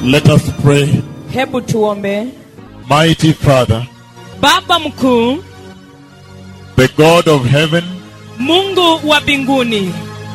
Let us pray. hebu tuombe Mighty Father, baba mkuu the God of heaven, mungu wa mbinguni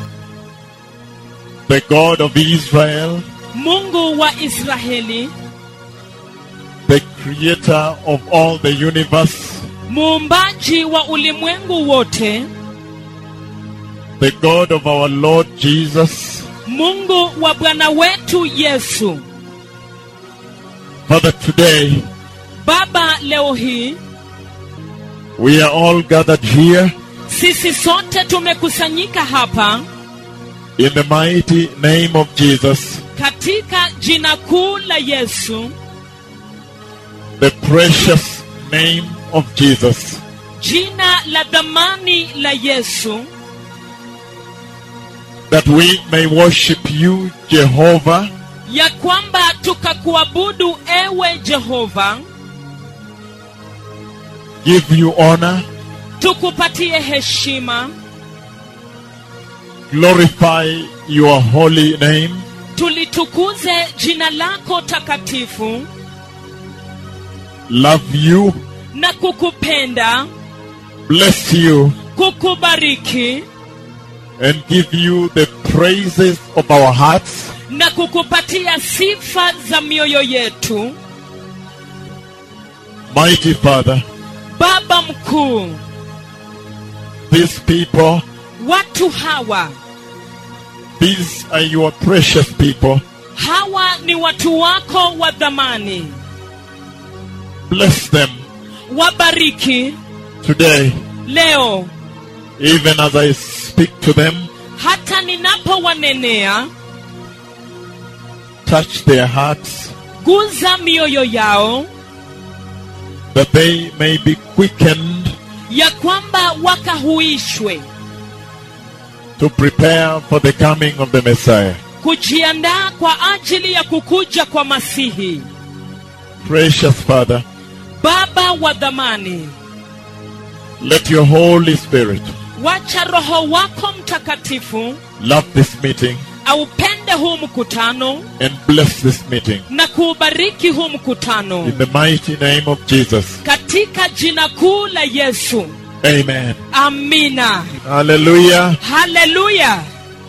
the God of Israel, mungu wa israeli the creator of all the universe, muumbaji wa ulimwengu wote the God of our Lord Jesus. mungu wa bwana wetu yesu Father, today baba leo hii we are all gathered here sisi sote tumekusanyika hapa in the mighty name of Jesus, katika jina kuu la yesu the precious name of Jesus. jina la dhamani la yesu that we may worship you, Jehovah, ya kwamba tukakuabudu ewe jehova give you honor, tukupatie heshima glorify your holy name, tulitukuze jina lako takatifu love you, na kukupenda bless you, kukubariki and give you the praises of our hearts na kukupatia sifa za mioyo yetu Mighty Father, baba mkuu these people, watu hawa these are your precious people. hawa ni watu wako wa dhamani Bless them wabariki today, leo even as I speak to them, hata ninapowanenea touch their hearts, guza mioyo yao that they may be quickened ya kwamba wakahuishwe to prepare for the coming of the Messiah. kujiandaa kwa ajili ya kukuja kwa masihi Precious Father, baba wa dhamani let your Holy Spirit wacha roho wako mtakatifu love this meeting aupende huu mkutano and bless this meeting. na kuubariki huu mkutano In the mighty name of Jesus. katika jina kuu la yesu Amen. amina Hallelujah. haleluya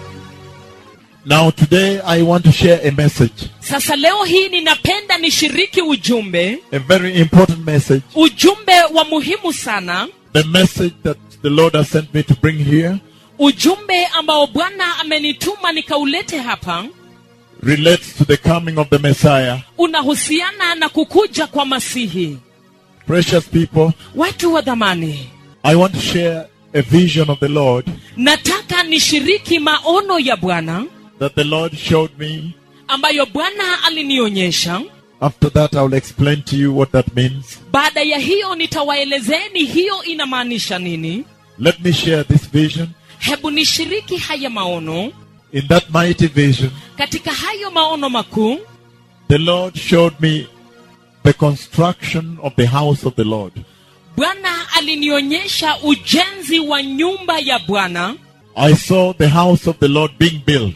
Now, today I want to share a message, sasa leo hii ninapenda nishiriki ujumbe a very important message, ujumbe wa muhimu sana the message that the Lord has sent me to bring here ujumbe ambao bwana amenituma nikaulete hapa relates to the coming of the Messiah. unahusiana na kukuja kwa masihi Precious people, watu wa dhamani I want to share a vision of the Lord nataka nishiriki maono ya bwana that the Lord showed me. ambayo bwana alinionyesha After that, I will explain to you what that means. baada ya hiyo nitawaelezeni hiyo inamaanisha nini Let me share this vision. hebu nishiriki haya maono In that mighty vision, katika hayo maono makuu the Lord showed me the construction of the house of the Lord. bwana alinionyesha ujenzi wa nyumba ya bwana I saw the house of the Lord being built.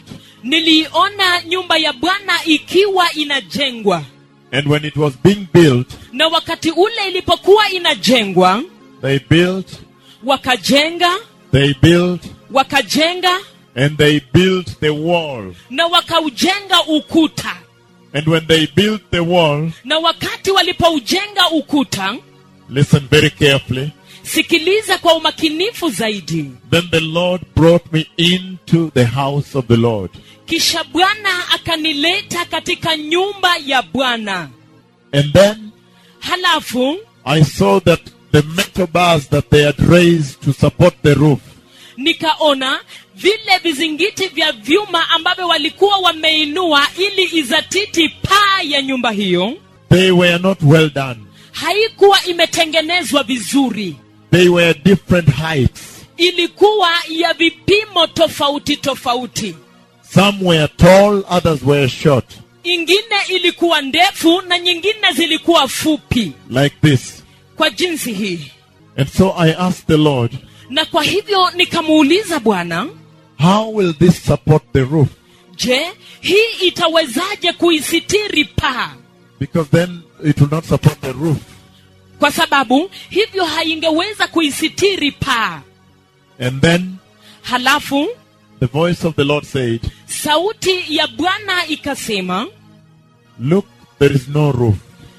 niliona nyumba ya bwana ikiwa inajengwa And when it was being built, na wakati ule ilipokuwa inajengwa they built, wakajenga they built, wakajenga and they built the wall. na wakaujenga ukuta And when they built the wall, na wakati walipoujenga ukuta listen very carefully, sikiliza kwa umakinifu zaidi then the Lord brought me into the house of the Lord. kisha bwana akanileta katika nyumba ya bwana And then halafu I saw that the metal bars that they had raised to support the roof, nikaona vile vizingiti vya vyuma ambavyo walikuwa wameinua ili izatiti paa ya nyumba hiyo they were not well done. haikuwa imetengenezwa vizuri They were different heights. ilikuwa ya vipimo tofauti tofauti Some were tall, others were short, ingine ilikuwa ndefu na nyingine zilikuwa fupi like this. kwa jinsi hii And so I asked the Lord, na kwa hivyo nikamuuliza bwana How will this support the roof? je hii itawezaje kuisitiri paa Because then it will not support the roof. kwa sababu hivyo haingeweza kuisitiri paa And then halafu the voice of the Lord said, sauti ya bwana ikasema Look, there is no roof.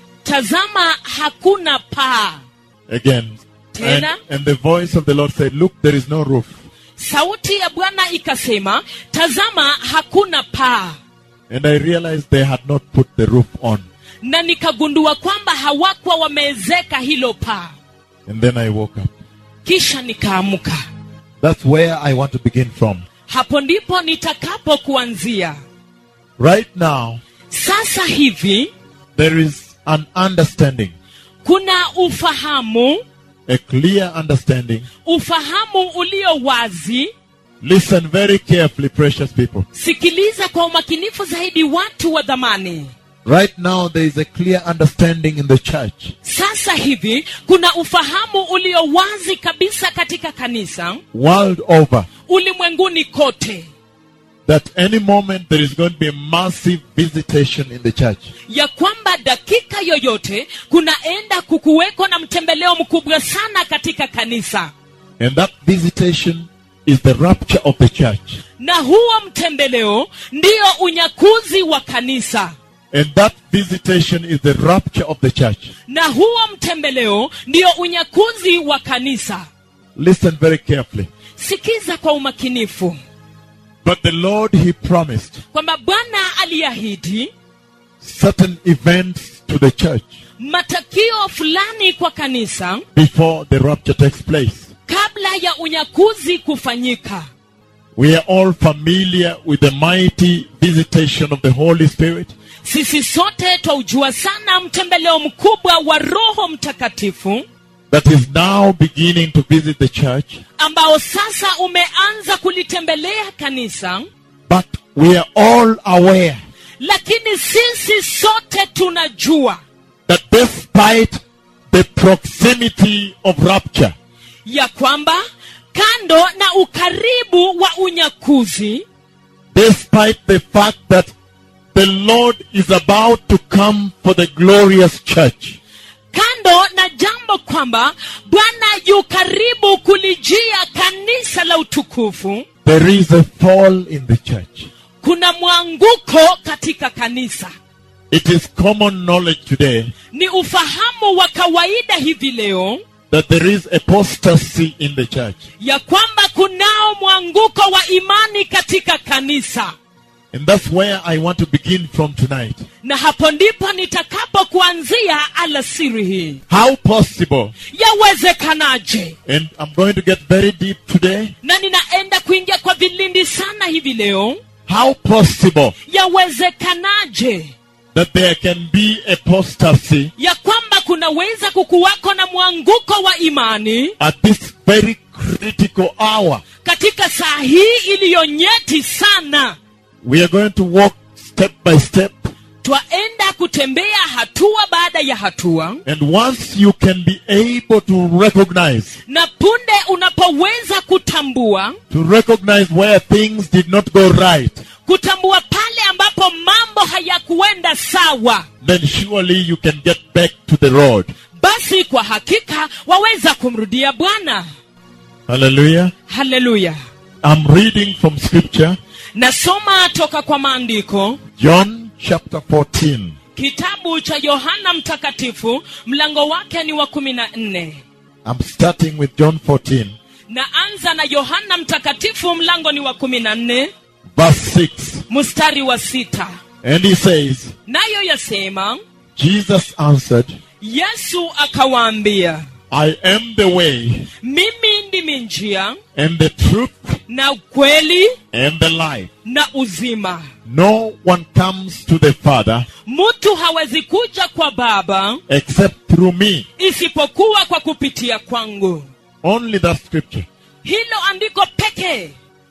tazama hakuna paa Again. And, Tena? and the voice of the Lord said, Look, there is no roof. sauti ya bwana ikasema tazama hakuna paa And I realized they had not put the roof on. na nikagundua kwamba hawakuwa wameezeka hilo paa And then I woke up. kisha nikaamka That's where I want to begin from. hapo ndipo nitakapo kuanzia Right now, sasa hivi there is an understanding, kuna ufahamu a clear understanding. ufahamu ulio wazi Listen very carefully, precious people. sikiliza kwa umakinifu zaidi watu wa dhamani Right now, there is a clear understanding in the church sasa hivi kuna ufahamu ulio wazi kabisa katika kanisa world over ulimwenguni kote that any moment there is going to be a massive visitation in the church. ya kwamba dakika yoyote kunaenda kukuweko na mtembeleo mkubwa sana katika kanisa And that visitation is the rapture of the church. na huo mtembeleo ndio unyakuzi wa kanisa And that visitation is the rapture of the church. na huo mtembeleo ndio unyakuzi wa kanisa Listen very carefully. sikiza kwa umakinifu But the Lord, He promised kwamba bwana aliahidi certain events to the church matakio fulani kwa kanisa before the rapture takes place. kabla ya unyakuzi kufanyika We are all familiar with the mighty visitation of the Holy Spirit sisi sote twaujua sana mtembeleo mkubwa wa roho mtakatifu that is now beginning to visit the church. ambao sasa umeanza kulitembelea kanisa But we are all aware lakini sisi sote tunajua that despite the proximity of rapture, ya kwamba kando na ukaribu wa unyakuzi despite the fact that the Lord is about to come for the glorious church, kando na jambo kwamba bwana yu karibu kulijia kanisa la utukufu there is a fall in the church. kuna mwanguko katika kanisa It is common knowledge today ni ufahamu wa kawaida hivi leo that there is apostasy in the church. ya kwamba kunao mwanguko wa imani katika kanisa And that's where I want to begin from tonight. na hapo ndipo nitakapo kuanzia alasiri hii How possible, yawezekanaje and I'm going to get very deep today, na ninaenda kuingia kwa vilindi sana hivi leo how possible yawezekanaje that there can be apostasy ya kwamba kunaweza kukuwako na mwanguko wa imani at this very critical hour. katika saa hii iliyo nyeti sana We are going to walk step by step, twaenda kutembea hatua baada ya hatua and once you can be able to recognize, na punde unapoweza kutambua to recognize where things did not go right, kutambua pale ambapo mambo hayakuenda sawa then surely you can get back to the road. basi kwa hakika waweza kumrudia bwana Hallelujah. haleluya I'm reading from scripture, nasoma toka kwa maandiko John chapter 14. kitabu cha yohana mtakatifu mlango wake ni wa kumi na nne I'm starting with John 14, naanza na yohana mtakatifu mlango ni wa kumi na nne verse 6. mstari wa sita And he says, nayo yasema Jesus answered, yesu akawaambia I am the way mimi ndimi njia and the truth na ukweli and the life. na uzima No one comes to the Father mtu hawezi kuja kwa baba except through me. isipokuwa kwa kupitia kwangu Only that scripture. hilo andiko pekee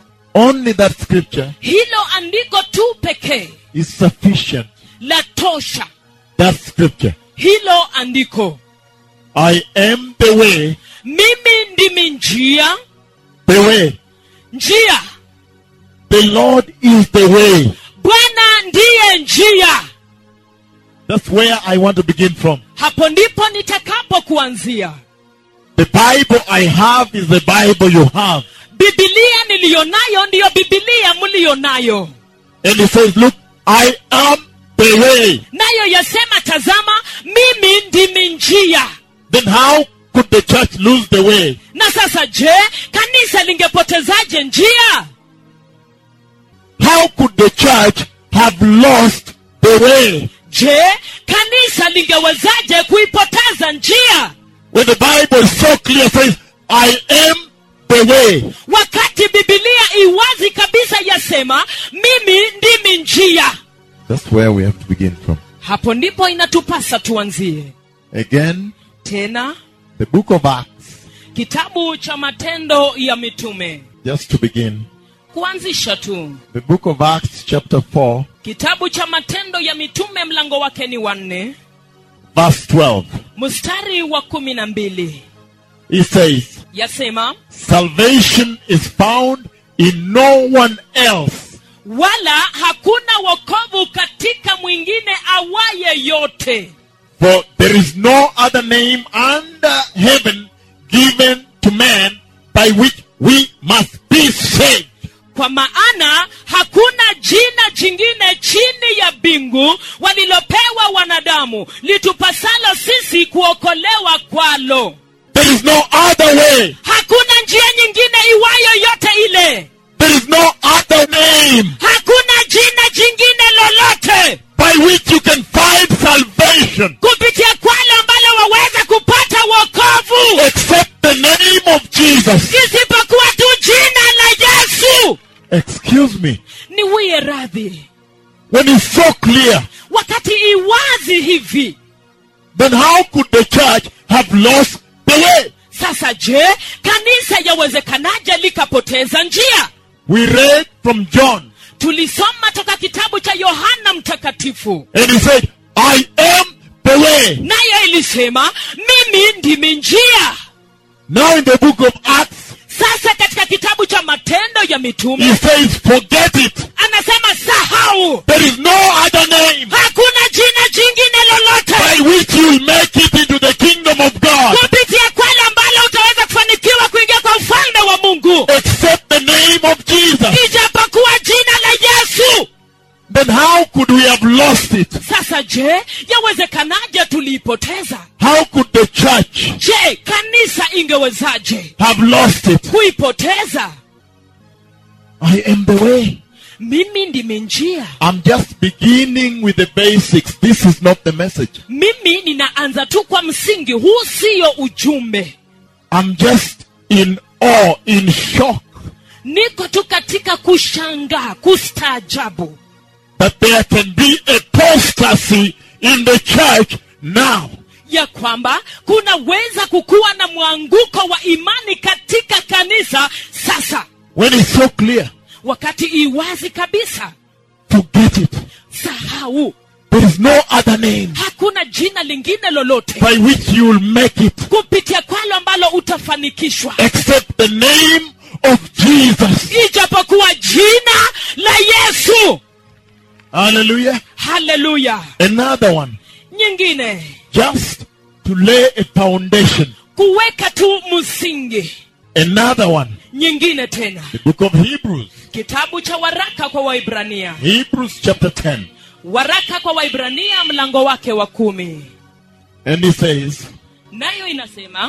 Only that scripture hilo andiko tu pekee is sufficient. la tosha That scripture. hilo andiko I am the way, mimi ndimi njia the way. njia The Lord is the way. bwana ndiye njia That's where I want to begin from. hapo ndipo nitakapo kuanzia The Bible I have is the Bible you have. bibilia niliyonayo ndiyo bibilia mliyonayo And it says, Look, I am the way. nayo yasema tazama mimi ndimi njia Then how could the church lose the way? na sasa je kanisa lingepotezaje njia How could the church have lost the way? je kanisa lingewezaje kuipoteza njia When the Bible so clear says, I am the way. wakati bibilia iwazi kabisa yasema mimi ndimi njia That's where we have to begin from. hapo ndipo inatupasa tuanzie Again, tena the book of Acts, kitabu cha matendo ya mitume just to begin. kuanzisha tu The book of Acts, chapter 4, kitabu cha matendo ya mitume mlango wake ni wanne verse 12. mstari wa kumi na mbili It says, yasema Salvation is found in no one else. wala hakuna wokovu katika mwingine awaye yote For there is no other name under heaven given to man by which we must be saved. kwa maana hakuna jina jingine chini ya mbingu walilopewa wanadamu litupasalo sisi kuokolewa kwalo There is no other way. hakuna njia nyingine iwayo yote ile There is no other name hakuna jina jingine lolote by which you can find salvation kupitia kwalo ambalo waweza kupata wokovu except the name of Jesus. isipokuwa tu jina la yesu Excuse me. niwie radhi When it's so clear, wakati iwazi hivi then how could the church have lost the way? sasa je kanisa yawezekanaje likapoteza njia We read from John, tulisoma toka kitabu cha yohana mtakatifu and he said, I am the way. nayo ilisema mimi ndimi njia Now in the book of Acts, sasa katika kitabu cha matendo ya he mitume says, forget it. anasema sahau There is no other name hakuna jina jingine lolote by which you will make it into the kingdom of God kupitia kwale ambalo utaweza kufanikiwa kuingia kwa ufalme wa mungu except the name of Jesus. ijapokuwa jina la yesu Then how could we have lost it? sasa je yawezekanaje tuliipoteza How could the church je kanisa ingewezaje have lost it? kuipoteza I am the way. mimi ndimi njia I'm just beginning with the basics. This is not the message. mimi ninaanza tu kwa msingi huu siyo ujumbe I'm just in awe, in shock niko tu katika kushangaa kustaajabu that there can be apostasy in the church now. ya kwamba kunaweza kukuwa na mwanguko wa imani katika kanisa sasa When it's so clear, wakati iwazi kabisa forget it. sahau There is no other name hakuna jina lingine lolote by which you will make it kupitia kwalo ambalo utafanikishwa except the name of Jesus. ijapokuwa jina la yesu Hallelujah. haleluya Another one, nyingine just to lay a foundation. kuweka tu msingi Another one, nyingine tena the book of Hebrews. kitabu cha waraka kwa waibrania Hebrews chapter 10. waraka kwa waibrania mlango wake wa kumi And it says, nayo inasema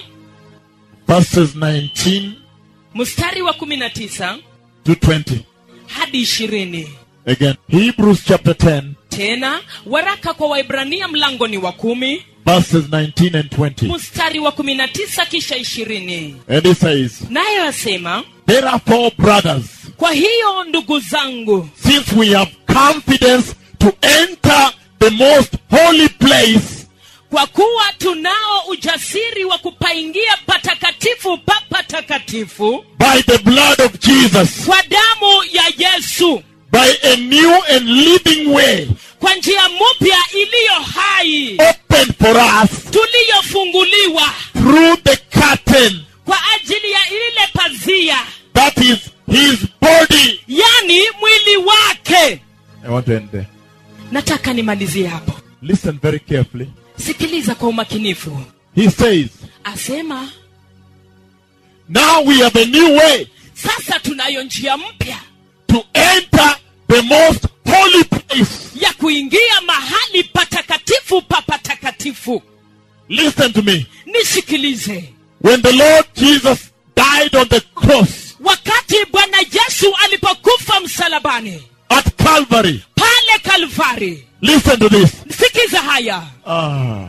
verses 19 mstari wa kumi na tisa to 20. hadi ishirini Again, Hebrews chapter 10, tena waraka kwa waibrania mlango ni wa kumi verses 19 and 20. mstari wa kumi na tisa kisha ishirini And it says, nayo yasema Therefore, brothers, kwa hiyo ndugu zangu since we have confidence to enter the most holy place kwa kuwa tunao ujasiri wa kupaingia patakatifu pa patakatifu by the blood of Jesus, kwa damu ya yesu by a new and living way kwa njia mpya iliyo hai opened for us tuliyofunguliwa through the curtain kwa ajili ya ile pazia that is his body. yani mwili wake I want to nataka nimalizie hapo Listen very carefully. sikiliza kwa umakinifu He says, asema Now we have a new way sasa tunayo njia mpya to enter the most holy place. ya kuingia mahali patakatifu pa patakatifu Listen to me. nisikilize When the Lord Jesus died on the cross wakati bwana yesu alipokufa msalabani at Calvary, pale kalvari listen to this. sikiza haya Ah,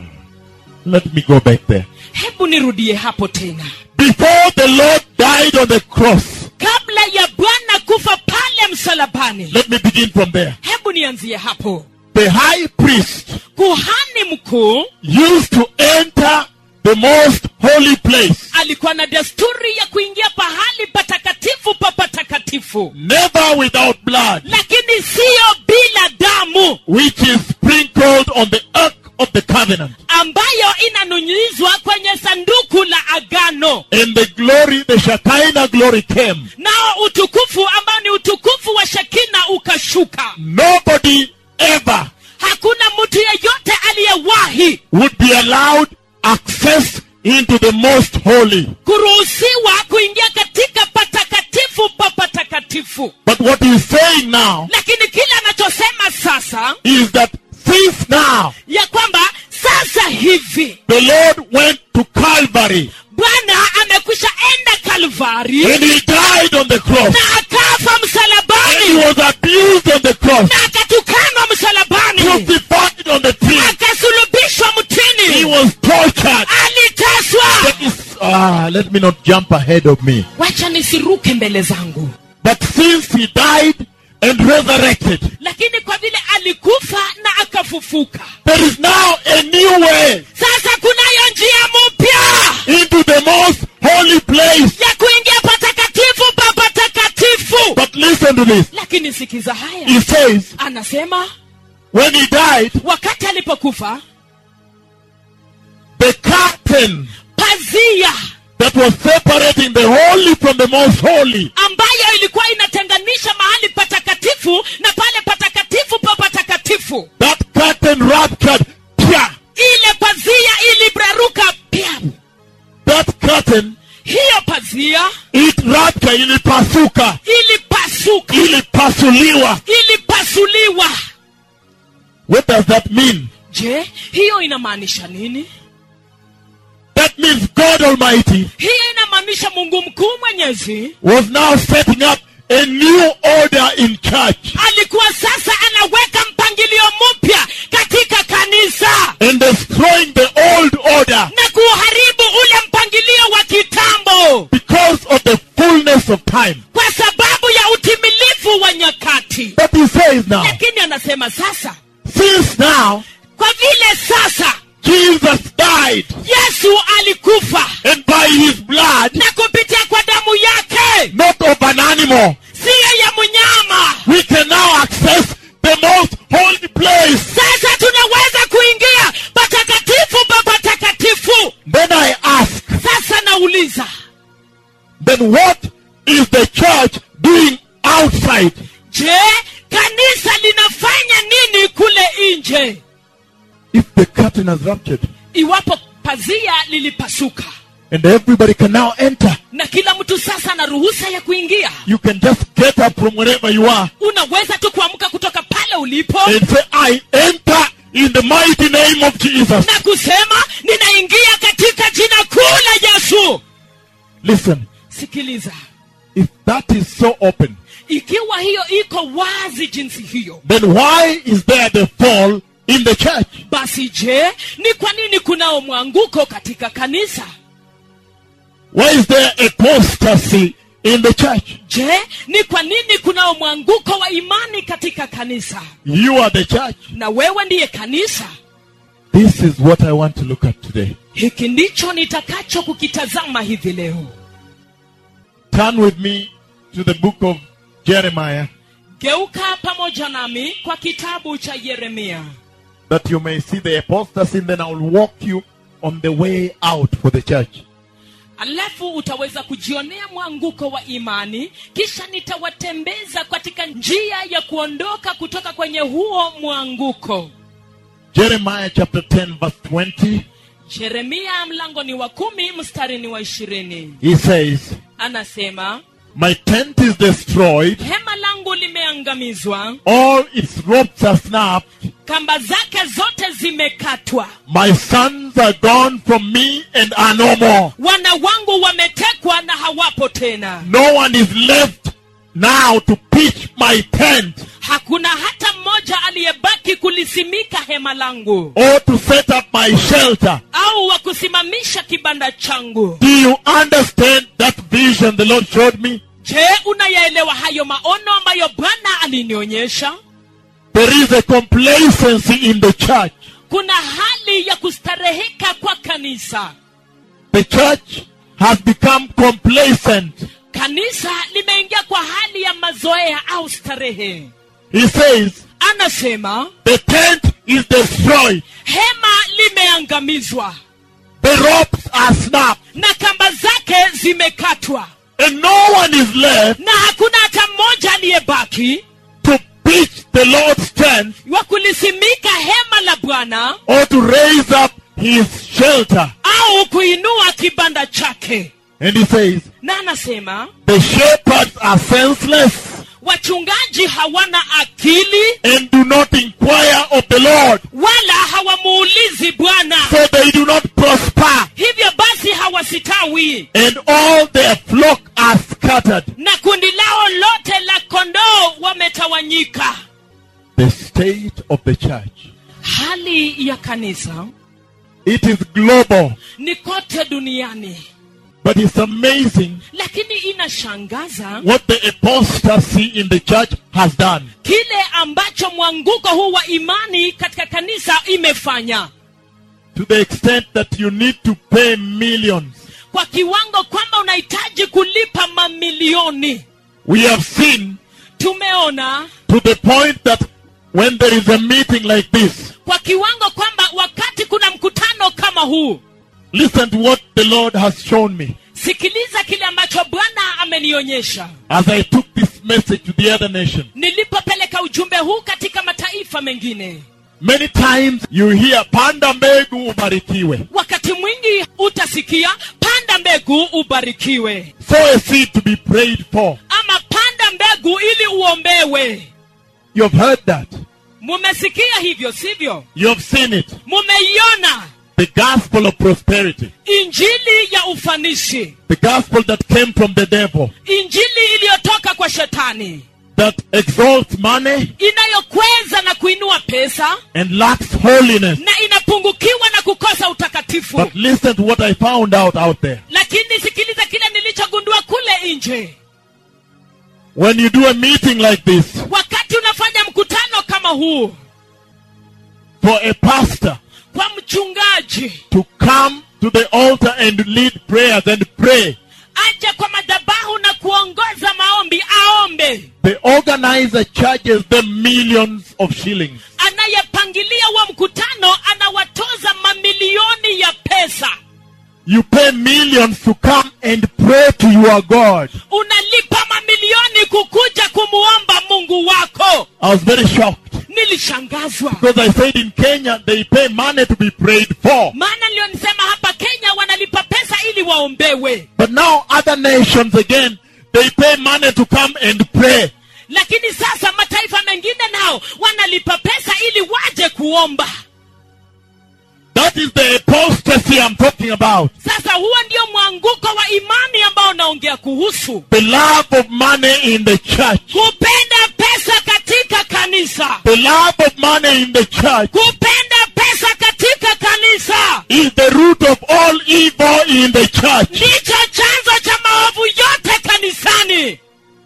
let me go back there. hebu nirudie hapo tena Before the Lord died on the cross, kabla ya bwana kufa pale msalabani let me begin from there. hebu nianzie hapo The high priest kuhani mkuu used to enter the most holy place, alikuwa na desturi ya kuingia pahali patakatifu pa patakatifu never without blood, lakini siyo bila damu which is sprinkled on the ark of the covenant. ambayo inanunyizwa kwenye sanduku la agano And the glory, the Shekinah glory came. nao utukufu ambao ni utukufu wa shekina ukashuka Nobody ever hakuna mtu yeyote aliyewahi would be allowed access into the most holy. kuruhusiwa kuingia katika patakatifu pa patakatifu But what he's saying now lakini kile anachosema sasa is that since now ya kwamba sasa hivi the Lord went to Calvary bwana amekwisha enda kalvari and he died on the cross na akafa and he msalabani was abused on the cross, na akatukanwa msalabani crucified on the tree. akasulubishwa He mtini was tortured. aliteswa That is, ah, let me not jump ahead of me. wacha nisiruke mbele zangu But since he died and resurrected, lakini kwa vile alikufa na akafufuka there is now a new way sasa kunayo njia mpya into the most holy place. ya kuingia patakatifu pa patakatifu But listen to this. lakini sikiza haya He says, anasema when he died, wakati alipokufa the curtain pazia that was separating the holy from the most holy ambayo ilikuwa inatenganisha mahali patakatifu na pale patakatifu pa patakatifu that curtain ruptured Pia! ile pazia ilibraruka pia that curtain hiyo pazia it ruptured ilipasuka ilipasuka ilipasuliwa ilipasuliwa what does that mean je hiyo inamaanisha nini that means god almighty hiyo inamaanisha mungu mkuu mwenyezi was now setting up a new order in church alikuwa sasa anaweka mpangilio mpya katika kanisa and destroying the old order na kuharibu ule mpangilio wa kitambo because of the fullness of time kwa sababu ya utimilifu wa nyakati but he says now lakini anasema sasa since now kwa vile sasa jesus died yesu alikufa and by his blood na kupitia kwa damu yake not of an animal siyo ya mnyama we can now access the most holy place. sasa tunaweza kuingia patakatifu pa patakatifu Then I ask, sasa nauliza then what is the church doing outside? je kanisa linafanya nini kule nje If the curtain has ruptured iwapo pazia lilipasuka and everybody can now enter, na kila mtu sasa ana ruhusa ya kuingia you can just get up from wherever you are unaweza tu kuamka kutoka pale ulipo and say, I enter in the mighty name of Jesus. na kusema ninaingia katika jina kuu la yesu Listen, sikiliza if that is so open, ikiwa hiyo iko wazi jinsi hiyo then why is there the fall in the church? basi je ni kwa nini kunao mwanguko katika kanisa Why is there apostasy in the church? je ni kwa nini kunao mwanguko wa imani katika kanisa You are the church. na wewe ndiye kanisa This is what I want to look at today. hiki ndicho nitakacho kukitazama hivi leo Turn with me to the book of Jeremiah geuka pamoja nami kwa kitabu cha yeremia that you may see the apostasy, and then I will walk you on the way out for the church. alafu utaweza kujionea mwanguko wa imani kisha nitawatembeza katika njia ya kuondoka kutoka kwenye huo mwanguko Jeremiah chapter 10, verse 20. yeremia mlango ni wa kumi mstari ni wa ishirini He says, anasema My tent is destroyed, hema langu limeangamizwa all its ropes are snapped, kamba zake zote zimekatwa my sons are gone from me and are no more. wana wangu wametekwa na hawapo tena No one is left now to pitch my tent hakuna hata mmoja aliyebaki kulisimika hema langu or to set up my shelter. au wa kusimamisha kibanda changu Do you understand that vision the Lord showed me? je unayaelewa hayo maono ambayo bwana alinionyesha There is a complacency in the church. kuna hali ya kustareheka kwa kanisa The church has become complacent. kanisa limeingia kwa hali ya mazoea au starehe He says, anasema the tent is destroyed. hema limeangamizwa The ropes are snapped. na kamba zake zimekatwa And no one is left na hakuna hata mmoja aliyebaki to pitch the Lord's tent wa kulisimika hema la bwana or to raise up his shelter. au kuinua kibanda chake And he says, na anasema the shepherds are senseless wachungaji hawana akili and do not inquire of the Lord. wala hawamuulizi bwana So they do not prosper. hivyo basi hawasitawi And all their flock are scattered. na kundi lao lote la kondoo wametawanyika The state of the church. hali ya kanisa It is global. ni kote duniani But it's amazing lakini inashangaza what the apostasy in the church has done. kile ambacho mwanguko huu wa imani katika kanisa imefanya To the extent that you need to pay millions. kwa kiwango kwamba unahitaji kulipa mamilioni We have seen tumeona to the point that when there is a meeting like this, kwa kiwango kwamba wakati kuna mkutano kama huu listen to what the Lord has shown me sikiliza kile ambacho bwana amenionyesha as I took this message to the other nation. nilipopeleka ujumbe huu katika mataifa mengine Many times you hear panda mbegu ubarikiwe. wakati mwingi utasikia panda mbegu ubarikiwe Sow a seed to be prayed for. ama panda mbegu ili uombewe You have heard that. mumesikia hivyo sivyo You have seen it. mumeiona The gospel of prosperity. injili ya ufanisi The gospel that came from the devil. injili iliyotoka kwa shetani That exalts money inayokweza na kuinua pesa and lacks holiness. na inapungukiwa na kukosa utakatifu But listen to what I found out out there. lakini sikiliza kile nilichogundua kule nje When you do a meeting like this wakati unafanya mkutano kama huu for a pastor kwa mchungaji to come to the altar and lead prayers and pray, aje kwa madhabahu na kuongoza maombi aombe the organizer charges them millions of shillings. anayepangilia wa mkutano anawatoza mamilioni ya pesa You pay millions to come and pray to your God. unalipa mamilioni kukuja kumuomba mungu wako I was very shocked nilishangazwa because I said in Kenya they pay money to be prayed for. maana niliyonisema hapa kenya wanalipa pesa ili waombewe But now other nations again, they pay money to come and pray. lakini sasa mataifa mengine nao wanalipa pesa ili waje kuomba That is the apostasy I'm talking about. sasa huo ndio mwanguko wa imani ambao naongea kuhusu The love of money in the church. kupenda pesa katika kanisa The love of money in the church kupenda pesa katika kanisa is the root of all evil in the church. ndicho chanzo cha maovu yote kanisani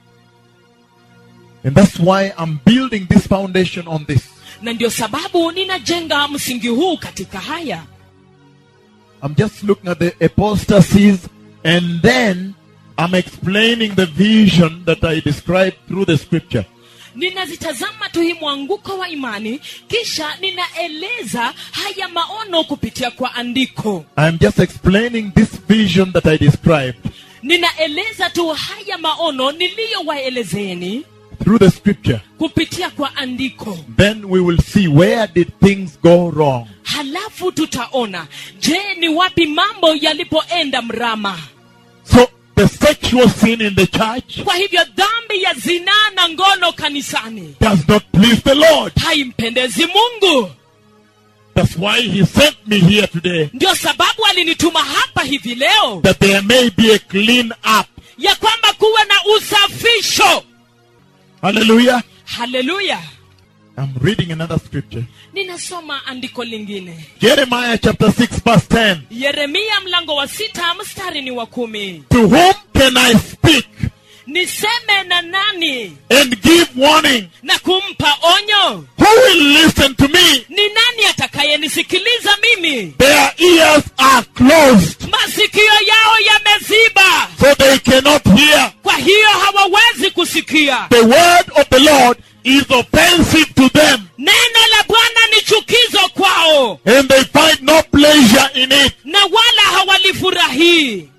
And that's why I'm building this foundation on this. na ndio sababu ninajenga msingi huu katika haya I'm just looking at the apostasies and then I'm explaining the vision that I described through the scripture. ninazitazama tu hii mwanguko wa imani kisha ninaeleza haya maono kupitia kwa andiko I'm just explaining this vision that I described ninaeleza tu haya maono niliyowaelezeni through the scripture. kupitia kwa andiko Then we will see where did things go wrong. halafu tutaona je ni wapi mambo yalipoenda mrama So the sexual sin in the church kwa hivyo dhambi ya zinaa na ngono kanisani does not please the Lord. haimpendezi mungu That's why he sent me here today. ndio sababu alinituma hapa hivi leo That there may be a clean up. ya kwamba kuwe na usafisho Hallelujah. haleluya I'm reading another scripture. ninasoma andiko lingine Jeremiah chapter 6 verse 10. yeremia mlango wa sita mstari ni wa kumi To whom can I speak niseme na nani and give warning? na kumpa onyo Who will listen to me? ni nani atakayenisikiliza mimi Their ears are closed, masikio yao yameziba so they cannot hear. kwa hiyo hawawezi kusikia The word of the Lord is offensive to them, neno la bwana ni chukizo kwao and they find no pleasure in it. na wala hawalifurahii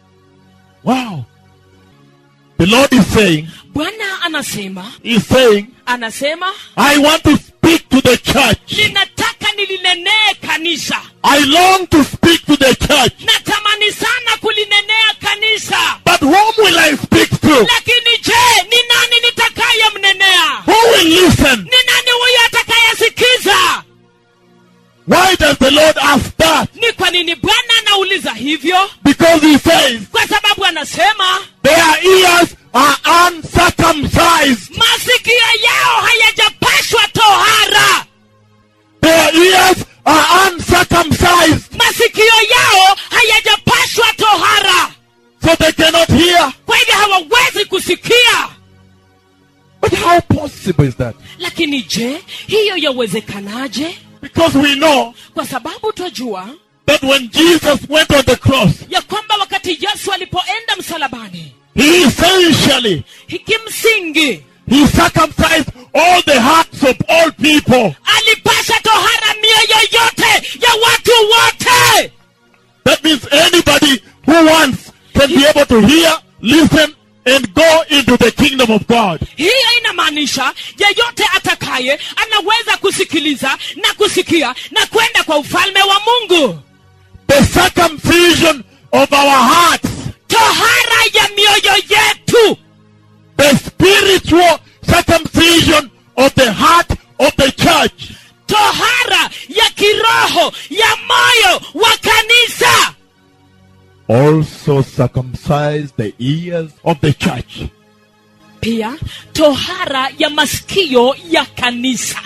Wow. The Lord is saying, bwana anasema He's saying, anasema I want to speak to the church. ninataka nilinenee kanisa I long to speak to the church. natamani sana kulinenea kanisa But whom will I speak to? lakini je ni nani nitakayemnenea Who will listen? ni nani huyo atakayesikiza Why does the Lord ask that? ni kwa nini bwana anauliza hivyo Because He says, kwa sababu anasema their ears are uncircumcised. masikio yao hayajapashwa tohara Their ears are uncircumcised. masikio yao hayajapashwa tohara So they cannot hear. kwa hivyo hawawezi kusikia But how possible is that? lakini je hiyo yawezekanaje Because we know kwa sababu twajua that when Jesus went on the cross, ya kwamba wakati yesu alipoenda msalabani He essentially kimsingi He circumcised all the hearts of all people. alipasha tohara mioyo yote ya watu wote That means anybody who wants can be able to hear, listen, and go into the kingdom of God. hiyo inamaanisha yeyote atakaye anaweza kusikiliza na kusikia na kwenda kwa ufalme wa mungu The circumcision of our hearts, tohara ya mioyo yetu the spiritual circumcision of the heart of the church. tohara ya kiroho ya moyo wa kanisa Also circumcise the ears of the church. pia tohara ya masikio ya kanisa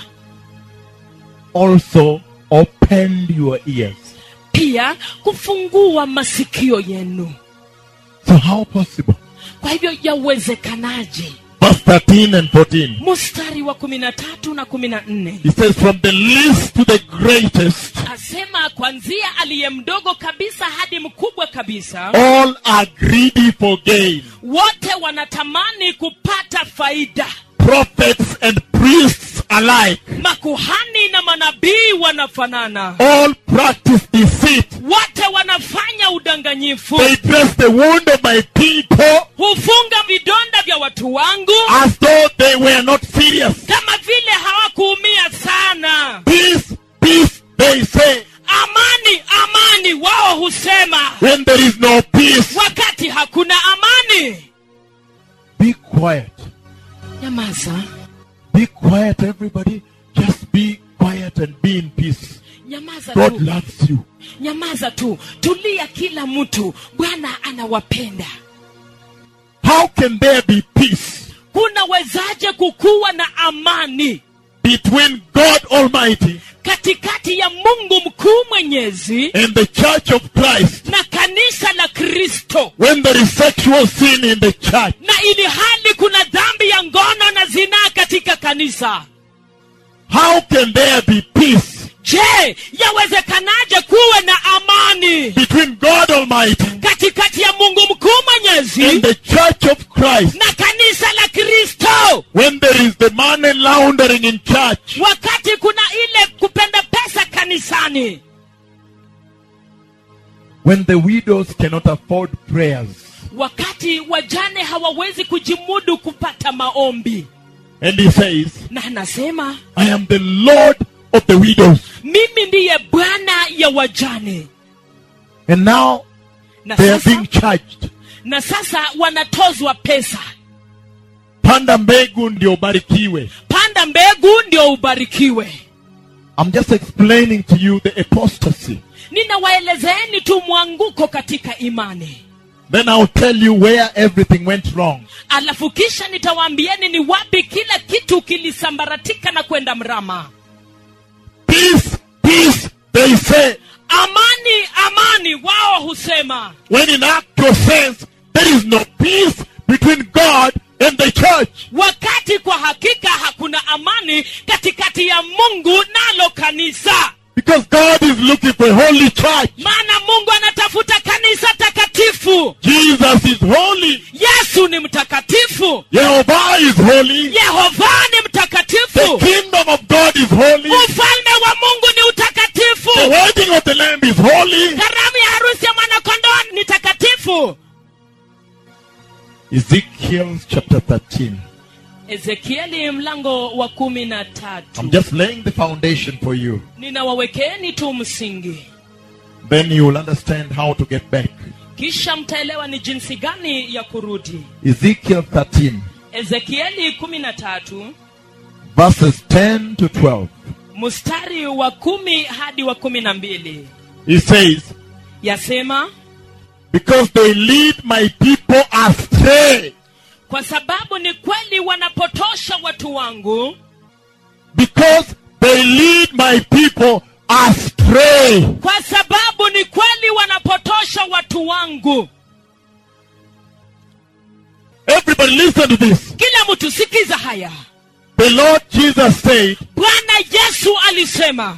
Also open your ears. pia kufungua masikio yenu So how possible? kwa hivyo yawezekanaje Verse 13 and 14. mstari wa kumi na tatu na kumi na nne He says, from the least to the greatest, asema kwanzia aliye mdogo kabisa hadi mkubwa kabisa all are greedy for gain. wote wanatamani kupata faida Prophets and priests alike, makuhani na manabii wanafanana all practice deceit. wote wanafanya udanganyifu They dress the wound of my people hufunga vidonda vya watu wangu as though they were not serious. kama vile hawakuumia sana Peace, peace, they say, amani amani wao husema when there is no peace. wakati hakuna amani Be quiet. nyamaza Be quiet, everybody. Just be quiet and be in peace. nyamaza God tu loves you. nyamaza tu tulia kila mtu bwana anawapenda How can there be peace kunawezaje kukuwa na amani between God Almighty katikati ya mungu mkuu mwenyezi and the church of Christ na kanisa la kristo when there is sexual sin in the church? na ili hali kuna dhambi ya ngono na zinaa katika kanisa How can there be peace je yawezekanaje kuwe na amani between God Almighty katikati ya mungu mkuu mwenyezi and the church of Christ, na kanisa la kristo when there is the money laundering in church, wakati kuna ile kupenda pesa kanisani when the widows cannot afford prayers, wakati wajane hawawezi kujimudu kupata maombi and he says, na anasema I am the Lord of the widows. mimi ndiye bwana ya wajane And now na they are sasa, being charged. na sasa wanatozwa pesa Panda mbegu ndio barikiwe. panda mbegu ndio ubarikiwe I'm just explaining to you the apostasy. ninawaelezeeni tu mwanguko katika imani Then I'll tell you where everything went wrong. alafu kisha nitawaambieni ni wapi kila kitu kilisambaratika na kwenda mrama Peace, peace, they say. amani amani wao husema When in actual sense, there is no peace between God and the church. wakati kwa hakika hakuna amani katikati ya mungu nalo kanisa Because God is looking for a holy church. maana mungu anatafuta kanisa takatifu Jesus is holy. yesu ni mtakatifu Jehovah is holy. yehova ni The mtakatifu kingdom of God is holy. ufalme wa mungu ni utakatifu The wedding of the Lamb is holy. karamu ya harusi ya mwanakondoo ni takatifu Ezekiel chapter 13. ezekieli mlango wa kumi na tatu I'm just laying the foundation for you. ninawawekeeni tu msingi Then you will understand how to get back. kisha mtaelewa ni jinsi gani ya kurudi Ezekiel 13, ezekieli kumi na tatu verses 10 to 12. mstari wa kumi hadi wa kumi na mbili He says, yasema Because they lead my people astray. kwa sababu ni kweli wanapotosha watu wangu Because they lead my people astray. kwa sababu ni kweli wanapotosha watu wangu Everybody listen to this. kila mtu sikiza haya The Lord Jesus said, bwana yesu alisema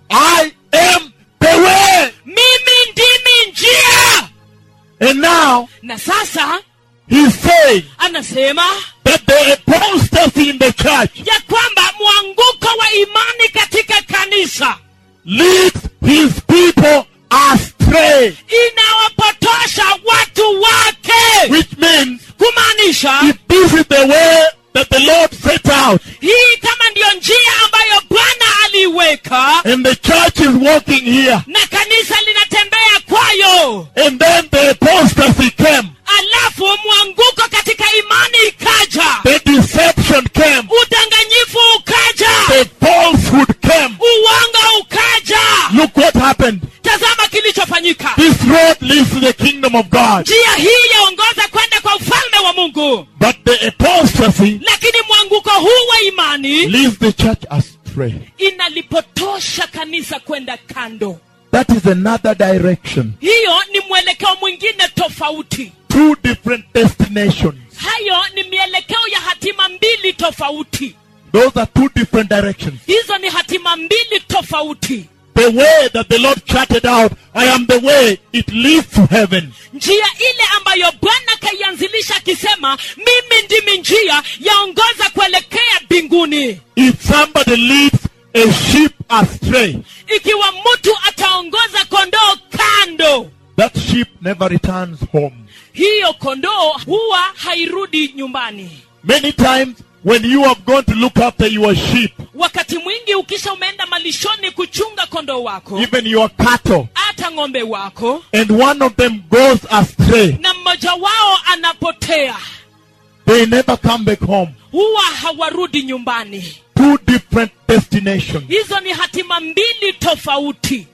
I am the way. mimi ndimi njia And now na sasa he's saying anasema that the apostasy in the church ya kwamba mwanguko wa imani katika kanisa leads his people astray. inawapotosha watu wake Which means kumaanisha if this is the way that the Lord set out hii kama ndiyo njia ambayo bwana aliiweka and the church is walking here na kanisa linatembea kwayo and then the apostasy came, alafu mwanguko katika imani ikaja the deception came, udanganyifu ukaja the falsehood came. uwanga ukaja Look what happened. tazama kilichofanyika This road leads to the kingdom of God. njia hii yaongoza kwenda kwa ufalme wa mungu But the apostasy lakini mwanguko huu wa imani leads the church astray. inalipotosha kanisa kwenda kando That is another direction. hiyo ni mwelekeo mwingine tofauti Two different destinations. hayo ni mielekeo ya hatima mbili tofauti Those are two different directions. hizo ni hatima mbili tofauti The way that the Lord charted out, I am the way, it leads to heaven. njia ile ambayo bwana kaianzilisha akisema mimi ndimi njia yaongoza kuelekea mbinguni If somebody leads a sheep astray, ikiwa mtu ataongoza kondoo kando that sheep never returns home. hiyo kondoo huwa hairudi nyumbani Many times when you have gone to look after your sheep, wakati mwingi ukisha umeenda malishoni kuchunga kondoo wako even your cattle, hata ng'ombe wako and one of them goes astray, na mmoja wao anapotea they never come back home. huwa hawarudi nyumbani Two different destinations. hizo ni hatima mbili tofauti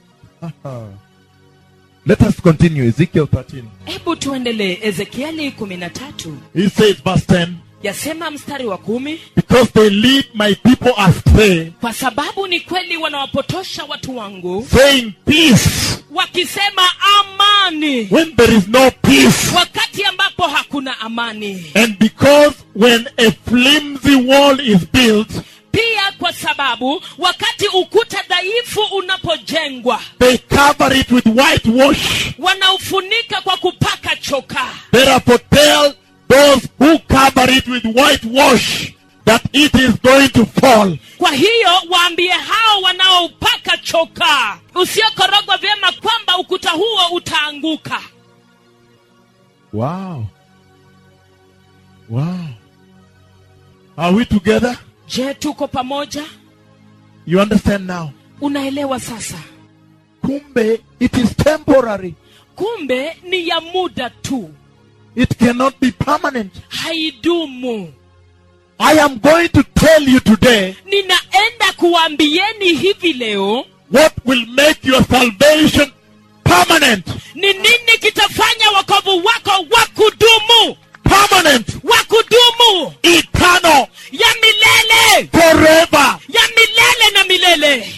Let us continue. Ezekiel 13. hebu tuendelee ezekieli kumi na tatu He says, verse 10, yasema mstari wa kumi because they lead my people astray, kwa sababu ni kweli wanawapotosha watu wangu saying peace wakisema amani when there is no peace. wakati ambapo hakuna amani And because when a flimsy wall is built, pia kwa sababu wakati ukuta dhaifu unapojengwa they cover it with whitewash. wanaufunika kwa kupaka chokaa Therefore, tell those who cover it with whitewash that it is going to fall. kwa hiyo waambie hao wanaopaka chokaa usiokorogwa vyema kwamba ukuta huo utaanguka Wow. Wow. Are we together? je tuko pamoja You understand now? unaelewa sasa Kumbe, it is temporary. kumbe ni ya muda tu It cannot be permanent. haidumu I am going to tell you today ninaenda kuwaambieni hivi leo what will make your salvation permanent. ni nini kitafanya wokovu wako wa kudumu Permanent. wa kudumu Eternal. ya milele Forever. ya milele na milele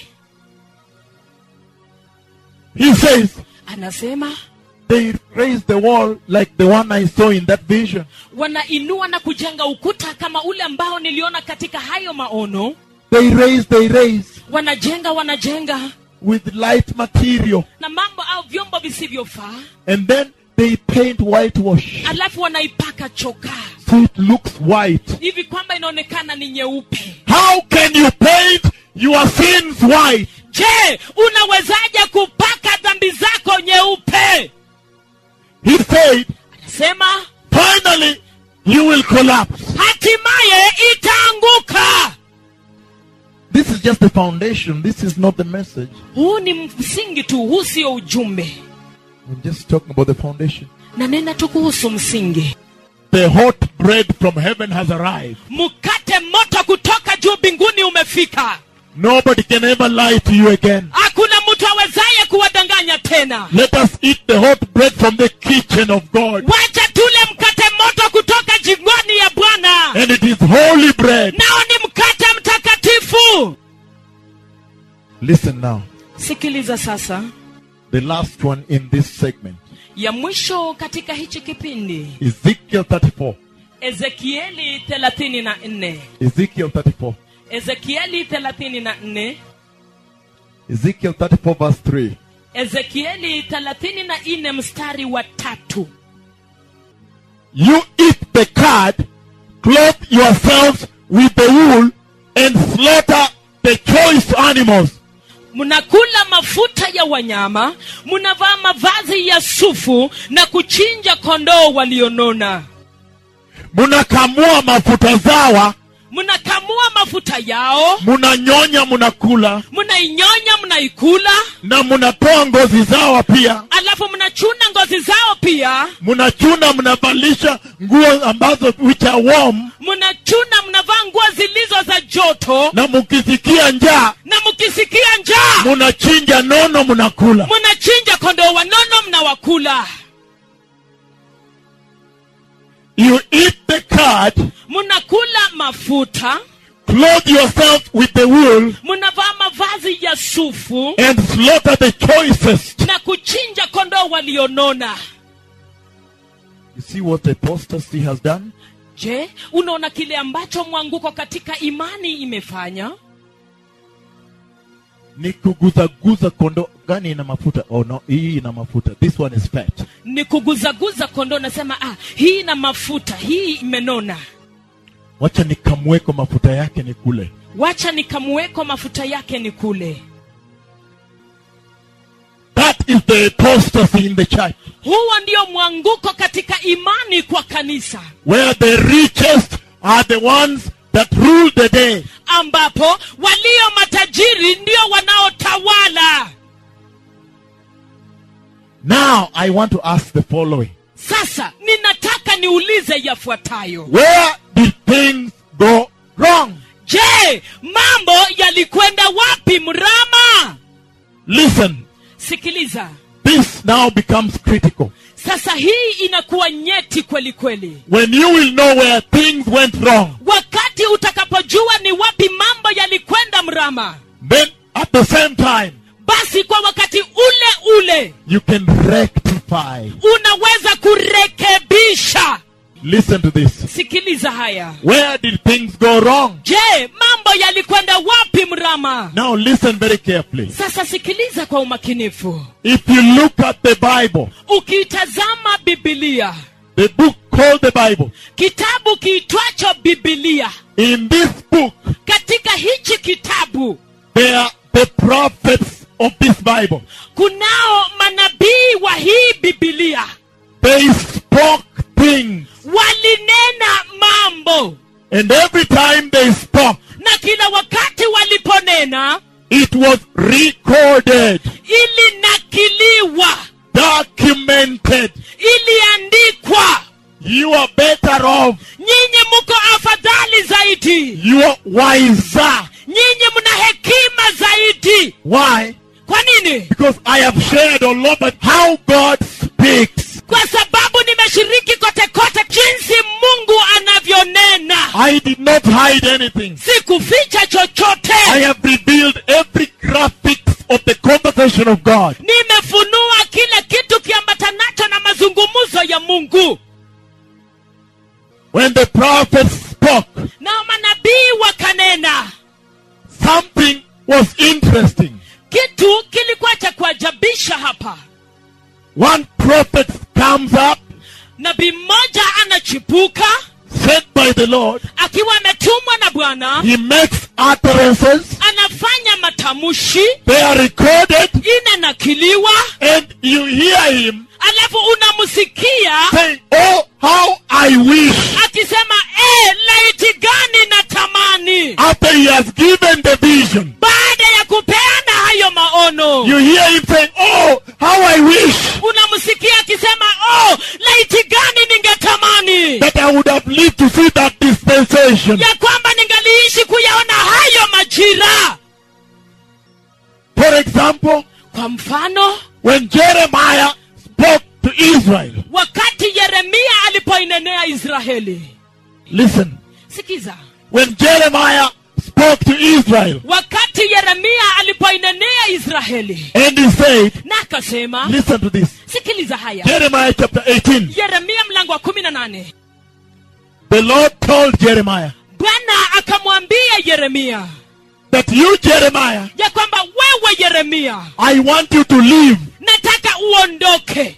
He says, anasema they raised the wall like the one I saw in that vision. wanainua na kujenga ukuta kama ule ambao niliona katika hayo maono They raised, they raised wanajenga wanajenga with light material. na mambo au vyombo visivyofaa And then they paint whitewash. alafu wanaipaka chokaa So it looks white. hivi kwamba inaonekana ni nyeupe How can you paint your sins white? je unawezaje kupaka dhambi zako nyeupe He said, sema finally you will collapse. hatimaye itaanguka This is just the foundation. This is not the message. huu ni msingi tu huu sio ujumbe I'm just talking about the foundation. na nena tu kuhusu msingi The hot bread from heaven has arrived. mkate moto kutoka juu mbinguni umefika Nobody can ever lie to you again. hakuna mtu awezaye kuwadanganya tena Let us eat the hot bread from the kitchen of God. wacha tule mkate moto kutoka jingoni ya bwana And it is holy bread. nao ni mkate mtakatifu Listen now. sikiliza sasa The last one in this segment. ya mwisho katika hichi kipindi Ezekiel 34. ezekieli 34 Ezekiel 34. ezekieli 34 Ezekiel 34 verse 3. ezekieli 34 mstari wa tatu You eat the cud, clothe yourselves with the wool, and slaughter the choice animals. mnakula mafuta ya wanyama mnavaa mavazi ya sufu na kuchinja kondoo walionona Munakamua mafuta zawa, mnakamua mafuta yao munanyonya munakula, mnainyonya mnaikula na munatoa ngozi zawa pia. alafu mnachuna ngozi zao pia Munachuna mnavalisha nguo ambazo which are warm, mnachuna mnavaa nguo zilizo za joto na mukisikia njaa na mkisikia njaa munachinja nono munakula. mnachinja kondoo wanono mnawakula You eat the cud, mnakula mafuta clothe yourself with the wool, mnavaa mavazi ya sufu and slaughter the choicest. na kuchinja kondoo walionona You see what apostasy has done? je unaona kile ambacho mwanguko katika imani imefanya ni kuguzaguza kondo gani ina mafuta oh no hii ina mafuta this one is fat ni kuguzaguza kondoo nasema ah, hii ina mafuta hii imenona wacha nikamweko mafuta yake ni kule wacha nikamuweko mafuta yake ni kule that is the apostasy in the church huo ndio mwanguko katika imani kwa kanisa where the richest are the ones that rule the day ambapo walio matajiri ndio wanaotawala now i want to ask the following sasa ninataka niulize yafuatayo where did things go wrong je mambo yalikwenda wapi mrama listen sikiliza this now becomes critical sasa hii inakuwa nyeti kweli kweli when you will know where things went wrong wakati utakapojua ni wapi mambo yalikwenda mrama then at the same time basi kwa wakati ule ule you can rectify unaweza kurekebisha Listen to this. sikiliza haya Where did things go wrong? je mambo yalikwenda wapi mrama Now listen very carefully. sasa sikiliza kwa umakinifu If you look at the Bible, ukitazama bibilia the book called the Bible, kitabu kiitwacho bibilia in this book, katika hichi kitabu they are the prophets of this Bible. kunao manabii wa hii bibilia They spoke things. walinena mambo And every time they spoke, na kila wakati waliponena it was recorded, ilinakiliwa documented. iliandikwa You are better off. nyinyi mko afadhali zaidi You are wiser. nyinyi mna hekima zaidi Why? kwa nini Because I have shared all over how God speaks. kwa sababu nimeshiriki kote kote jinsi mungu anavyonena I did not hide anything. sikuficha chochote I have revealed every graphics of the conversation of God. nimefunua kila kitu kiambatanacho na mazungumzo ya mungu When the prophets spoke, na manabii wakanena something was interesting. kitu kilikuwa cha kuajabisha hapa One prophet comes up, nabii mmoja anachipuka sent by the Lord. akiwa ametumwa na bwana He makes utterances. anafanya matamshi They are recorded, inanakiliwa and you hear him alafu unamsikia saying, Oh, how I wish. akisema e, laiti gani na tamani After he has given the vision, baada ya kupeana hayo maono you hear him saying, Oh, how I wish unamsikia akisema oh laiti gani ningetamani that I would have lived to see that dispensation. ya kwamba ningaliishi kuyaona hayo majira For example, kwa mfano when Jeremiah spoke to Israel, wakati yeremia alipoinenea israeli listen, sikiza when Jeremiah spoke to Israel, wakati yeremia alipoinenea israeli and he said, na akasema Listen to this. sikiliza haya Jeremiah chapter 18. yeremia mlango wa kumi na nane The Lord told Jeremiah bwana akamwambia yeremia that you, Jeremiah, ya kwamba wewe yeremia I want you to live. nataka uondoke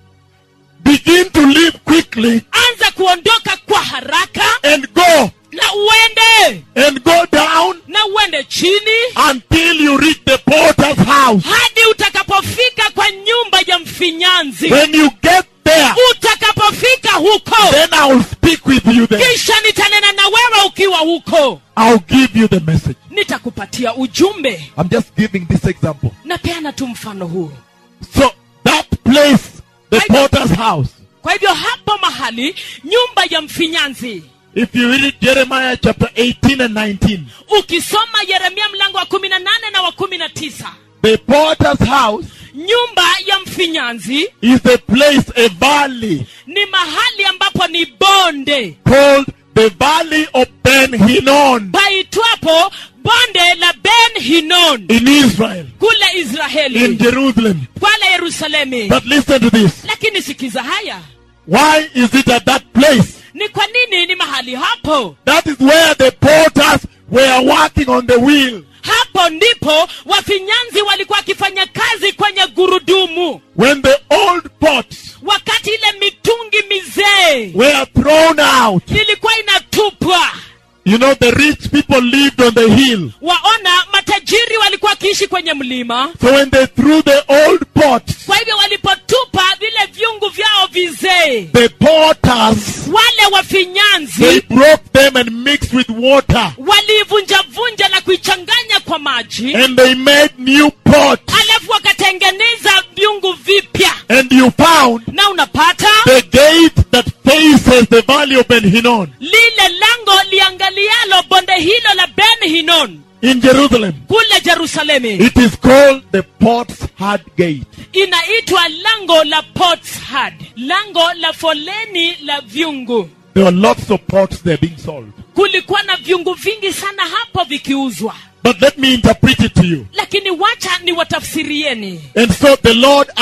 Begin to live quickly anza kuondoka kwa haraka and go na uende and go down na uende chini until you reach the potter's house. hadi utakapofika kwa nyumba ya mfinyanzi When you get there, utakapofika huko then I will speak with you there. kisha nitanena na wewe ukiwa huko I'll give you the message. nitakupatia ujumbe I'm just giving this example. napeana tu mfano huu So that place, the potter's house, kwa hivyo hapo mahali nyumba ya mfinyanzi if you read Jeremiah chapter 18 and 19, ukisoma yeremia mlango wa kumi na nane na wa kumi na tisa the potter's house nyumba ya mfinyanzi is a place, a valley ni mahali ambapo ni bonde called the valley of Ben Hinnon paitwapo bonde la ben hinon in Israel, kule in israeli Jerusalem. pale yerusalemi But listen to this. lakini sikiza haya Why is it at that place? ni kwa nini ni mahali hapo That is where the potters were working on the wheel. hapo ndipo wafinyanzi walikuwa wakifanya kazi kwenye gurudumu When the old pots wakati ile mitungi mizee were thrown out, ilikuwa inatupwa you know, the rich people lived on the hill. waona matajiri walikuwa wakiishi kwenye mlima So when they threw the old pots, kwa hivyo walipotupa vile vyungu vyao vizee the potters, wale they wafinyanzi broke them and mixed with water. waliivunjavunja na kuichanganya kwa maji And they made new pots. alafu wakatengeneza vyungu vipya And you found na unapata the gate that faces the valley of Ben Hinnon lile lango liangalialo bonde hilo la ben hinon in Jerusalem. kule jerusalemi It is called the Pot's Heart Gate. inaitwa lango la potshad lango la foleni la vyungu There were lots of pots there being sold. kulikuwa na vyungu vingi sana hapo vikiuzwa But let me interpret it to you. lakini wacha ni watafsirieni And so the Lord asks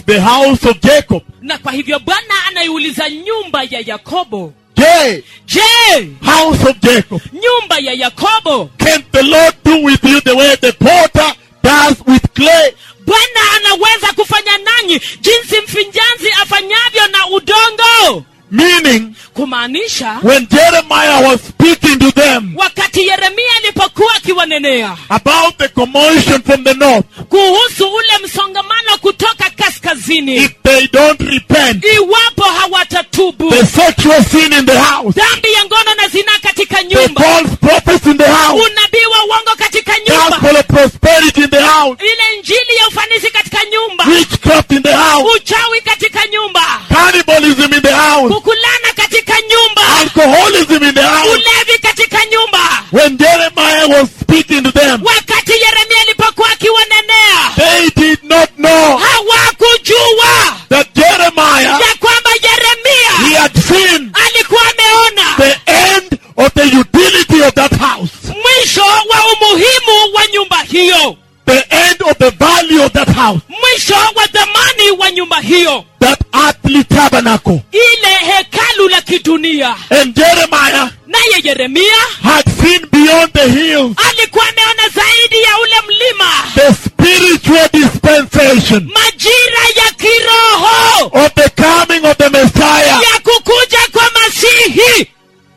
the house of Jacob. na kwa hivyo bwana anaiuliza nyumba ya yakobo Yea, je house of Jacob. nyumba ya yakobo Can the Lord do with you the way the potter does with clay? bwana anaweza kufanya nanyi jinsi mfinjanzi afanyavyo na udongo Meaning, kumaanisha when Jeremiah was speaking to them wakati yeremia alipokuwa akiwanenea about the commotion from the north, kuhusu ule msongamano kutoka kaskazini if they don't repent, iwapo hawatatubu the sexual sin in the house, dhambi ya ngono na zinaa katika the nyumba false prophets in the house, unabii wa uongo katika nyumba gospel of prosperity in the house, ile njili ya ufanisi katika nyumba witchcraft in the house, uchawi katika nyumba cannibalism in the house, kukulana katika nyumba alcoholism in the house. ulevi katika nyumba When Jeremiah was speaking to them, wakati yeremia alipokuwa akiwanenea they did not know hawakujua that Jeremiah, ya kwamba he yeremia had seen alikuwa ameona the end of the utility of that house, mwisho wa umuhimu wa nyumba hiyo the end of the value of that house, mwisho wa dhamani wa nyumba hiyo that earthly tabernacle. ile hekalu la kidunia And Jeremiah naye yeremia had seen beyond the hills alikuwa ameona zaidi ya ule mlima the spiritual dispensation majira ya kiroho of the coming of the Messiah. ya kukuja kwa masihi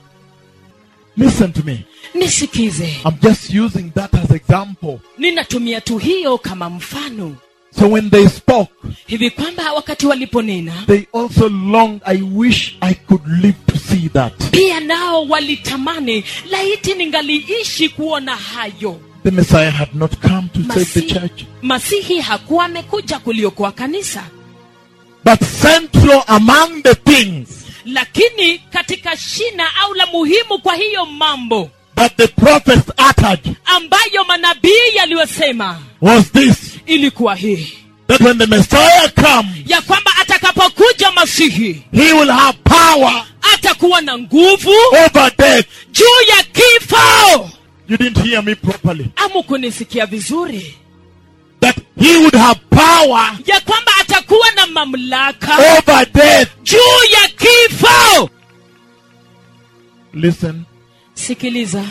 Listen to me. nisikize I'm just using that as example. ninatumia tu hiyo kama mfano So when they spoke, hivi kwamba wakati waliponena they also longed, I wish I could live to see that. pia nao walitamani laiti ningaliishi kuona hayo The Messiah had not come to save the masihi, church. masihi hakuwa amekuja kuliokoa kanisa But central among the things lakini katika shina au la muhimu kwa hiyo mambo that the prophets uttered ambayo manabii yaliyosema was this ilikuwa hii that when the Messiah comes, ya kwamba atakapokuja masihi he will have power atakuwa na nguvu over death. juu ya kifo You didn't hear me properly. amu kunisikia vizuri That he would have power ya kwamba atakuwa na mamlaka over death. juu ya kifo Listen. sikiliza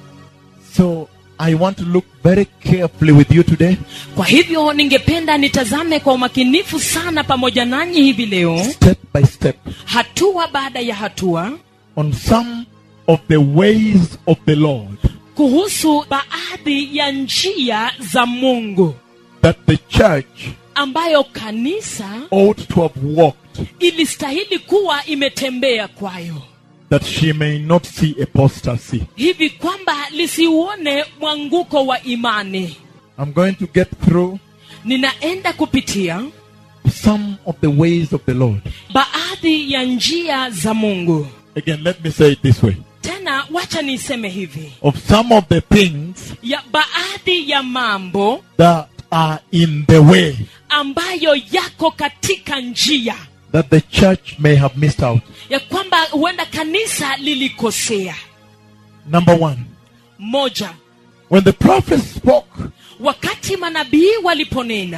So I want to look very carefully with you today kwa hivyo ningependa nitazame kwa umakinifu sana pamoja nanyi hivi leo step by step hatua baada ya hatua on some of the ways of the Lord kuhusu baadhi ya njia za mungu that the church ambayo kanisa ought to have walked ilistahili kuwa imetembea kwayo that she may not see apostasy. hivi kwamba lisiuone mwanguko wa imani I'm going to get through ninaenda kupitia some of the ways of the Lord. baadhi ya njia za mungu Again, let me say it this way. tena wacha niseme hivi Of some of the things ya baadhi ya mambo that are in the way ambayo yako katika njia that the church may have missed out. ya kwamba huenda kanisa lilikosea Number one, moja when the prophets spoke, wakati manabii waliponena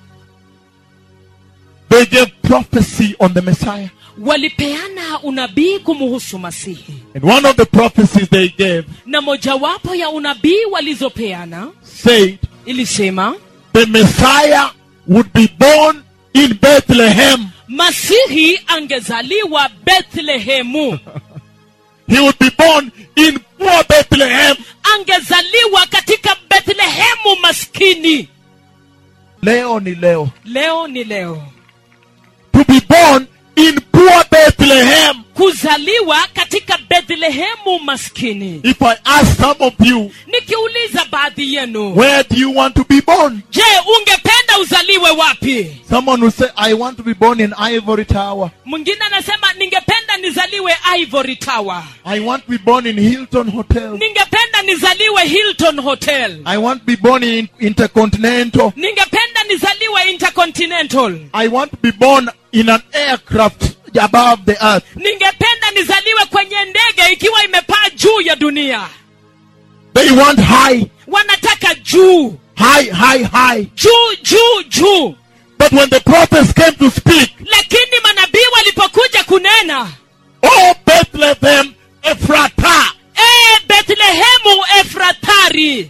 they gave prophecy on the Messiah. walipeana unabii kumuhusu masihi And one of the prophecies they gave na mojawapo ya unabii walizopeana said ilisema the Messiah would be born in Bethlehem. masihi angezaliwa bethlehemu He would be born in poor Bethlehem. angezaliwa katika bethlehemu maskini Leo ni leo. leo ni leo To be born in poor Bethlehem. kuzaliwa katika bethlehemu maskini If I ask some of you, nikiuliza baadhi yenu where do you want to be born? je ungependa uzaliwe wapi Someone will say, I want to be born in Ivory Tower. mwingine anasema ningependa nizaliwe ivory tower I want to be born in Hilton Hotel. ningependa nizaliwe hilton hotel I want to be born in Intercontinental. ningependa nizaliwe intercontinental I want to be born in an aircraft above the earth. ningependa nizaliwe kwenye ndege ikiwa imepaa juu ya dunia They want high, wanataka juu high, high, high. juu juu juu But when the prophets came to speak, lakini manabii walipokuja kunena oh Bethlehem Ephrata, e bethlehemu efratari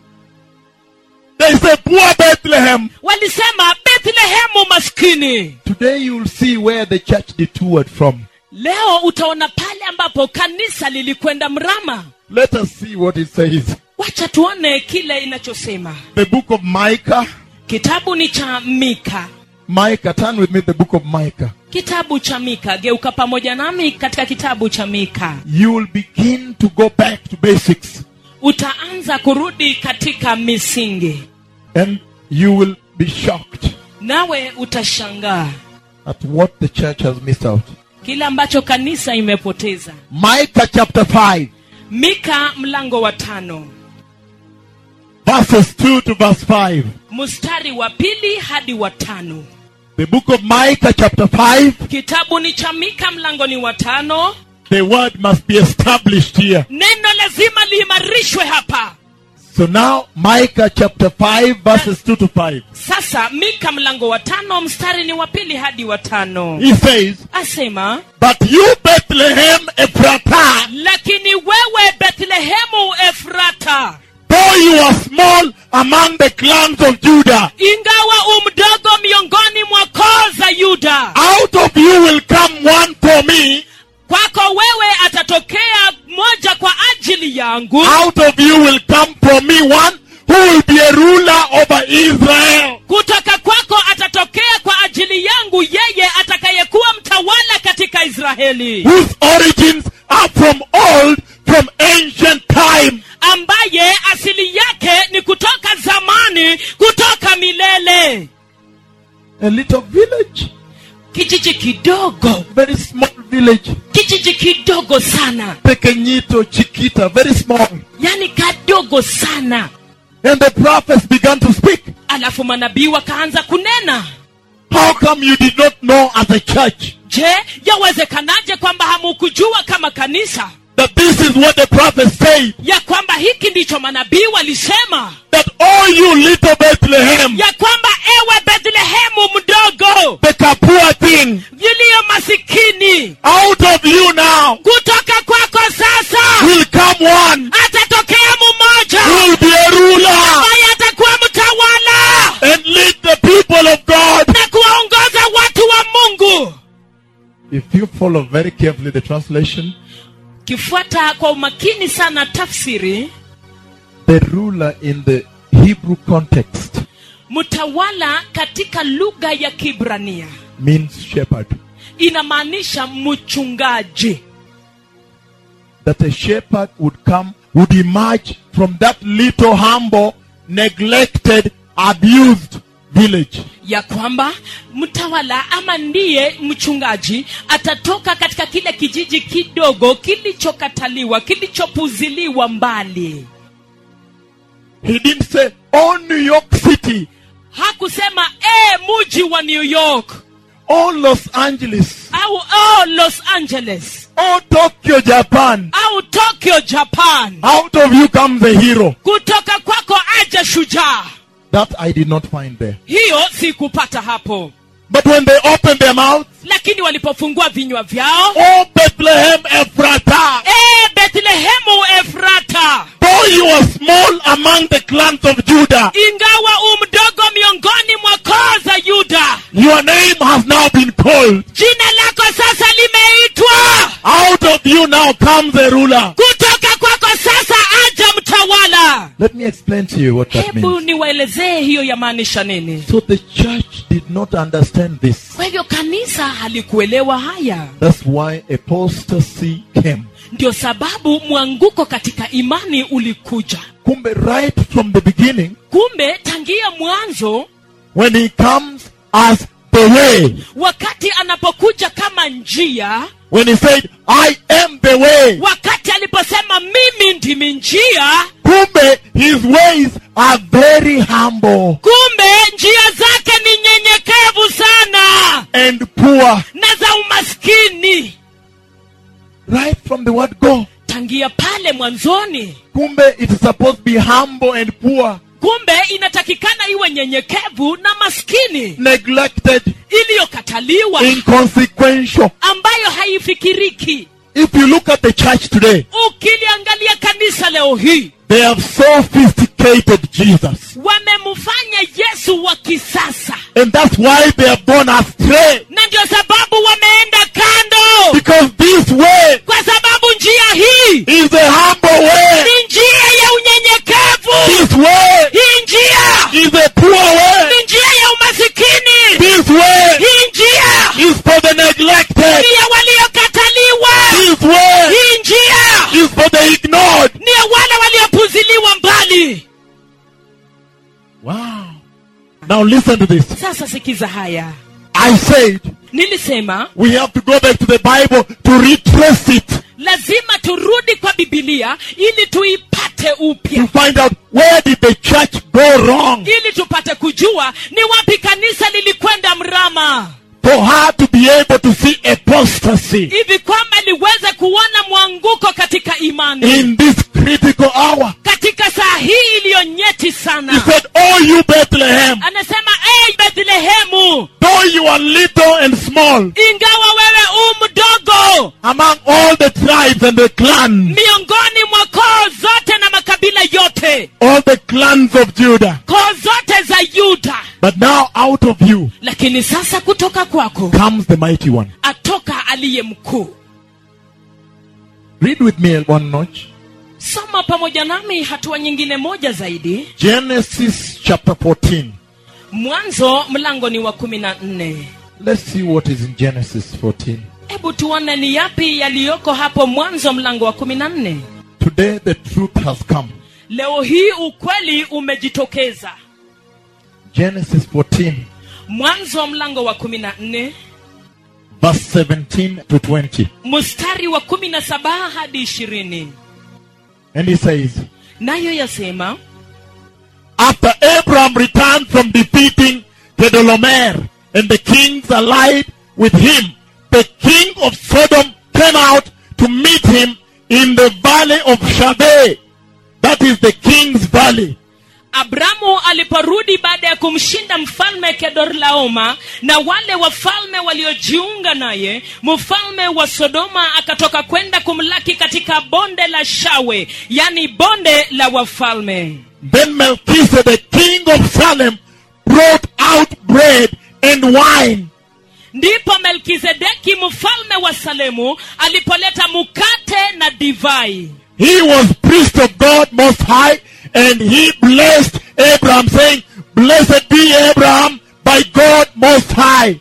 they say poor Bethlehem. walisema bethlehemu maskini Today you will see where the church detoured from. leo utaona pale ambapo kanisa lilikwenda mrama Let us see what it says. wacha tuone kile inachosema The book of Micah. kitabu ni cha mika Micah, turn with me the book of Micah. kitabu cha mika geuka pamoja nami katika kitabu cha mika You will begin to go back to basics utaanza kurudi katika misingi and you will be shocked nawe utashangaa at what the church has missed out. kile ambacho kanisa imepoteza Micah chapter 5, mika mlango wa tano verses 2 to verse 5. mstari wa pili hadi wa tano The book of Micah chapter 5, kitabu ni cha mika mlango ni wa tano the word must be established here. neno lazima liimarishwe hapa So now, Micah chapter 5, verses 2 to 5. sasa mika mlango wa tano mstari ni wa pili hadi wa tano He says, asema But you, Bethlehem Ephratah, lakini wewe bethlehemu efrata though you are small among the clans of Judah, ingawa umdogo miongoni mwa koo za yuda out of you will come one for me, kwako wewe atatokea moja kwa ajili yangu out of you will come for me one who will be a ruler over Israel. kutoka kwako atatokea kwa ajili yangu yeye atakayekuwa mtawala katika israeli whose origins are from old, from ancient time. ambaye asili yake ni kutoka zamani kutoka milele A little village, kijiji kidogo very small village, kijiji kidogo sana pequeñito, chiquita, very small. yani kadogo sana And the prophets began to speak. alafu manabii wakaanza kunena How come you did not know as a church je yawezekanaje kwamba hamukujua kama kanisa that this is what the prophets say? ya kwamba hiki ndicho manabii walisema That all you little Bethlehem, ya kwamba ewe bethlehemu mdogo the Kapua thing, yiliyo masikini out of you now kutoka kwako sasa will come one atatokea mmoja who will be a ruler ambaye atakuwa mtawala and lead the people of God. na kuwaongoza watu wa mungu If you follow very carefully the translation, kifuata kwa umakini sana tafsiri the ruler in the Hebrew context mtawala katika lugha ya kibrania means shepherd. inamaanisha mchungaji That a shepherd would come, would emerge from that little humble, neglected, abused village. ya kwamba mtawala ama ndiye mchungaji atatoka katika kile kijiji kidogo kilichokataliwa kilichopuziliwa mbali He didn't say, oh New York City, hakusema e muji wa new york oh Los Angeles, au oh, los angeles oh Tokyo, Japan. au tokyo japan Out of you comes a hero. kutoka kwako aja shujaa That I did not find there. hiyo sikupata hapo But when they opened their mouth, lakini walipofungua vinywa vyao oh Bethlehem Ephratah, e bethlehemu efrata though you are small among the clans of Judah, ingawa umdogo miongoni mwa koo za yuda your name has now been called. jina lako sasa limeitwa Out of you now comes a ruler. kutoka kwako sasa aja mtawala Let me explain to you what that hebu means. niwaelezee hiyo yamaanisha nini So the church did not understand this. kwa hivyo kanisa halikuelewa haya That's why apostasy came. ndio sababu mwanguko katika imani ulikuja Kumbe, right from the beginning, kumbe tangia mwanzo when he comes as the way, wakati anapokuja kama njia when he said, I am the way, wakati aliposema mimi ndimi njia kumbe, his ways are very humble kumbe njia zake ni nyenyekevu sana and poor. na za umaskini Right from the word go. tangia pale mwanzo mwanzoni Kumbe it is supposed to be humble and poor, kumbe inatakikana iwe nyenyekevu na maskini neglected, iliyokataliwa inconsequential. ambayo haifikiriki If you look at the church today, ukiliangalia kanisa leo hii they have sophisticated Jesus. wamemfanya yesu wa kisasa And that's why they have gone astray. na ndio sababu wameenda kando Because this way kwa sababu njia hii is the humble way. ni njia ya unyenyekevu This way hii njia is the poor way. ni njia ya umasikini This way hii njia is for the neglected. ni ya waliokataliwa This way hii njia is for the ignored. ni ya wale waliopuziliwa mbali Wow. Now listen to this. sasa sikiza haya I said nilisema we have to go back to the Bible to retrace it, lazima turudi kwa bibilia ili tuipate to upya find out where did the church go wrong ili tupate kujua ni wapi kanisa lilikwenda mrama for her to be able to see apostasy hivi kwamba liweze kuona mwanguko katika imani in this critical hour. katika saa hii iliyo nyeti He sana said, Oh, you Bethlehem, anasema hey, bethlehemu though you are little and small ingawa wewe u mdogo among all the tribes and the clans, miongoni mwa koo zote na makabila yote all the clans of Judah, koo zote za yuda but now out of you lakini sasa kutoka kwako comes the mighty one. atoka aliye mkuu Read with me one notch. soma pamoja nami hatua nyingine moja zaidi Genesis chapter 14. mwanzo mlango ni wa kumi na nne Let's see what is in Genesis 14. hebu tuone ni yapi yaliyoko hapo mwanzo mlango wa kumi na nne Today the truth has come. leo hii ukweli umejitokeza Genesis 14, mwanzo mlango wa kumi na nne verse 17 to 20. mstari wa kumi na saba hadi ishirini And he says, nayo yasema After Abraham returned from defeating Kedolomer and the kings allied with him, the king of Sodom came out to meet him in the valley of Shabeh. That is the king's valley. abramu aliporudi baada ya kumshinda mfalme kedorlaoma na wale wafalme waliojiunga naye mfalme wa sodoma akatoka kwenda kumlaki katika bonde la shawe yani bonde la wafalme Then Melchizedek, king of Salem, brought out bread and wine. ndipo melkizedeki mfalme wa salemu alipoleta mkate na divai He was priest of God Most High, and he blessed Abraham, saying, Blessed be Abraham by God Most High.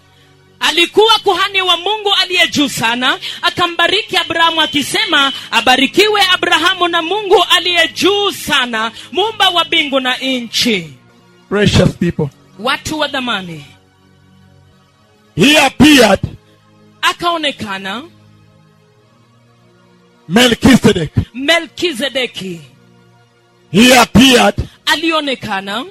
alikuwa kuhani wa mungu aliye juu sana akambariki abrahamu akisema abarikiwe abrahamu na mungu aliye juu sana muumba wa mbingu na nchi Precious people. watu wa dhamani He appeared, akaonekana Melchizedek. melkizedeki He appeared, alionekana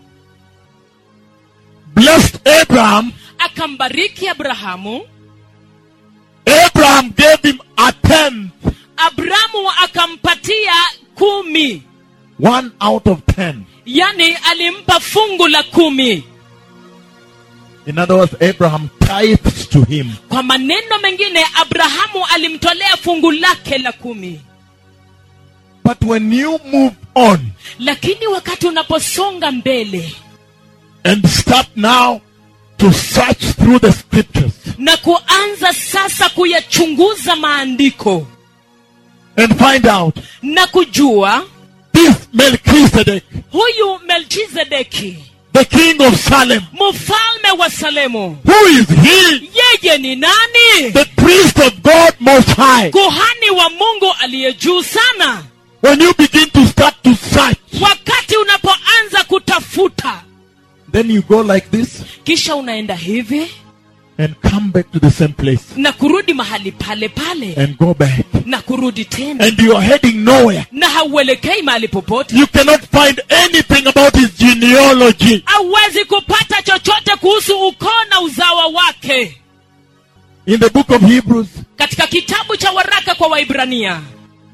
blessed Abraham. akambariki abrahamu Abraham gave him a tenth, abrahamu akampatia kumi one out of ten. yani alimpa fungu la kumi In other words, Abraham tithes to him. kwa maneno mengine abrahamu alimtolea fungu lake la kumi But when you move on lakini wakati unaposonga mbele and start now to search through the scriptures na kuanza sasa kuyachunguza maandiko and find out na kujua this Melchizedek, huyu melchizedeki the king of Salem, mfalme wa salemu who is he? yeye ni nani The priest of God Most High. kuhani wa mungu aliye juu sana When you begin to start to search, wakati unapoanza kutafuta then you go like this kisha unaenda hivi and come back to the same place na kurudi mahali pale pale and go back. na kurudi tena And you are heading nowhere. na hauelekei mahali popote You cannot find anything about his genealogy hauwezi kupata chochote kuhusu ukoo na uzawa wake in the book of Hebrews. katika kitabu cha waraka kwa waibrania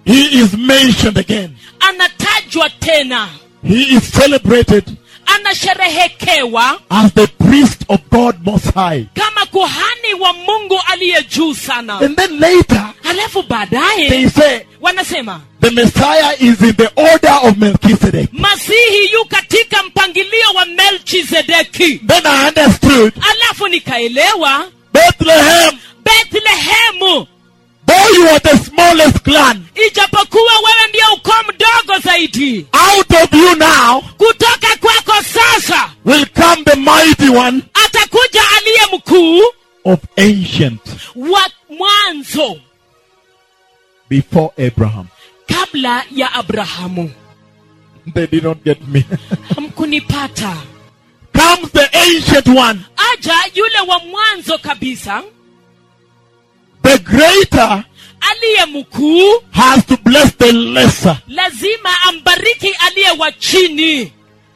he is mentioned again. anatajwa tena He is celebrated anasherehekewa as the priest of God Most High. kama kuhani wa mungu aliye juu sana And then later, halafu baadaye they say wanasema the Messiah is in the order of Melchizedek. masihi yu katika mpangilio wa melchizedeki Then I understood alafu nikaelewa Bethlehem, bethlehemu though you are the smallest clan, ijapokuwa wewe ndio ukoo mdogo zaidi out of you now kutoka kwako sasa will come the mighty one atakuja aliye mkuu of ancient wa mwanzo before Abraham. kabla ya abrahamu They did not get me. hamkunipata Comes the ancient one, aja yule wa mwanzo kabisa the greater aliye mkuu has to bless the lesser. lazima ambariki aliye wa chini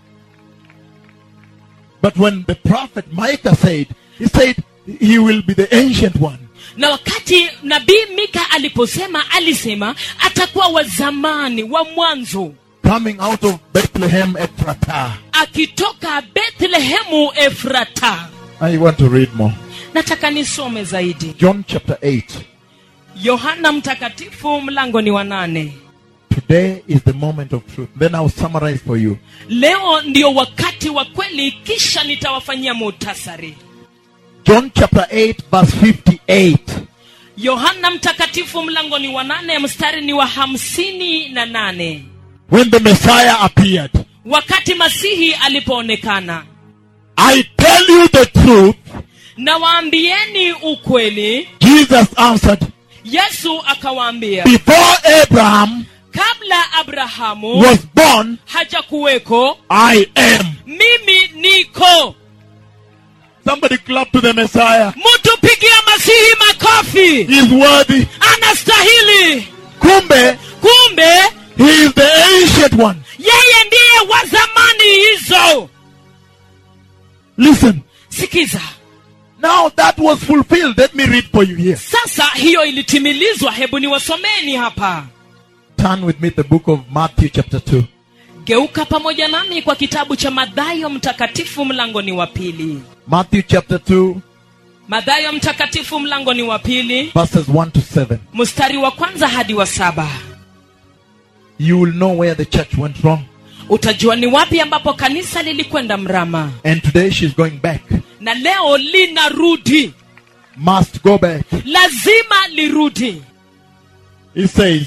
But when the prophet Micah said, he said he will be the ancient one. na wakati nabii mika aliposema alisema atakuwa wa zamani wa mwanzo coming out of Bethlehem Ephrata. akitoka bethlehemu efrata I want to read more. nataka nisome zaidi John chapter 8. yohana mtakatifu mlango ni wa nane Today is the moment of truth. Then I'll summarize for you. leo ndio wakati wa kweli kisha nitawafanyia muhtasari John chapter 8, verse 58. yohana mtakatifu mlango ni wa nane mstari ni wa hamsini na nane When the Messiah appeared, wakati masihi alipoonekana I tell you the truth. na waambieni ukweli Jesus answered, yesu akawaambia Before Abraham kabla abrahamu was born, hajakuweko I am. mimi niko Somebody clap to the Messiah. mtu pigia masihi makofi He is worthy. anastahili Kumbe, kumbe he is the ancient one. yeye ndiye wa zamani hizo Listen. sikiza Now that was fulfilled. Let me read for you here. sasa hiyo ilitimilizwa hebu niwasomeni hapa Turn with me the book of Matthew chapter 2. geuka pamoja nami kwa kitabu cha madhayo mtakatifu mlangoni wa pili Matthew chapter 2, madhayo mtakatifu mlangoni wa pili verses 1 to 7. mstari wa kwanza hadi wa saba You will know where the church went wrong. utajua ni wapi ambapo kanisa lilikwenda mrama And today she's going back. na leo linarudi Must go back. lazima lirudi He says,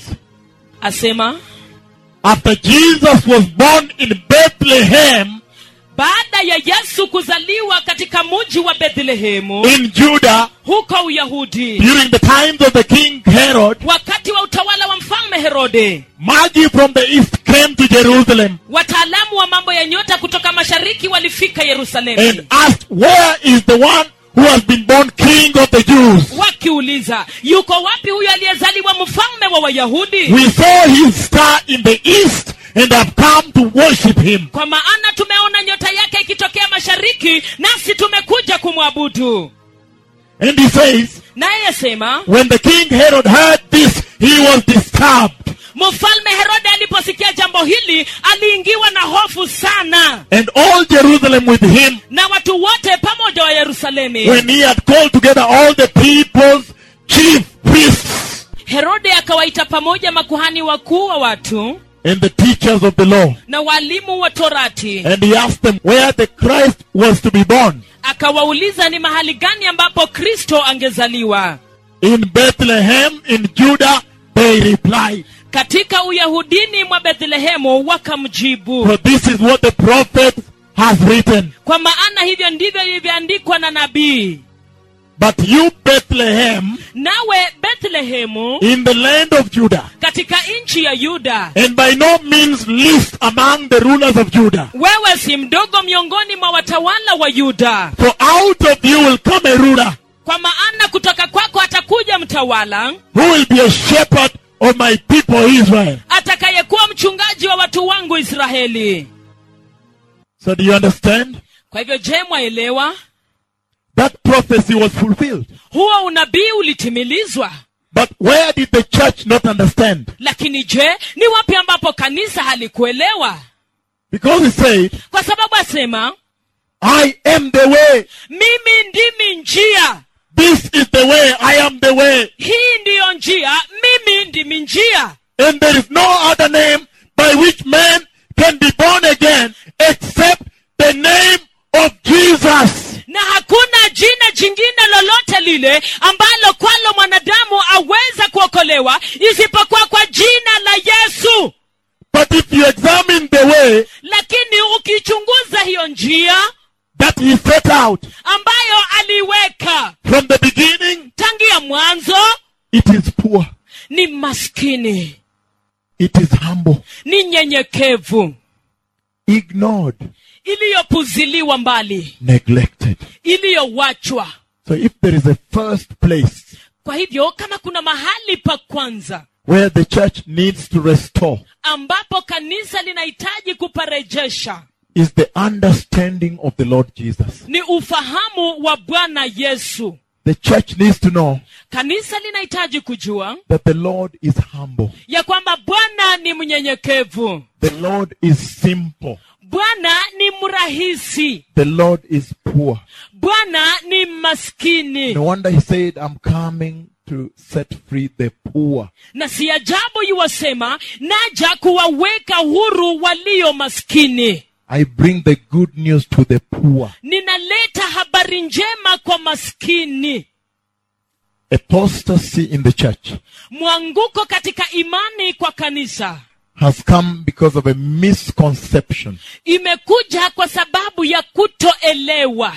asema After Jesus was born in Bethlehem baada ya yesu kuzaliwa katika muji wa bethlehemu in Judah huko uyahudi during the times of the king Herod, wakati wa utawala wa mfalme herode Magi from the east came to Jerusalem wataalamu wa mambo ya nyota kutoka mashariki walifika yerusalemu and asked, Where is the one who has been born king of the Jews? wakiuliza yuko wapi huyo aliyezaliwa mfalme wa wayahudi We saw his star in the east and have come to worship him. kwa maana tumeona nyota yake ikitokea mashariki nasi tumekuja kumwabudu And he says, naye yasema When the king Herod heard this, he was disturbed. mfalme herode aliposikia jambo hili aliingiwa na hofu sana And all Jerusalem with him, na watu wote pamoja wa yerusalemi when he had called together all the people's chief priests herode akawaita pamoja makuhani wakuu wa watu and the teachers of the law. na walimu wa torati And he asked them where the Christ was to be born. akawauliza ni mahali gani ambapo kristo angezaliwa In Bethlehem, in Judah, they replied. katika uyahudini mwa bethlehemu wakamjibu For this is what the prophet has written. kwa maana hivyo ndivyo ilivyoandikwa na nabii But you, Bethlehem, nawe bethlehemu in the land of Judah, katika nchi ya yuda and by no means least among the rulers of Judah. wewe si mdogo miongoni mwa watawala wa yuda For out of you will come a ruler kwa maana kutoka kwako atakuja mtawala who will be a shepherd of my people Israel. atakayekuwa mchungaji wa watu wangu israeli So do you understand? kwa hivyo je mwaelewa That prophecy was fulfilled. huo unabii ulitimilizwa But where did the church not understand? lakini je ni wapi ambapo kanisa halikuelewa Because he said, kwa sababu asema I am the way. mimi ndimi njia This is the way. I am the way. hii ndiyo njia mimi ndimi njia And there is no other name by which man can be born again except the name of Jesus. na hakuna jina jingine lolote lile ambalo kwalo mwanadamu aweza kuokolewa isipokuwa kwa jina la yesu But if you examine the way lakini ukichunguza hiyo njia that he set out ambayo aliweka from the beginning, tangia mwanzo it is poor. ni maskini It is humble, ni nyenyekevu ignored, iliyopuziliwa mbali neglected. iliyowachwa So if there is a first place kwa hivyo kama kuna mahali pa kwanza where the church needs to restore ambapo kanisa linahitaji kuparejesha is the understanding of the Lord Jesus. ni ufahamu wa bwana yesu The church needs to know kanisa linahitaji kujua that the Lord is humble. ya kwamba bwana ni mnyenyekevu The Lord is simple. bwana ni mrahisi The Lord is poor. bwana ni maskini No wonder he said, I'm coming to set free the poor. na si ajabu yuwasema naja kuwaweka huru walio maskini I bring the good news to the poor. ninaleta habari njema kwa maskini Apostasy in the church mwanguko katika imani kwa kanisa has come because of a misconception. imekuja kwa sababu ya kutoelewa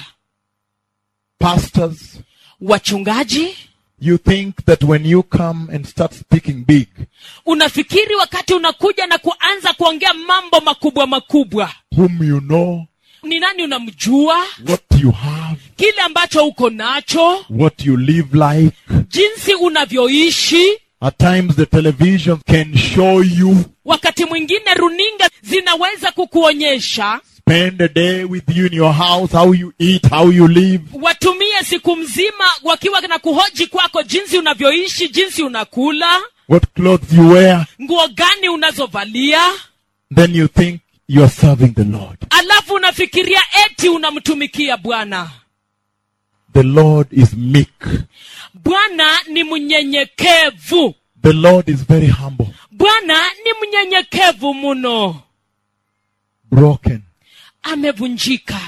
Pastors, wachungaji you think that when you come and start speaking big, unafikiri wakati unakuja na kuanza kuongea mambo makubwa makubwa whom you know, ni nani unamjua what you have, kile ambacho uko nacho what you live like. jinsi unavyoishi At times the television can show you, wakati mwingine runinga zinaweza kukuonyesha spend a day with you in your house, how you eat, how you live. watumie siku mzima wakiwa na kuhoji kwako jinsi unavyoishi jinsi unakula what clothes you wear, nguo gani unazovalia then you think you're serving the Lord. alafu unafikiria eti unamtumikia bwana The Lord is meek. bwana ni mnyenyekevu The Lord is very humble, bwana ni mnyenyekevu mno broken. amevunjika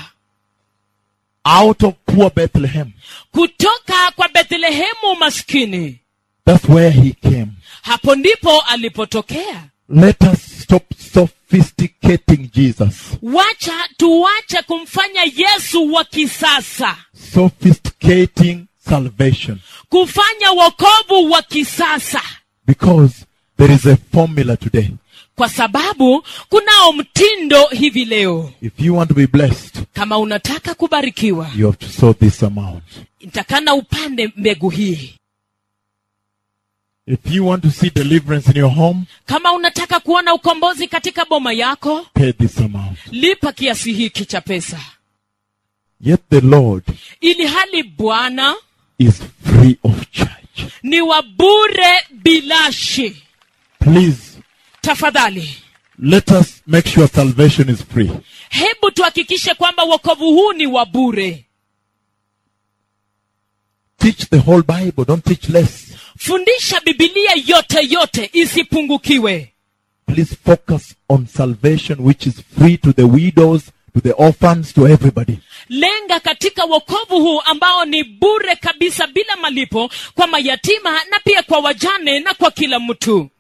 Out of poor Bethlehem. kutoka kwa bethlehemu maskini That's where he came. hapo ndipo alipotokea Let us stop sophisticating Jesus. wacha tuwache kumfanya yesu wa kisasa Sophisticating salvation. kufanya wokovu wa kisasa Because there is a formula today. kwa sababu kunao mtindo hivi leo If you want to be blessed, kama unataka kubarikiwa you have to sow this amount. itakana upande mbegu hii If you want to see deliverance in your home, kama unataka kuona ukombozi katika boma yako pay this amount. lipa kiasi hiki cha pesa Yet the Lord ili hali bwana is free of charge. ni wa bure bilashi Please, tafadhali let us make sure salvation is free. hebu tuhakikishe kwamba wokovu huu ni wa bure Teach the whole Bible, don't teach less. fundisha bibilia yote yote isipungukiwe Please focus on salvation which is free to the widows, to the orphans, to everybody. lenga katika wokovu huu ambao ni bure kabisa bila malipo kwa mayatima na pia kwa wajane na kwa kila mtu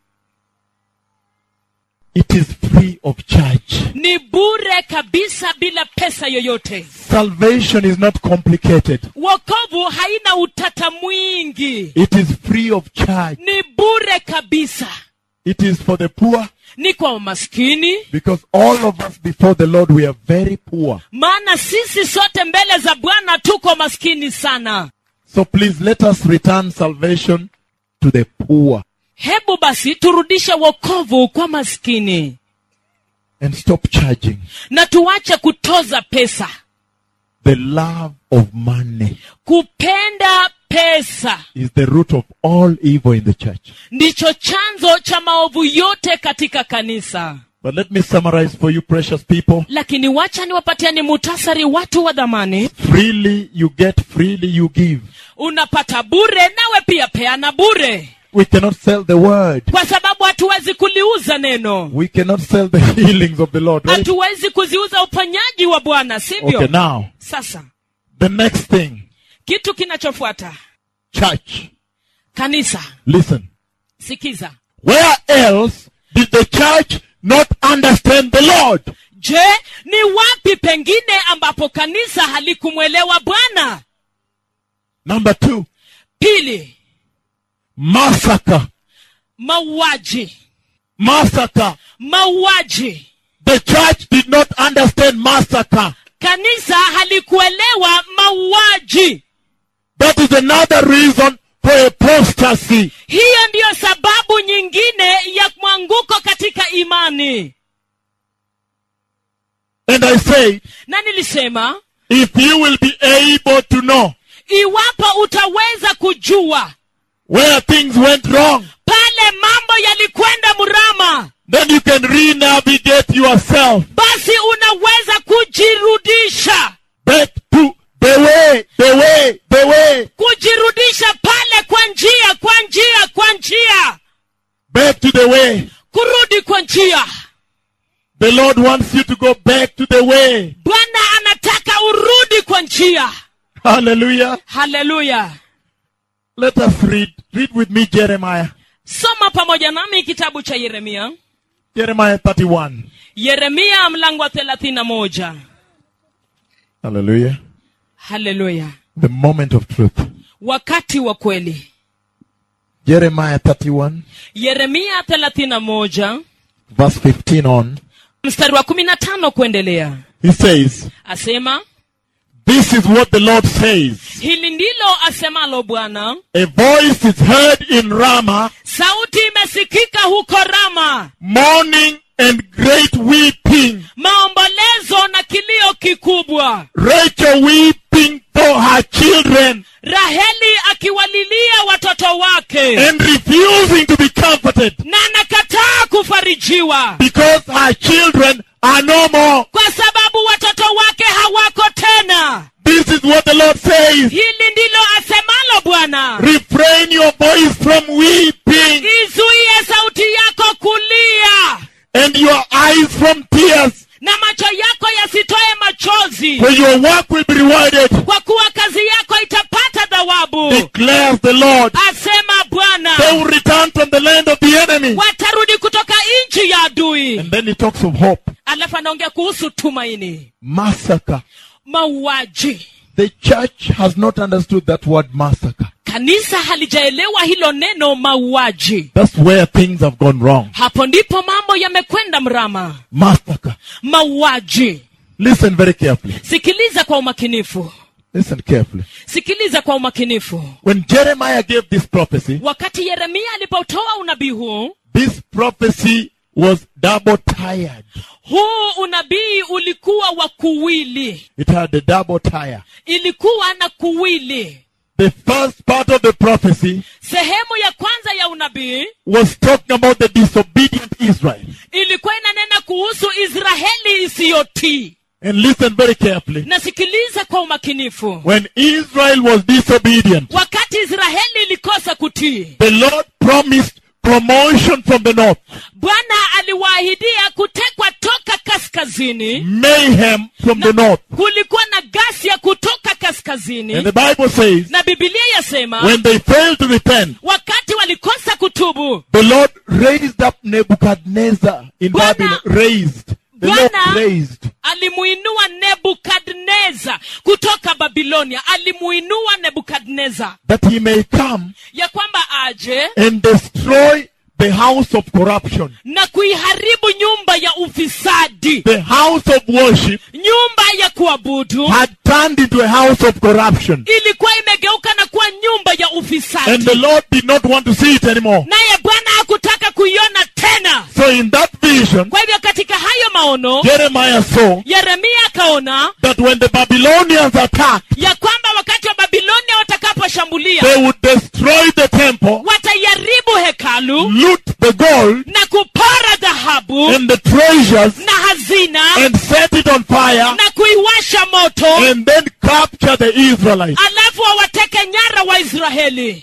It is free of charge. ni bure kabisa bila pesa yoyote Salvation is not complicated. wokovu haina utata mwingi It is free of charge. ni bure kabisa It is for the poor ni kwa maskini because all of us before the Lord we are very poor. maana sisi sote mbele za bwana tuko maskini sana So please let us return salvation to the poor hebu basi turudishe wokovu kwa maskini and stop charging na tuache kutoza pesa the love of money. kupenda pesa is the root of all evil in the church. ndicho chanzo cha maovu yote katika kanisa But let me summarize for you, precious people. lakini wacha niwapatiani mutasari watu wa dhamani Freely you get, freely you give. unapata bure nawe pia peana bure We cannot sell the word. kwa sababu hatuwezi kuliuza neno We cannot sell the healings of the Lord, right? hatuwezi kuziuza uponyaji wa bwana sivyo Okay, now, sasa the next thing. kitu kinachofuata Church. kanisa Listen. sikiza Where else did the church not understand the Lord? je ni wapi pengine ambapo kanisa halikumwelewa bwana Number two, pili massacre. mauaji Massacre. mauaji The church did not understand massacre. kanisa halikuelewa mauaji That is another reason for apostasy. hiyo ndiyo sababu nyingine ya mwanguko katika imani And I say, na nilisema if you will be able to know iwapo utaweza kujua where things went wrong, pale mambo yalikwenda mrama then you can re-navigate yourself basi unaweza kujirudisha back to the way, the way, the way, kujirudisha pale kwa njia kwa njia kwa njia back to the way. kurudi kwa njia The Lord wants you to go back to the way. bwana anataka urudi kwa njia Hallelujah. haleluya Let us read. Read with me Jeremiah. soma pamoja nami kitabu cha yeremia Jeremiah 31. yeremia mlango wa thelathini na moja Hallelujah. haleluya The moment of truth. wakati wa kweli Jeremiah 31, yeremia thelathini na moja verse 15 on. mstari wa kumi na tano kuendelea He says, asema This is what the Lord says. hili ndilo asemalo bwana A voice is heard in Ramah, sauti imesikika huko rama mourning and great weeping. maombolezo na kilio kikubwa Rachel weeping for her children raheli akiwalilia watoto wake and refusing to be comforted na anakataa kufarijiwa because her children are no more. kwa sababu watoto wake hawako tena This is what the Lord says. hili ndilo asemalo bwana Refrain your voice from weeping izuie sauti yako kulia and your eyes from tears, na macho yako yasitoe machozi for your work will be rewarded, kwa kuwa kazi yako itapata thawabu declares the Lord. asema bwana They will return from the land of the enemy. watarudi kutoka nchi ya adui And then he talks of hope. alafu anaongea kuhusu tumaini Massacre. mauaji The church has not understood that word massacre. kanisa halijaelewa hilo neno mauaji That's where things have gone wrong. hapo ndipo mambo yamekwenda mrama Massacre. mauaji Listen very carefully. sikiliza kwa umakinifu Listen carefully. sikiliza kwa umakinifu When Jeremiah gave this prophecy, wakati yeremia alipotoa unabii huu this prophecy was double tired. huu unabii ulikuwa wa kuwili It had a double tire. ilikuwa na kuwili The first part of the prophecy sehemu ya kwanza ya unabii was talking about the disobedient Israel. ilikuwa inanena kuhusu israeli isiyotii And listen very carefully. nasikiliza kwa umakinifu When Israel was disobedient, wakati israeli ilikosa kutii the Lord promised promotion from the north, bwana aliwaahidia kutekwa toka kaskazini mayhem from the north. kulikuwa na gasia kutoka kaskazini And the Bible says, na bibilia yasema when they failed to repent, wakati walikosa kutubu the Lord raised up Nebuchadnezzar in Bwana- Babylon. Raised. The Lord Bwana- raised. alimuinua nebukadneza kutoka babilonia alimuinua nebukadneza That he may come ya kwamba aje and destroy the house of corruption. na kuiharibu nyumba ya ufisadi The house of worship nyumba ya kuabudu had turned into a house of corruption. ilikuwa imegeuka na kuwa nyumba ya And ufisadi the Lord did not want to see it anymore. naye bwana hakutaka kuiona tena So in that vision, kwa hivyo katika hayo maono Jeremiah saw yeremia akaona that when the Babylonians attacked, ya kwamba wakati wa babilonia watakaposhambulia kuishambulia they would destroy the temple, wataiharibu hekalu loot the gold na kupora dhahabu and the treasures, na hazina and set it on fire, na kuiwasha moto and then capture the Israelites. alafu wawateke nyara waisraeli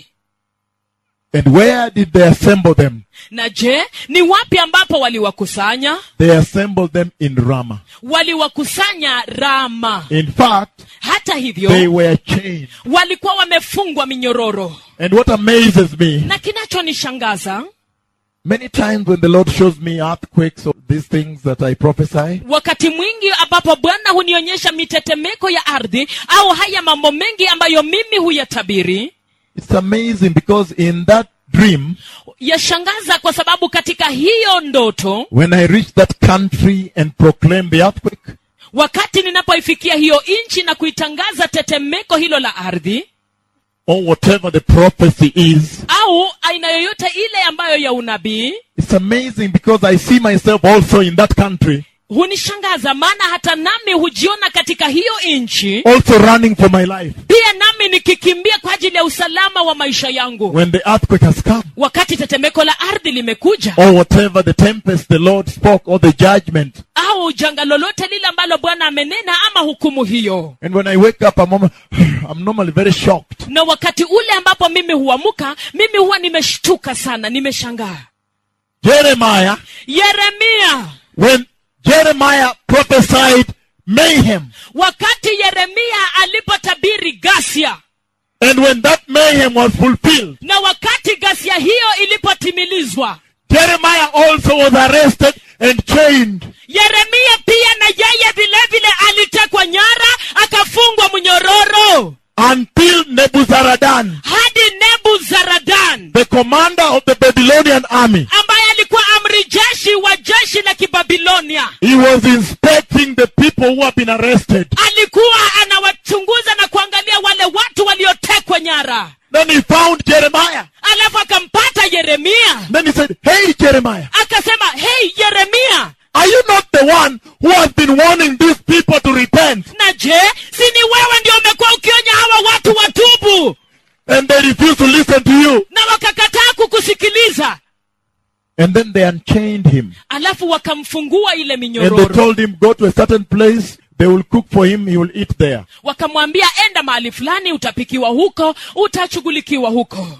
And where did they assemble them? na je ni wapi ambapo waliwakusanya They assembled them in Ramah. waliwakusanya rama In fact, hata they hivyo were chained. walikuwa wamefungwa minyororo And what amazes me, na kinachonishangaza many times when the Lord shows me earthquakes or these things that I prophesy, wakati mwingi ambapo bwana hunionyesha mitetemeko ya ardhi au haya mambo mengi ambayo mimi huyatabiri it's amazing because in that dream, yashangaza kwa sababu katika hiyo ndoto when I reach that country and proclaim the earthquake, wakati ninapoifikia hiyo nchi na kuitangaza tetemeko hilo la ardhi or whatever the prophecy is, au aina yoyote ile ambayo ya unabii it's amazing because I see myself also in that country, hunishangaza maana hata nami hujiona katika hiyo nchi also running for my life pia nami nikikimbia kwa ajili ya usalama wa maisha yangu when the earthquake has come, wakati tetemeko la ardhi limekuja or whatever the tempest the Lord spoke, or the judgment. au janga lolote lile ambalo bwana amenena ama hukumu hiyo And when I wake up, I'm, almo- I'm normally very shocked. na wakati ule ambapo mimi huamuka mimi huwa nimeshtuka sana nimeshangaa Jeremiah, yeremia when Jeremiah prophesied mayhem, wakati yeremia alipotabiri gasia and when that mayhem was fulfilled, na wakati gasia hiyo ilipotimilizwa Jeremiah also was arrested and chained. yeremia pia na yeye vile vile alitekwa nyara akafungwa mnyororo until Nebuzaradan, hadi nebuzaradan the commander of the Babylonian army, ambaye alikuwa amri jeshi wa jeshi la kibabilonia he was inspecting the people who have been arrested. alikuwa anawachunguza na kuangalia wale watu waliotekwa nyara Then he found Jeremiah. alafu akampata yeremia Then he said, Hey, Jeremiah, akasema hei yeremia are you not the one who has been warning these people to repent? na je si ni wewe ndio umekuwa ukionya hawa watu watubu And they refuse to listen to you. na wakakataa kukusikiliza And then they unchained him. alafu wakamfungua ile And they minyororo told him, Go to a certain place. They will cook for him. He will eat there. wakamwambia enda mahali fulani utapikiwa huko utashughulikiwa huko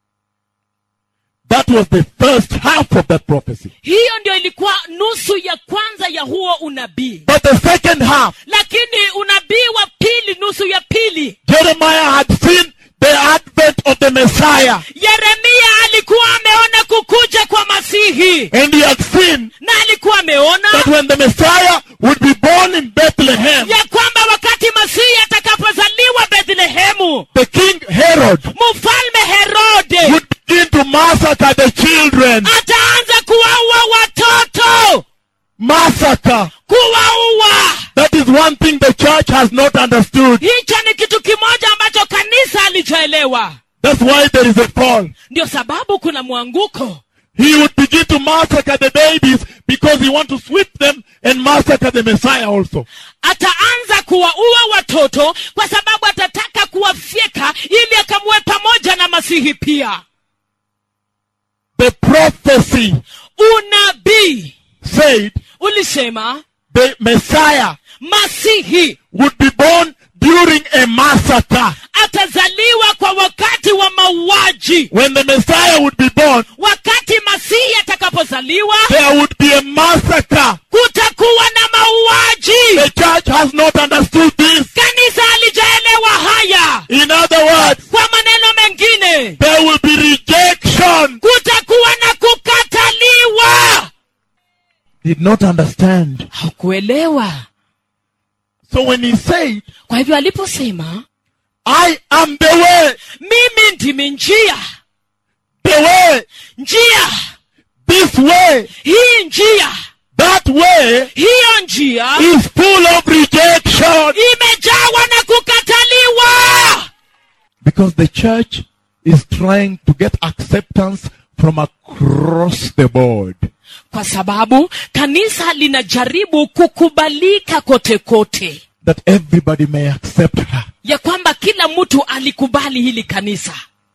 That was the first half of that prophecy. hiyo ndio ilikuwa nusu ya kwanza ya huo unabii But the second half, lakini unabii wa pili nusu ya pili Jeremiah had seen the advent of the Messiah. yeremia alikuwa ameona kukuja kwa masihi And he had seen na alikuwa ameona that when the Messiah would be born in Bethlehem, ya kwamba wakati masihi atakapozaliwa bethlehemu the king Herod mfalme herode would begin to massacre the children. ataanza kuwaua watoto Massacre. kuwaua That is one thing the church has not understood. hicho ni kitu kimoja ambacho kanisa alichoelewa That's why there is a fall. ndio sababu kuna mwanguko He would begin to massacre the babies because he wants to sweep them and massacre the Messiah also. ataanza kuwaua watoto kwa sababu atataka kuwafyeka ili akamue pamoja na masihi pia The prophecy unabii said ulisema the Messiah masihi would be born during a massacre. atazaliwa kwa wakati wa mauaji When the Messiah would be born, wakati masihi atakapozaliwa there would be a massacre. kutakuwa na mauaji The church has not understood this. kanisa alijaelewa haya In other words, kwa maneno mengine there will be rejection. kutakuwa na kukataliwa Did not understand. hakuelewa So when he said, kwa hivyo aliposema I am the way, mimi ndimi njia the way, njia this way, hii njia that way hiyo njia is full of rejection. imejawa na kukataliwa Because the church is trying to get acceptance from across the board. kwa sababu kanisa linajaribu kukubalika kote kote That everybody may accept her. ya kwamba kila mtu alikubali hili kanisa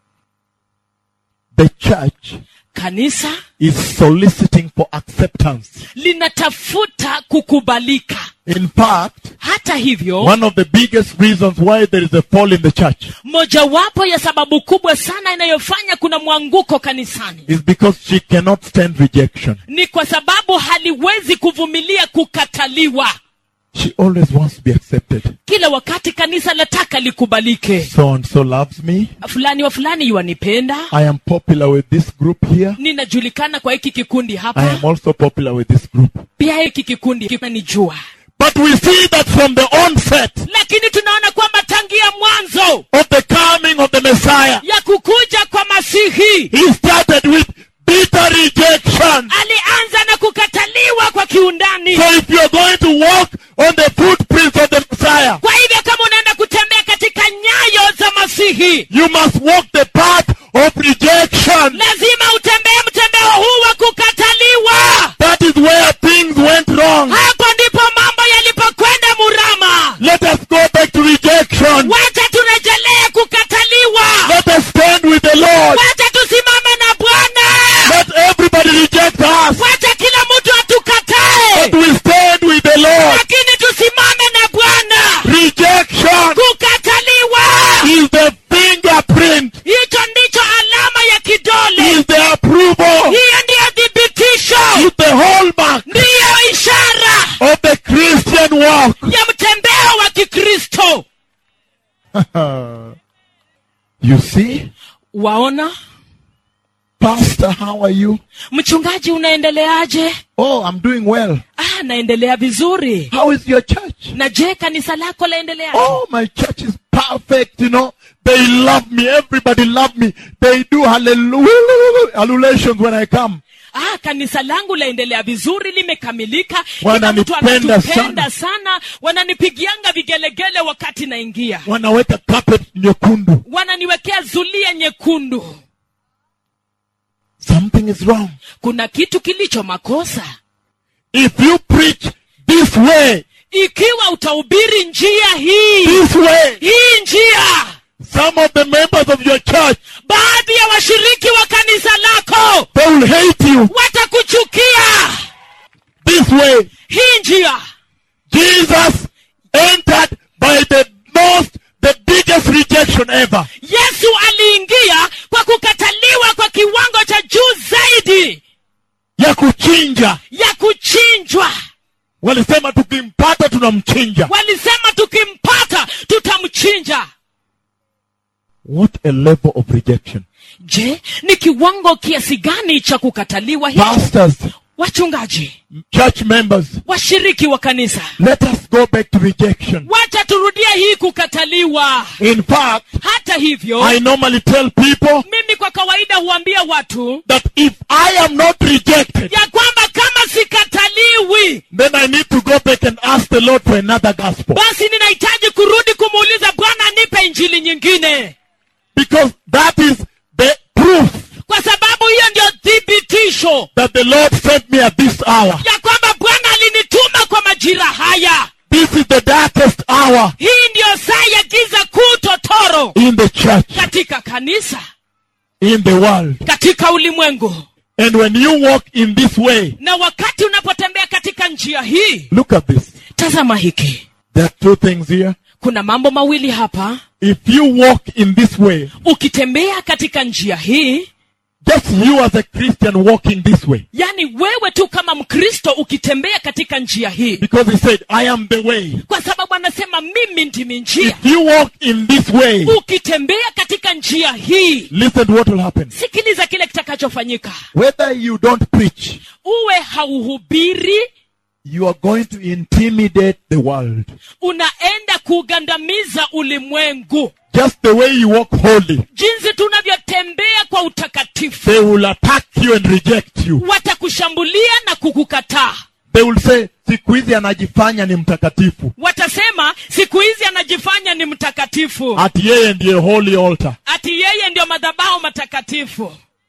The church kanisa is soliciting for acceptance. linatafuta kukubalika In fact, hata hivyo one of the biggest reasons why there is a fall in the church mojawapo ya sababu kubwa sana inayofanya kuna mwanguko kanisani is because she cannot stand rejection. ni kwa sababu haliwezi kuvumilia kukataliwa She always wants to be accepted. kila wakati kanisa lataka likubalike So and so loves me. fulani wa fulani yuwanipenda I am popular with this group here. ninajulikana kwa hiki kikundi I hapa am also popular with this group. pia hiki kikundi kinanijua But we see that from the onset lakini tunaona kwamba tangia mwanzo of the coming of the Messiah, ya kukuja kwa masihi he started with bitter rejection. alianza na kukataliwa kwa kiundani So if you're going to walk on the footprints of the Messiah, kwa hivyo kama unaenda kutembea katika nyayo za masihi you must walk the path of rejection. lazima utembee mtembeo huu wa kukataliwa That is where things went wrong. hapo ndipo mambo yalipokwenda murama Let us go back to rejection. wacha turejelee kukataliwa Let us stand with the Lord. wacha tusimame na bwana Let everybody reject us. wacha kila mtu atukatae But we stand with the Lord. lakini tusimame na bwana Rejection kukataliwa is the fingerprint, hicho ndicho alama ya kidole is the approval, hiyo ndiyo thibitisho is the hallmark ndiyo ishara of the Christian walk. ya mtembeo wa kikristo you see? waona Pastor, how are you? mchungaji unaendeleaje Oh, I'm doing well. ah naendelea vizuri How is your church? na je kanisa lako laendeleaje Oh, my church is perfect, you know. They love me. Everybody love me. They do hallelujah, hallelations when I come. ah kanisa langu laendelea vizuri limekamilika kila mtu Wananipenda anatupenda sana wananipigianga vigelegele wakati naingia Wanaweka carpet nyekundu. wananiwekea zulia nyekundu Something is wrong. kuna kitu kilicho makosa If you preach this way, ikiwa utahubiri njia hii this way, hii njia some of the members of your church, baadhi ya washiriki wa kanisa lako they will hate you. watakuchukia This way, hii njia Jesus entered by the most, the biggest rejection ever. yesu aliingia kwa kukataliwa kwa kiwango cha juu zaidi Ya kuchinja. ya kuchinjwa Walisema tukimpata tunamchinja. walisema tukimpata tutamchinja What a level of rejection. je ni kiwango kiasi gani cha kukataliwa hicho Pastors, wachungaji church members, washiriki wa kanisa let us go back to rejection. wacha turudie hii kukataliwa In fact, hata hivyo I normally tell people mimi kwa kawaida huambia watu that if I am not rejected, ya kwamba kama sikataliwi then I need to go back and ask the Lord for another gospel. basi ninahitaji kurudi kumuuliza bwana nipe injili nyingine Because that is the proof kwa sababu hiyo ndio thibitisho that the Lord sent me at this hour. ya kwamba bwana alinituma kwa majira haya This is the darkest hour hii ndiyo saa ya giza kuu totoro in the church, katika kanisa in the world. katika ulimwengu And when you walk in this way, na wakati unapotembea katika njia hii look at this. tazama hiki There are two things here. kuna mambo mawili hapa If you walk in this way, ukitembea katika njia hii just you as a Christian walking this way. yani wewe tu kama mkristo ukitembea katika njia hii Because he said, I am the way. kwa sababu anasema mimi ndimi njia If you walk in this way, ukitembea katika njia hii listen to what will happen. sikiliza kile kitakachofanyika Whether you don't preach, uwe hauhubiri you are going to intimidate the world. unaenda kugandamiza ulimwengu Just the way you walk holy, jinsi tunavyotembea kwa utakatifu they will attack you and reject you. watakushambulia na kukukataa They will say, siku hizi anajifanya ni mtakatifu. watasema siku hizi anajifanya ni mtakatifu Ati yeye ndiye holy altar. ati yeye ndio madhabahu matakatifu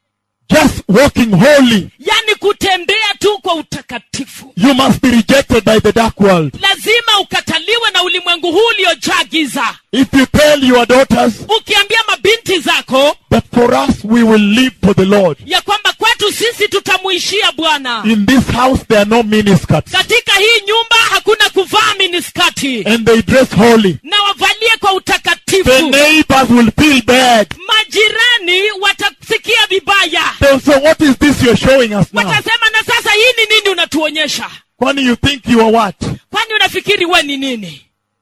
just walking holy, yani kutembea tu kwa utakatifu you must be rejected by the dark world. lazima ukataliwe na ulimwengu huu uliojaa giza If you tell your daughters ukiambia mabinti zako that for us we will live for the Lord, ya kwamba kwetu sisi tutamuishia bwana in this house there are no miniskirts, katika hii nyumba hakuna kuvaa miniskati and they dress holy, na wavalie kwa the utakatifu neighbors will feel bad. majirani watasikia vibaya They'll say, what is this you're showing us now? watasema na sasa hii ni nini unatuonyesha Kwani you think you are what? kwani unafikiri we ni nini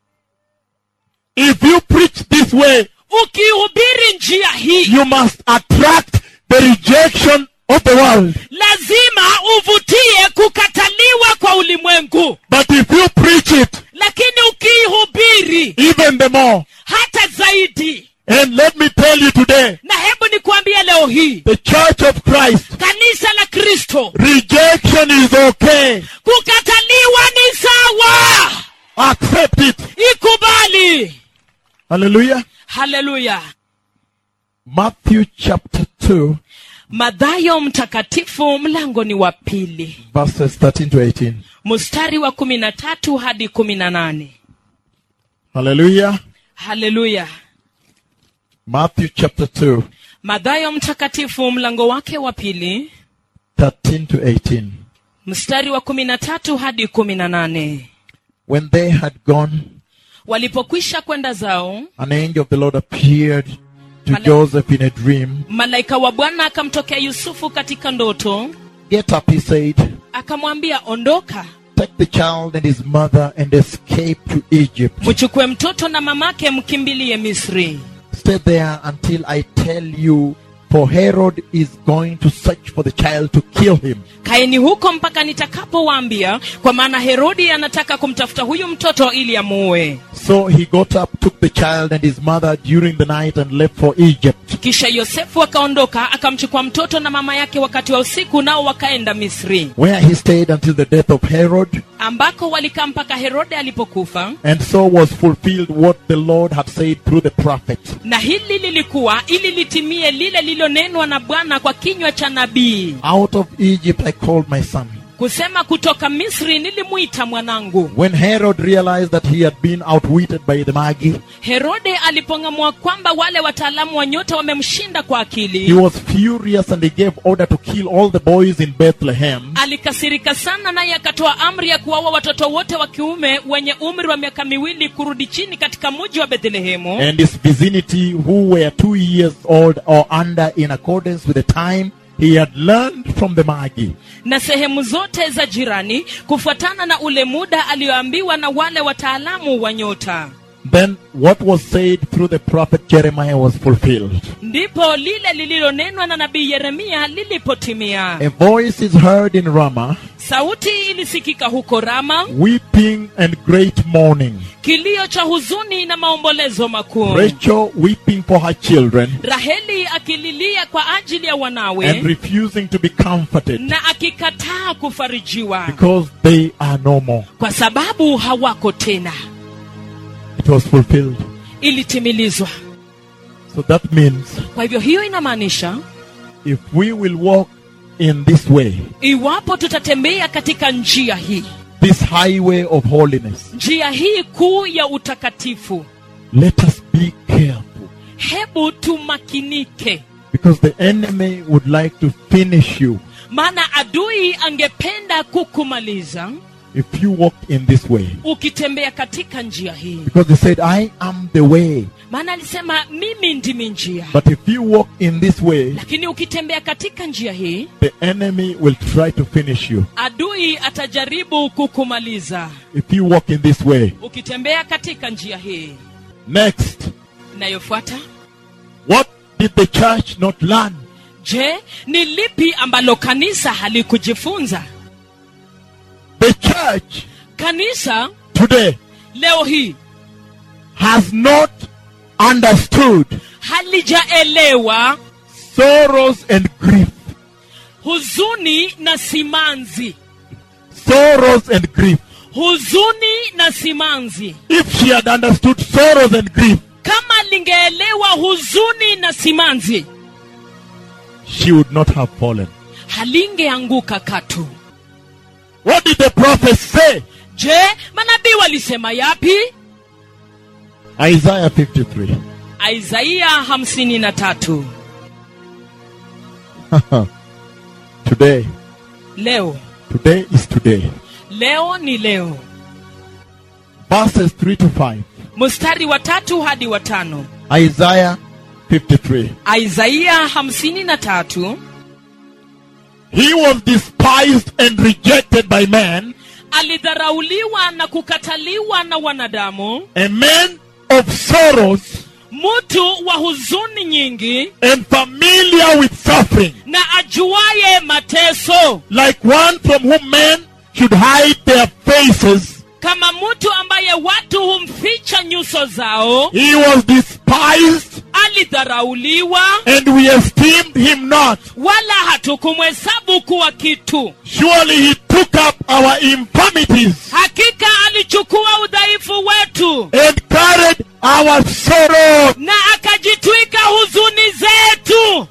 If you preach this way, ukihubiri njia hii you must attract the rejection of the world. lazima uvutie kukataliwa kwa ulimwengu But if you preach it lakini ukiihubiri even the more, hata zaidi and let me tell you today, na hebu nikuambie leo hii the church of Christ, kanisa la kristo rejection is okay. kukataliwa ni sawa Accept it. ikubali Hallelujah. haleluya Matthew chapter 2, madhayo mtakatifu mlango ni wa pili verses 13 to 18. mstari wa kumi na tatu hadi kumi na nane Hallelujah. haleluya Matthew chapter 2, madhayo mtakatifu mlango wake wa pili 13 to 18. mstari wa kumi na tatu hadi kumi na nane When they had gone, walipokwisha kwenda zao an angel of the Lord appeared to Mala- Joseph in a dream. malaika wa bwana akamtokea yusufu katika ndoto Get up, he said. akamwambia ondoka Take the child and his mother and escape to Egypt. mchukue mtoto na mamake mkimbilie misri Stay there until I tell you, for Herod is going to search for the child to kill him. kaeni huko mpaka nitakapowaambia kwa maana herodi anataka kumtafuta huyu mtoto ili amuue So he got up, took the child and his mother during the night and left for Egypt. kisha yosefu akaondoka akamchukua mtoto na mama yake wakati wa usiku nao wakaenda misri Where he stayed until the death of Herod. ambako walikaa mpaka herode alipokufa And so was fulfilled what the Lord had said through the prophet. na hili lilikuwa ili litimie lile lililonenwa na bwana kwa kinywa cha nabii Out of Egypt I called my son. kusema kutoka misri nilimwita mwanangu When Herod realized that he had been outwitted by the Magi, herode alipong'amua kwamba wale wataalamu wa nyota wamemshinda kwa he akili was furious and he gave order to kill all the boys in Bethlehem alikasirika sana naye akatoa amri ya kuwaua watoto wote wa kiume wenye umri wa miaka miwili kurudi chini katika mji wa bethlehemu and his vicinity who were two years old or under in accordance with the time he had learned from the Magi. na sehemu zote za jirani kufuatana na ule muda aliyoambiwa na wale wataalamu wa nyota Then what was said through the prophet Jeremiah was fulfilled. ndipo lile lililonenwa na nabii yeremia lilipotimia A voice is heard in Ramah, sauti ilisikika huko rama weeping and great mourning. kilio cha huzuni na maombolezo makuu Rachel weeping for her children raheli akililia kwa ajili ya and wanawe refusing to be comforted na akikataa kufarijiwa because they are no more. kwa sababu hawako tena It was fulfilled. ilitimilizwa So that means kwa hivyo hiyo inamaanisha if we will walk in this way, iwapo tutatembea katika njia hii this highway of holiness, njia hii kuu ya utakatifu let us be careful hebu tumakinike because the enemy would like to finish you maana adui angependa kukumaliza if you walk in this way. ukitembea katika njia hii Because he said, I am the way. maana alisema mimi ndimi njia But if you walk in this way, lakini ukitembea katika njia hii the enemy will try to finish you. adui atajaribu kukumaliza If you walk in this way. ukitembea katika njia hii Next, inayofuata what did the church not learn? je ni lipi ambalo kanisa halikujifunza The church kanisa today leo hii has not understood halijaelewa sorrows and grief. huzuni na simanzi Sorrows and grief. huzuni na simanzi If she had understood sorrows and grief, kama lingeelewa huzuni na simanzi she would not have fallen. halingeanguka katu What did the prophet say? je manabii walisema yapi Isaiah 53. isaia hamsini na tatu today, leo today is today. leo ni leo Verses 3 to 5. mstari wa tatu hadi wa tano Isaiah 53. isaia hamsini na tatu He was despised and rejected by men, alidharauliwa na kukataliwa na wanadamu a man of sorrows mtu wa huzuni nyingi and familiar with suffering, na ajuaye mateso like one from whom men should hide their faces. kama mtu ambaye watu humficha nyuso zao He was despised, alidharauliwa and we esteemed him not. wala hatukumhesabu kuwa kitu Surely he took up our infirmities hakika alichukua udhaifu wetu and carried our sorrows. na akajitwika huzuni zetu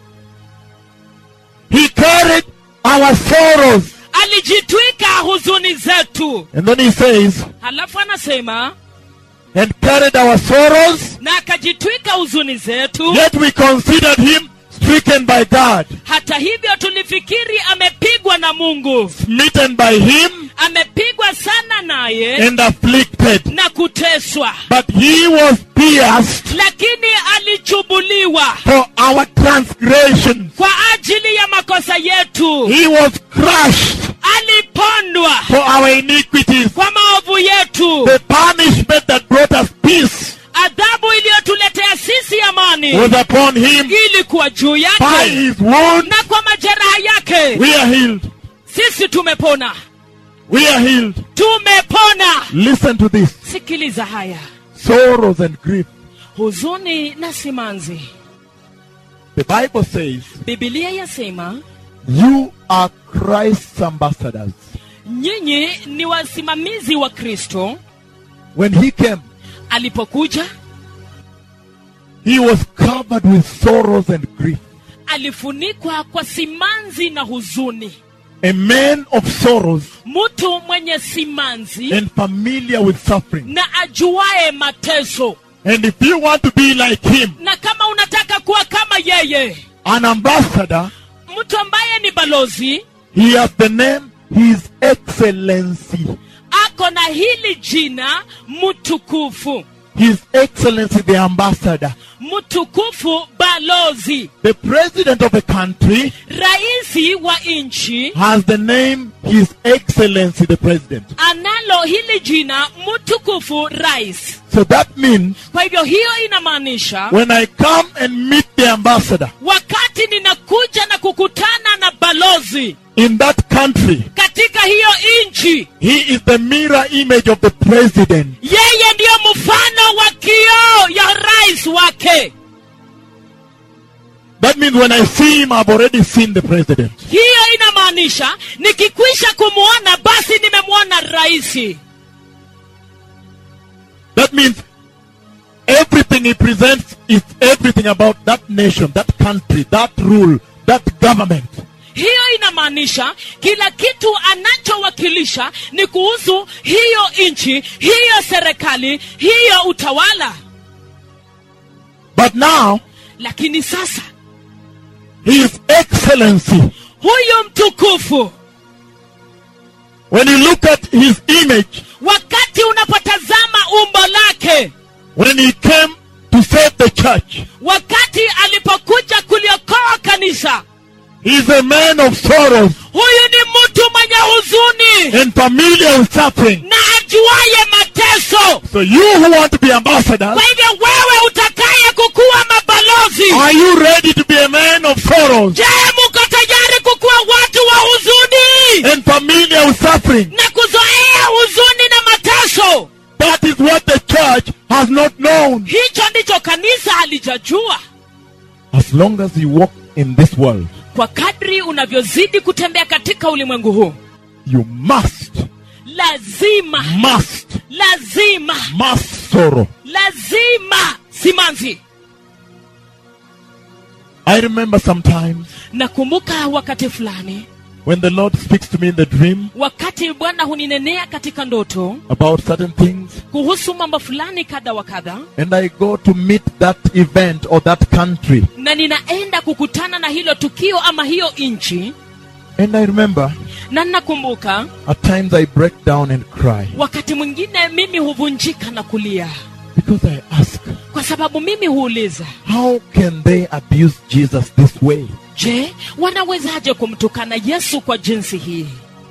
He carried our sorrows. alijitwika huzuni zetu And then he says, halafu anasema and carried our sorrows, na akajitwika huzuni zetu yet we considered him stricken by God, hata hivyo tulifikiri amepigwa na mungu smitten by him, amepigwa sana naye and afflicted. na kuteswa But he was pierced lakini alichubuliwa for our transgressions, kwa ajili ya makosa yetu he was crushed alipondwa for our iniquities. kwa maovu yetu The punishment that brought us peace adhabu iliyotuletea sisi amani was upon him. ilikuwa juu By yake his wound, na kwa majeraha yake we are healed. sisi tumepona We are healed. tumepona Listen to this sikiliza haya sorrows and grief. huzuni na simanzi The Bible says, bibilia yasema You are Christ's ambassadors. nyinyi ni wasimamizi wa kristo When he came, alipokuja he was covered with sorrows and grief. alifunikwa kwa simanzi na huzuni A man of sorrows mtu mwenye simanzi and familiar with suffering. na ajuaye mateso And if you want to be like him, na kama unataka kuwa kama yeye an ambassador, mtu ambaye ni balozi he has the name His Excellency. ako na hili jina mtukufu His Excellency the ambassador. mtukufu balozi The president of a country raisi wa nchi has the name His Excellency the president. analo hili jina mtukufu rais So that means kwa hivyo hiyo inamaanisha when I come and meet the ambassador wakati ninakuja na kukutana na balozi in that country, katika hiyo nchi he is the mirror image of the president. yeye ndiyo mfano wa kioo ya rais wake That means when I see him, I've already seen the president. hiyo inamaanisha nikikwisha kumwona basi nimemwona raisi That means everything he presents is everything about that nation, that country, that rule, that government. hiyo inamaanisha kila kitu anachowakilisha ni kuhusu hiyo nchi hiyo serikali hiyo utawala But now, lakini sasa His Excellency, huyu mtukufu when you look at His image, wakati unapotazama umbo lake when He came to save the church, wakati alipokuja kuliokoa kanisa He's a man of sorrows huyu ni mtu mwenye huzuni and familiar with suffering. na ajuaye mateso So you who want to be ambassadors, kwa hivyo wewe utakaye kukuwa mabalozi are you ready to be a man of sorrows je muko tayari kukuwa watu wa huzuni and familiar with suffering? na kuzoea huzuni na mateso That is what the church has not known. hicho ndicho kanisa halijajua As long as you walk in this world, kwa kadri unavyozidi kutembea katika ulimwengu huu you must, lazima must, lazima must sorrow. lazima simanzi I remember sometimes nakumbuka wakati fulani when the Lord speaks to me in the dream wakati bwana huninenea katika ndoto about certain things, kuhusu mambo fulani kadha wa kadha and I go to meet that event or that country. na ninaenda kukutana na hilo tukio ama hiyo nchi And I remember na ninakumbuka at times I break down and cry wakati mwingine mimi huvunjika na kulia because I ask, kwa sababu mimi huuliza how can they abuse Jesus this way? je wanawezaje kumtukana yesu kwa jinsi hii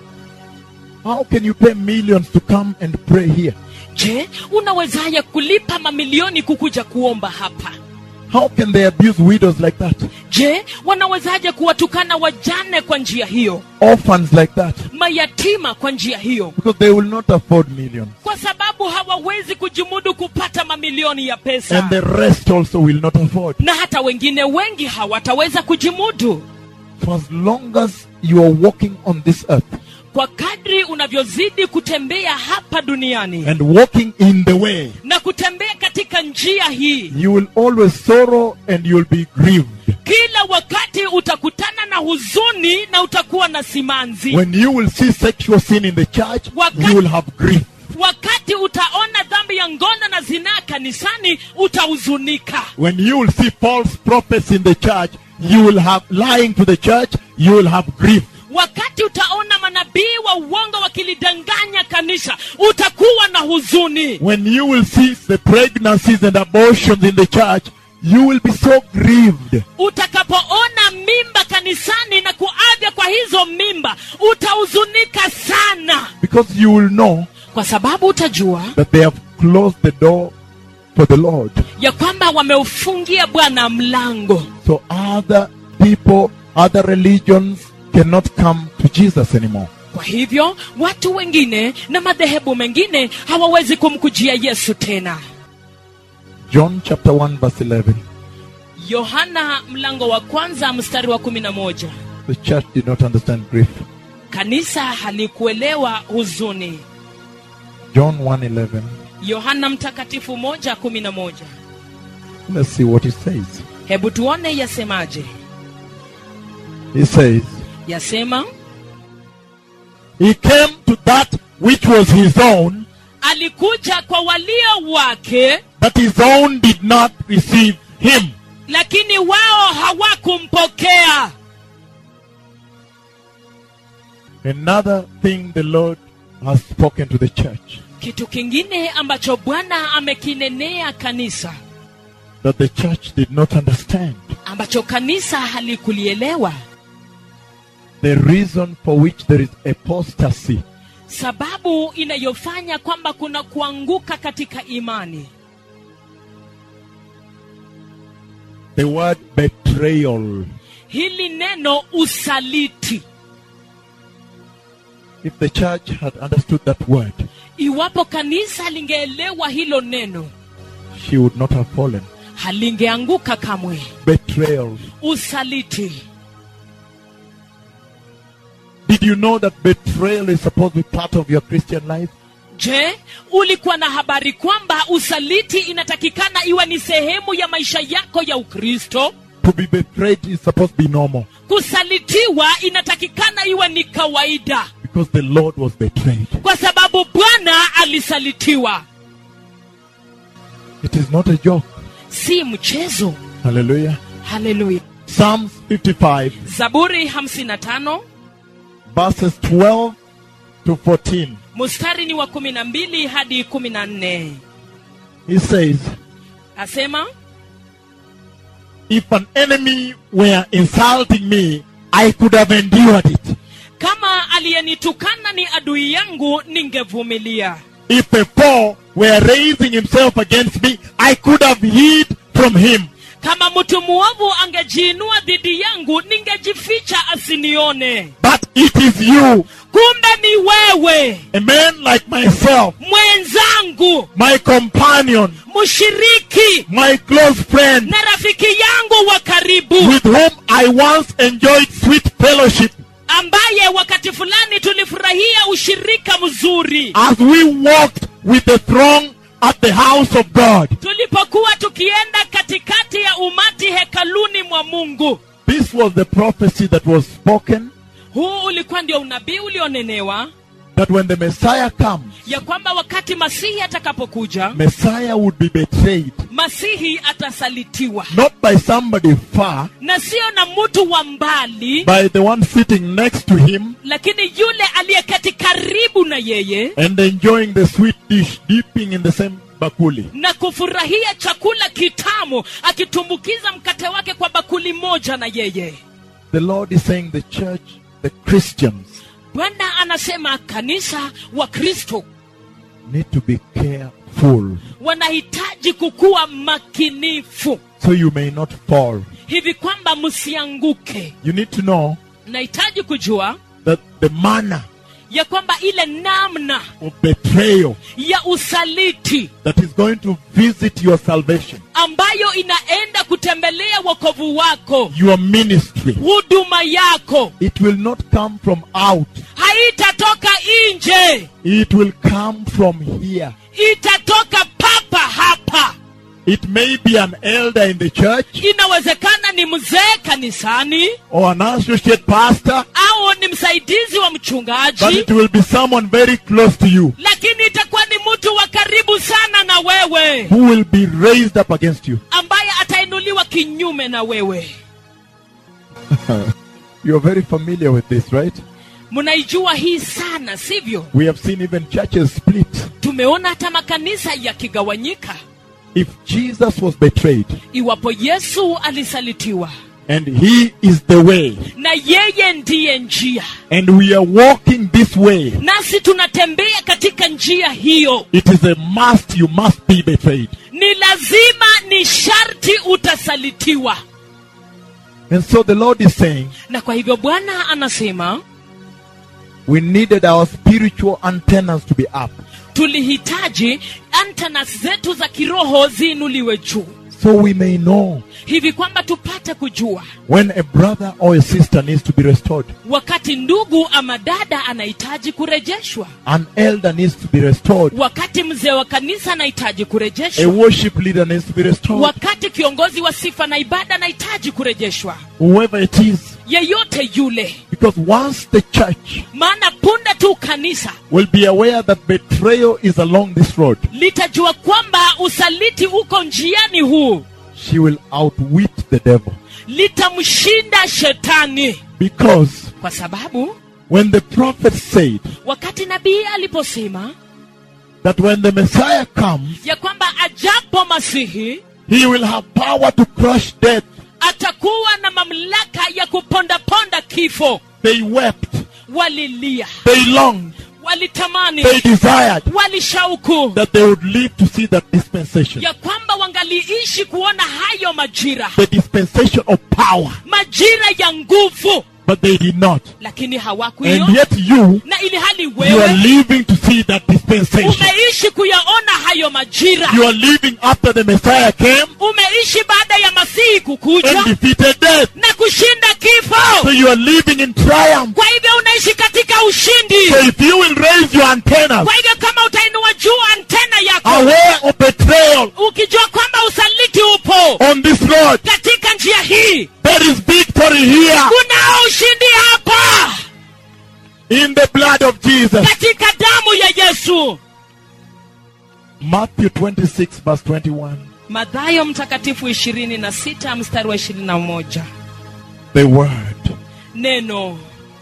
How can you pay millions to come and pray here? je unawezaje kulipa mamilioni kukuja kuomba hapa How can they abuse widows like that? je wanawezaje kuwatukana wajane kwa njia hiyo Orphans like that? mayatima kwa njia hiyo Because they will not afford millions. kwa sababu hawawezi kujimudu kupata mamilioni ya pesa And the rest also will not afford. na hata wengine wengi hawataweza kujimudu For as long as you are walking on this earth kwa kadri unavyozidi kutembea hapa duniani and walking in the way, na kutembea katika njia hii you will always sorrow and you will be grieved. kila wakati utakutana na huzuni na utakuwa na simanzi When you will see sexual sin in the church, Wakati- you will have grief. wakati utaona dhambi ya ngono na zinaa kanisani utahuzunika When you will see false prophets in the church, you will have lying to the church, you will have grief. wakati utaona manabii wa uongo wakilidanganya kanisa utakuwa na huzuni When you will see the pregnancies and abortions in the church, you will be so grieved. utakapoona mimba kanisani na kuavya kwa hizo mimba utahuzunika sana Because you will know kwa sababu utajua that they have closed the door for the Lord. ya kwamba wameufungia bwana mlango So other people, other religions cannot come to Jesus anymore. kwa hivyo watu wengine na madhehebu mengine hawawezi kumkujia yesu tena John chapter 1 verse 11. yohana mlango wa kwanza mstari wa kumi na moja The church did not understand grief. kanisa halikuelewa huzuni John 1:11. yohana mtakatifu moja kumi na moja Let's see what he says. hebu tuone yasemaje He says, yasema He came to that which was his own, alikuja kwa walio wake but his own did not receive him. lakini wao hawakumpokea Another thing the Lord has spoken to the church kitu kingine ambacho bwana amekinenea kanisa that the church did not understand. ambacho kanisa halikulielewa The reason for which there is apostasy sababu inayofanya kwamba kuna kuanguka katika imani the word betrayal. hili neno usaliti If the church had understood that word, iwapo kanisa lingeelewa hilo neno she would not have fallen. halingeanguka kamwe Betrayal. usaliti Did you know that betrayal is supposed to be part of your Christian life? je ulikuwa na habari kwamba usaliti inatakikana iwe ni sehemu ya maisha yako ya ukristo To be betrayed is supposed to be normal kusalitiwa inatakikana iwe ni kawaida because the Lord was betrayed. kwa sababu bwana alisalitiwa It is not a joke. si mchezo Hallelujah. haleluya Psalms 55, zaburi 55 verses 12 to 14. mstari ni wa 12 hadi 14 He says, asema If an enemy were insulting me, I could have endured it. kama aliyenitukana ni adui yangu ningevumilia If a foe were raising himself against me, I could have hid from him. kama mtu mwovu angejiinua dhidi yangu ningejificha asinione But it is you, kumbe ni wewe a man like myself, mwenzangu my companion, mshiriki my close friend, na rafiki yangu wa karibu with whom I once enjoyed sweet fellowship ambaye wakati fulani tulifurahia ushirika mzuri as we walked with the throng at the house of God. tulipokuwa tukienda katikati ya umati hekaluni mwa mungu This was the prophecy that was spoken huu ulikuwa ndio unabii ulionenewa that when the Messiah comes, ya kwamba wakati masihi atakapokuja Messiah would be betrayed, masihi atasalitiwa not by somebody far, na sio na mtu wa mbali by the one sitting next to him lakini yule aliyeketi karibu na yeye and enjoying the sweet dish, dipping in the same bakuli. na kufurahia chakula kitamu akitumbukiza mkate wake kwa bakuli moja na yeye The Lord is saying the church, the Christians, bwana anasema kanisa wa kristo need to be careful wanahitaji kukuwa makinifu so you may not fall. hivi kwamba msianguke You need to know nahitaji kujua that the manner ya kwamba ile namna of betrayal ya usaliti that is going to visit your salvation, ambayo inaenda kutembelea wokovu wako your ministry, huduma yako it will not come from out. haitatoka nje It will come from here. itatoka papa hapa It may be an elder in the church inawezekana ni mzee kanisani or an associate pastor, au ni msaidizi wa but mchungaji it will be someone very close to you lakini itakuwa ni mtu wa karibu sana na wewe who will be raised up against you. ambaye atainuliwa kinyume na wewe You're very familiar with this, right? mnaijua hii sana sivyo We have seen even churches split. tumeona hata makanisa yakigawanyika If Jesus was betrayed iwapo yesu alisalitiwa and he is the way, na yeye ndiye njia and we are walking this way, nasi tunatembea katika njia hiyo it is a must, you must be betrayed. ni lazima ni sharti utasalitiwa And so the Lord is saying, na kwa hivyo bwana anasema we needed our spiritual antennas to be up tulihitaji antanas zetu za kiroho ziinuliwe juu so we may know hivi kwamba tupate kujua when a brother or a sister needs to be restored, wakati ndugu ama dada anahitaji kurejeshwa an elder needs to be restored, wakati mzee wa kanisa anahitaji a kurejeshwa worship leader needs to be restored, wakati kiongozi wa sifa na ibada anahitaji kurejeshwa whoever it is. yeyote yule Because once the church maana punde tu kanisa will be aware that betrayal is along this road, litajua kwamba usaliti uko njiani huu she will outwit the devil. litamshinda shetani Because kwa sababu when the prophet said wakati nabii aliposema that when the Messiah comes, ya kwamba ajapo masihi he will have power to crush death, atakuwa na mamlaka ya kupondaponda kifo they wept, walilia they longed, walitamani they desired walishauku that they would live to see that dispensation. ya kwamba wangaliishi kuona hayo majira The dispensation of power. majira ya nguvu But they did not. lakini And hawakuiona yet you, na ili hali you are wewe living to see that dispensation. umeishi kuyaona hayo majira You are living after the Messiah came umeishi baada ya masihi kukuja and defeated death. na kushinda So kifo you are living in triumph. kwa hivyo unaishi katika ushindi So if you will raise your antennas, kwa hivyo kama utainua juu antena yako aware of betrayal ukijua kwamba usaliti upo on this road, katika njia hii there is victory here kunao ushindi hapa in the blood of Jesus. katika damu ya yesu Matthew 26, verse 21. madhayo mtakatifu ishirini na sita mstari wa ishirini na moja The word. neno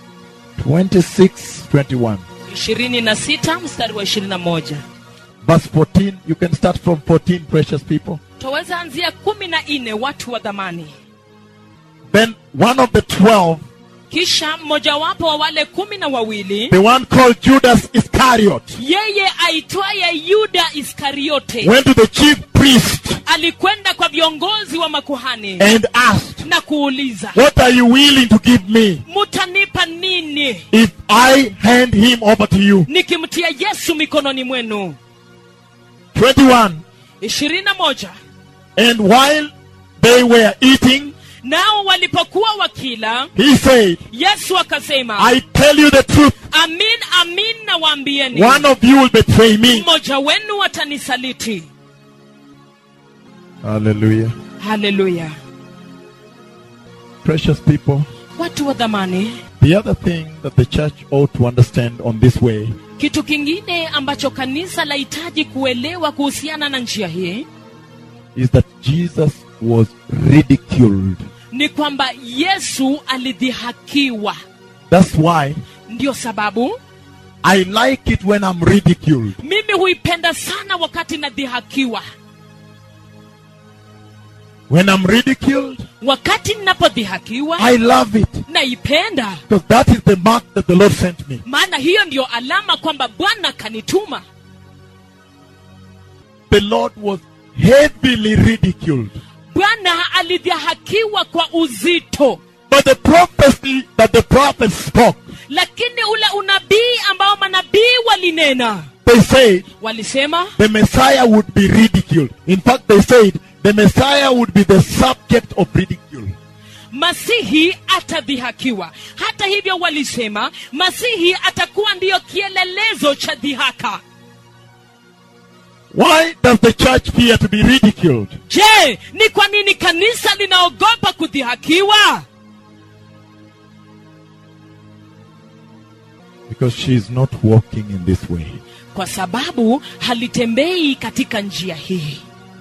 26, 21. ishirini na sita mstari wa ishirini na moja Verse 14. You can start from 14, precious people. twaweza anzia kumi na nne watu wa dhamani Then one of the twelve, kisha mmojawapo wa wale kumi na wawili the one called Judas Iscariot, yeye aitwaye yuda iskariote went to the chief priest alikwenda kwa viongozi wa makuhani and asked, na kuuliza What are you willing to give me mutanipa nini if I hand him over to you? nikimtia yesu mikononi mwenu 21. ishirini na moja And while they were eating, nao walipokuwa wakila he said, yesu akasema I tell you the truth, amin amin na waambieni one of you will betray me. mmoja wenu atanisaliti Hallelujah. haleluya Precious people, watu wa dhamani the other thing that the church ought to understand on this way kitu kingine ambacho kanisa lahitaji kuelewa kuhusiana na njia hii is that Jesus was ridiculed. ni kwamba yesu alidhihakiwa That's why ndiyo sababu I like it when I'm ridiculed. mimi huipenda sana wakati nadhihakiwa When I'm ridiculed, wakati ninapodhihakiwa I love it. naipenda Because that is the mark that the Lord sent me. maana hiyo ndiyo alama kwamba bwana kanituma The Lord was heavily ridiculed. bwana alidhihakiwa kwa uzito But the prophecy that the prophets spoke, lakini ule unabii ambao manabii walinena they said walisema the Messiah would be ridiculed. In fact, they said the Messiah would be the subject of ridicule. masihi atadhihakiwa hata hivyo walisema masihi atakuwa ndiyo kielelezo cha dhihaka Why does the church fear to be ridiculed? je ni kwa nini kanisa linaogopa kudhihakiwa Because she is not walking in this way. kwa sababu halitembei katika njia hii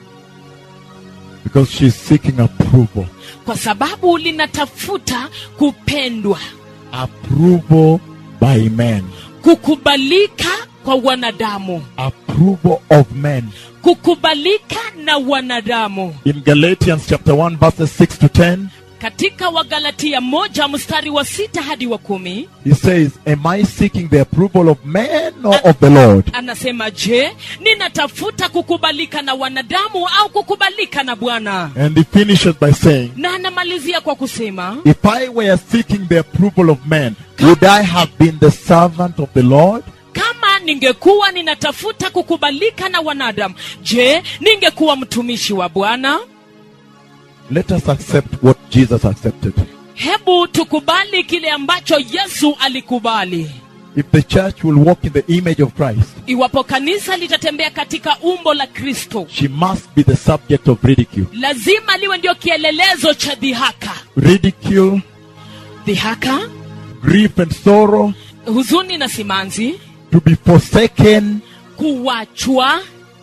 Because she is seeking approval. kwa sababu linatafuta kupendwa Approval by men. kukubalika kwa wanadamu Approval of men. kukubalika na wanadamu In Galatians chapter 1 verses 6 to 10, katika wagalatia moja mstari wa sita hadi wa kumi he says, Am I seeking the approval of men or of the Lord? anasema je ninatafuta kukubalika na wanadamu au kukubalika na bwana And he finishes by saying, na anamalizia kwa kusema If I were seeking the approval of men, would I have been the servant of the Lord? kama ningekuwa ninatafuta kukubalika na wanadamu je ningekuwa mtumishi wa bwana Let us accept what Jesus accepted. hebu tukubali kile ambacho yesu alikubali If the church will walk in the image of Christ, iwapo kanisa litatembea katika umbo la kristo she must be the subject of ridicule. lazima liwe ndio kielelezo cha dhihaka Ridicule, dhihaka grief, and sorrow, huzuni na simanzi to be forsaken. kuwachwa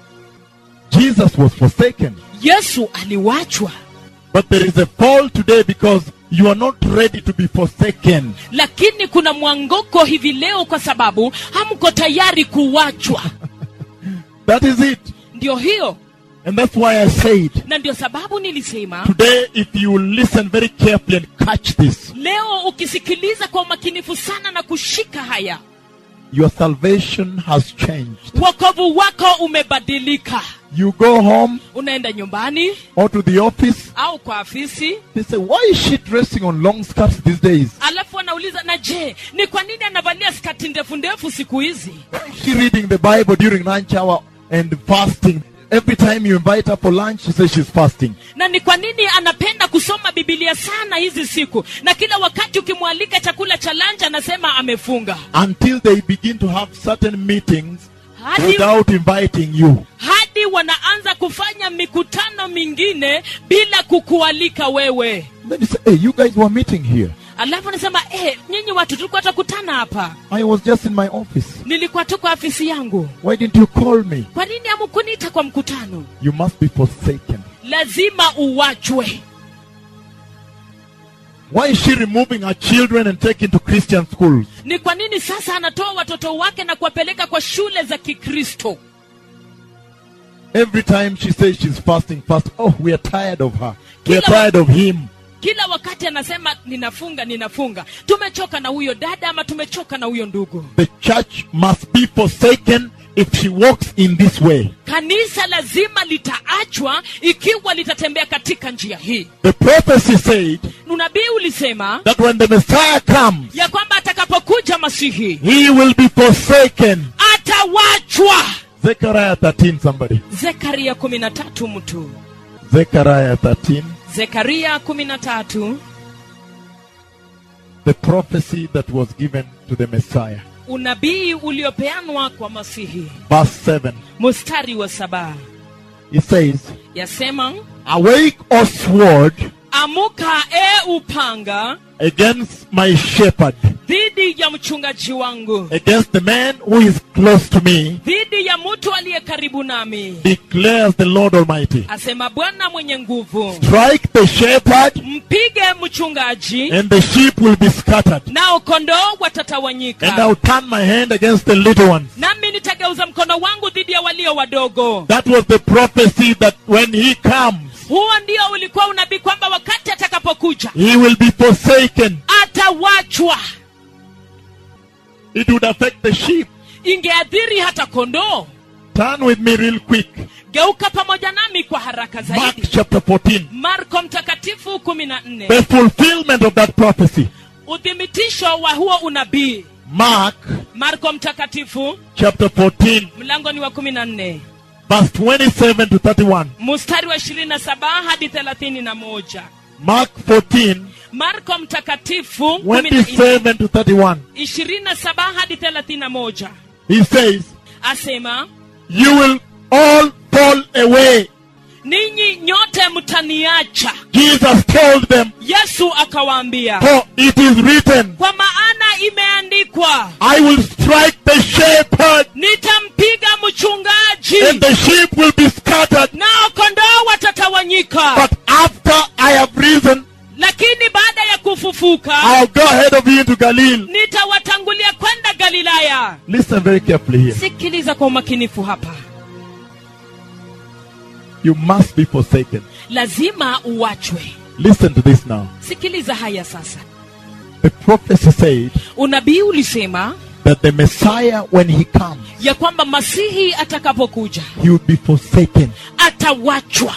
Jesus was forsaken. yesu aliwachwa But there is a fall today because you are not ready to be forsaken. lakini kuna mwangoko hivi leo kwa sababu hamko tayari kuwachwa That is it. ndio hiyo And that's why I said, na ndio sababu nilisema today, if you will listen very carefully and catch this, leo ukisikiliza kwa umakinifu sana na kushika haya your salvation has changed. wokovu wako umebadilika You go home unaenda nyumbani or to the office, au kwa afisi they say, Why is she dressing on long skirts these days? alafu anauliza na je ni kwa nini anavalia skati ndefu ndefu siku hizi Why is she reading the Bible during lunch hour and fasting? Every time you invite her for lunch, she says she's fasting. na ni kwa nini anapenda kusoma bibilia sana hizi siku na kila wakati ukimwalika chakula cha lanja anasema amefunga Until they begin to have certain meetings hadi, without inviting you. hadi wanaanza kufanya mikutano mingine bila kukualika wewe Then you say, Hey, you guys were meeting here. alafu anasema eh, nyinyi watu tulikuwa takutana hapa I was just in my office. nilikuwa tu kwa afisi yangu Why didn't you call me? kwa nini hamkuniita kwa mkutano You must be forsaken. lazima uwachwe Why is she removing her children and taking to Christian schools? ni kwa nini sasa anatoa watoto wake na kuwapeleka kwa shule za kikristo Every time she says she's fasting, fast. Oh, we are tired of her. We are Kila wa- tired of him. kila wakati anasema ninafunga ninafunga tumechoka na huyo dada ama tumechoka na huyo ndugu The church must be forsaken if she walks in this way. kanisa lazima litaachwa ikiwa litatembea katika njia hii The prophecy said unabii ulisema that when the Messiah comes, ya kwamba atakapokuja masihi he will be forsaken. atawachwa Zechariah 13, somebody. zekaria kumi na tatu mtu Zechariah 13. zekaria kumi na tatu The prophecy that was given to the Messiah. unabii uliopeanwa kwa masihi Verse 7. mstari wa saba It says, yasema Awake, O sword, amuka e upanga against my shepherd, dhidi ya mchungaji wangu against the man who is close to me, dhidi ya mtu aliye karibu nami declares the Lord Almighty. asema bwana mwenye nguvu Strike the shepherd, mpige mchungaji and the sheep will be scattered. nao kondoo And watatawanyika I'll turn my hand against the little ones. nami nitageuza mkono wangu dhidi ya walio wadogo That was the prophecy that when he comes, huo ndio ulikuwa unabii kwamba wakati atakapokuja he will be forsaken. atawachwa It would affect the sheep. ingeadhiri hata kondoo Turn with me real quick. geuka pamoja nami kwa haraka Mark zaidi chapter 14. marko mtakatifu kumi na nne The fulfillment of that prophecy. uthibitisho wa huo unabii Mark marko mtakatifu chapter 14, mlango ni wa kumi na nne verse 27 to 31. mstari wa ishirini na saba hadi thelathini na moja Mark 14, marko mtakatifu kumi na nne 27 to 31. ishirini na saba hadi thelathini na moja He says, asema You will all fall away. ninyi nyote mtaniacha Jesus told them, yesu akawaambia For it is written, kwa maana imeandikwa I will strike the shepherd, nitampiga mchungaji and the sheep will be scattered. nao kondoo watatawanyika But after I have risen, lakini baada ya kufufuka I'll go ahead of you into Galilee. nitawatangulia kwenda galilaya Listen very carefully here. sikiliza kwa umakinifu hapa You must be forsaken. lazima uachwe Listen to this now. sikiliza haya sasa The prophecy said unabii ulisema that the Messiah, when he comes, ya kwamba masihi atakapokuja he will be forsaken. atawachwa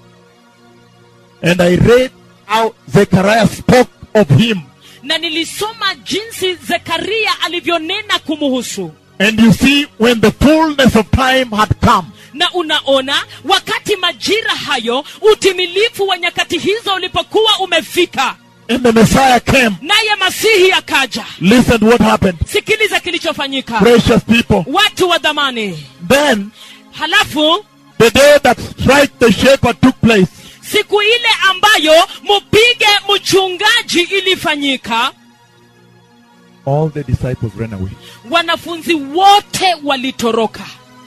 And I read how Zechariah spoke of him. na nilisoma jinsi zekaria alivyonena kumuhusu And you see, when the fullness of time had come, na unaona wakati majira hayo utimilifu wa nyakati hizo ulipokuwa umefika and the Messiah came, naye masihi akaja listen to what happened. sikiliza kilichofanyika Precious people. watu wa dhamani Then, halafu the day that strike the shepherd took place, siku ile ambayo mupige mchungaji ilifanyika all the disciples ran away. wanafunzi wote walitoroka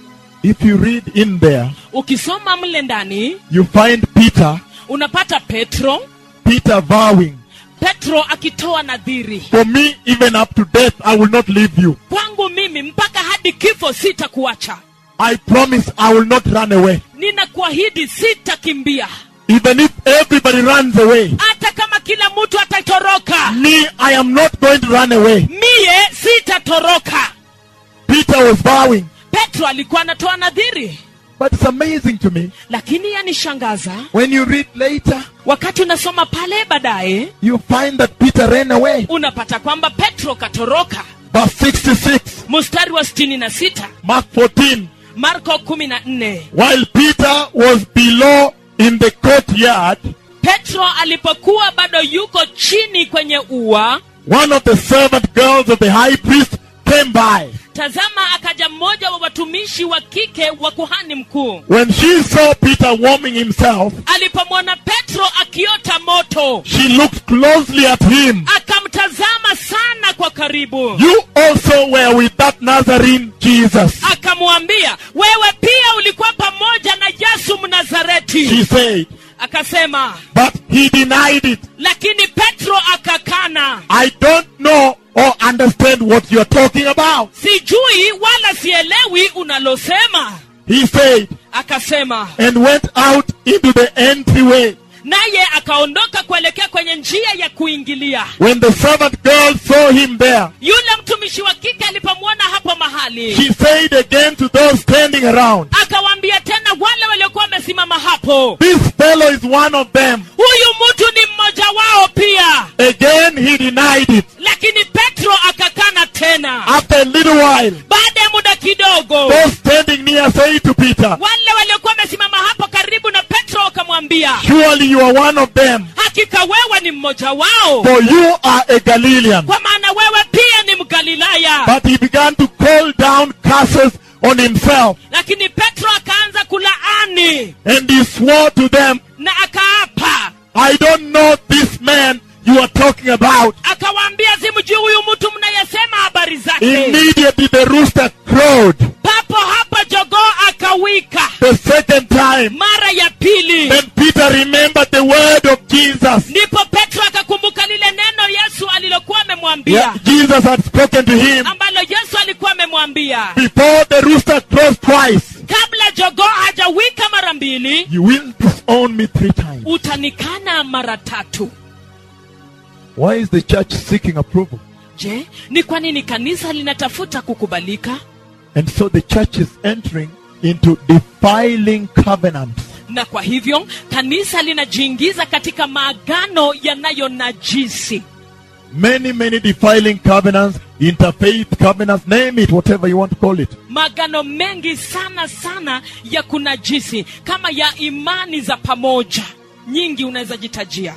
If you read in there, ukisoma mle ndani you find Peter, unapata petro Peter vowing, petro akitoa nadhiri For me, even up to death, I will not leave you. kwangu mimi mpaka hadi kifo sitakuacha I promise I will not run away. ninakuahidi sitakimbia Even if everybody runs away, hata kama kila mtu atatoroka me, I am not going to run away. miye sitatoroka Peter was vowing. petro alikuwa anatoa nadhiri But it's amazing to me. lakini yanishangaza When you read later, wakati unasoma pale baadaye you find that Peter ran away. unapata kwamba petro katoroka Verse 66, mstari wa 66 Mark 14. marko 14 While Peter was below in the courtyard, petro alipokuwa bado yuko chini kwenye ua one of the servant girls of the high priest came by. tazama akaja mmoja wa watumishi wa kike wa kuhani mkuu When she saw Peter warming himself, alipomwona petro akiota moto she looked closely at him. akamtazama sana kwa karibu You also were with that Nazarene Jesus. akamwambia wewe pia ulikuwa pamoja na yesu She mnazareti said, akasema but he denied it. lakini petro akakana I don't know or understand what you're talking about. sijui wala sielewi unalosema He said, akasema and went out into the entryway. naye akaondoka kuelekea kwenye njia ya kuingilia When the servant girl saw him there, yule mtumishi wa kike alipomwona hapo mahali she said again to those standing around, akawaambia tena wale waliokuwa wamesimama hapo This fellow is one of them. huyu mtu ni mmoja wao pia Again, he denied it. lakini petro akakana tena After a little while, baada ya muda kidogo those standing near said to Peter, wale waliokuwa wamesimama hapo karibu na petro wakamwambia Surely you are one of them, hakika wewe ni mmoja wao for you are a Galilean. kwa maana wewe pia ni mgalilaya But he began to call down curses on himself, lakini petro akaanza kulaani and he swore to them, na akaapa I don't know this man you are talking about. akawaambia simjui huyu mtu mnayesema habari zake Immediately the rooster crowed papo hapa jogoo akawika the second time. mara ya pili Then Peter remembered the word of Jesus. ndipo petro akakumbuka lile neno yesu alilokuwa amemwambia Yeah, Jesus had spoken to him ambalo yesu alikuwa amemwambia before the rooster crows twice. kabla jogoo hajawika mara mbili You will disown me three times. utanikana mara tatu Why is the church seeking approval? je ni kwa nini kanisa linatafuta kukubalika And so the church is entering into defiling covenants. na kwa hivyo kanisa linajiingiza katika maagano yanayonajisi Many, many defiling covenants, interfaith covenants, name it, whatever you want to call it. maagano mengi sana sana ya kunajisi kama ya imani za pamoja nyingi unaweza jitajia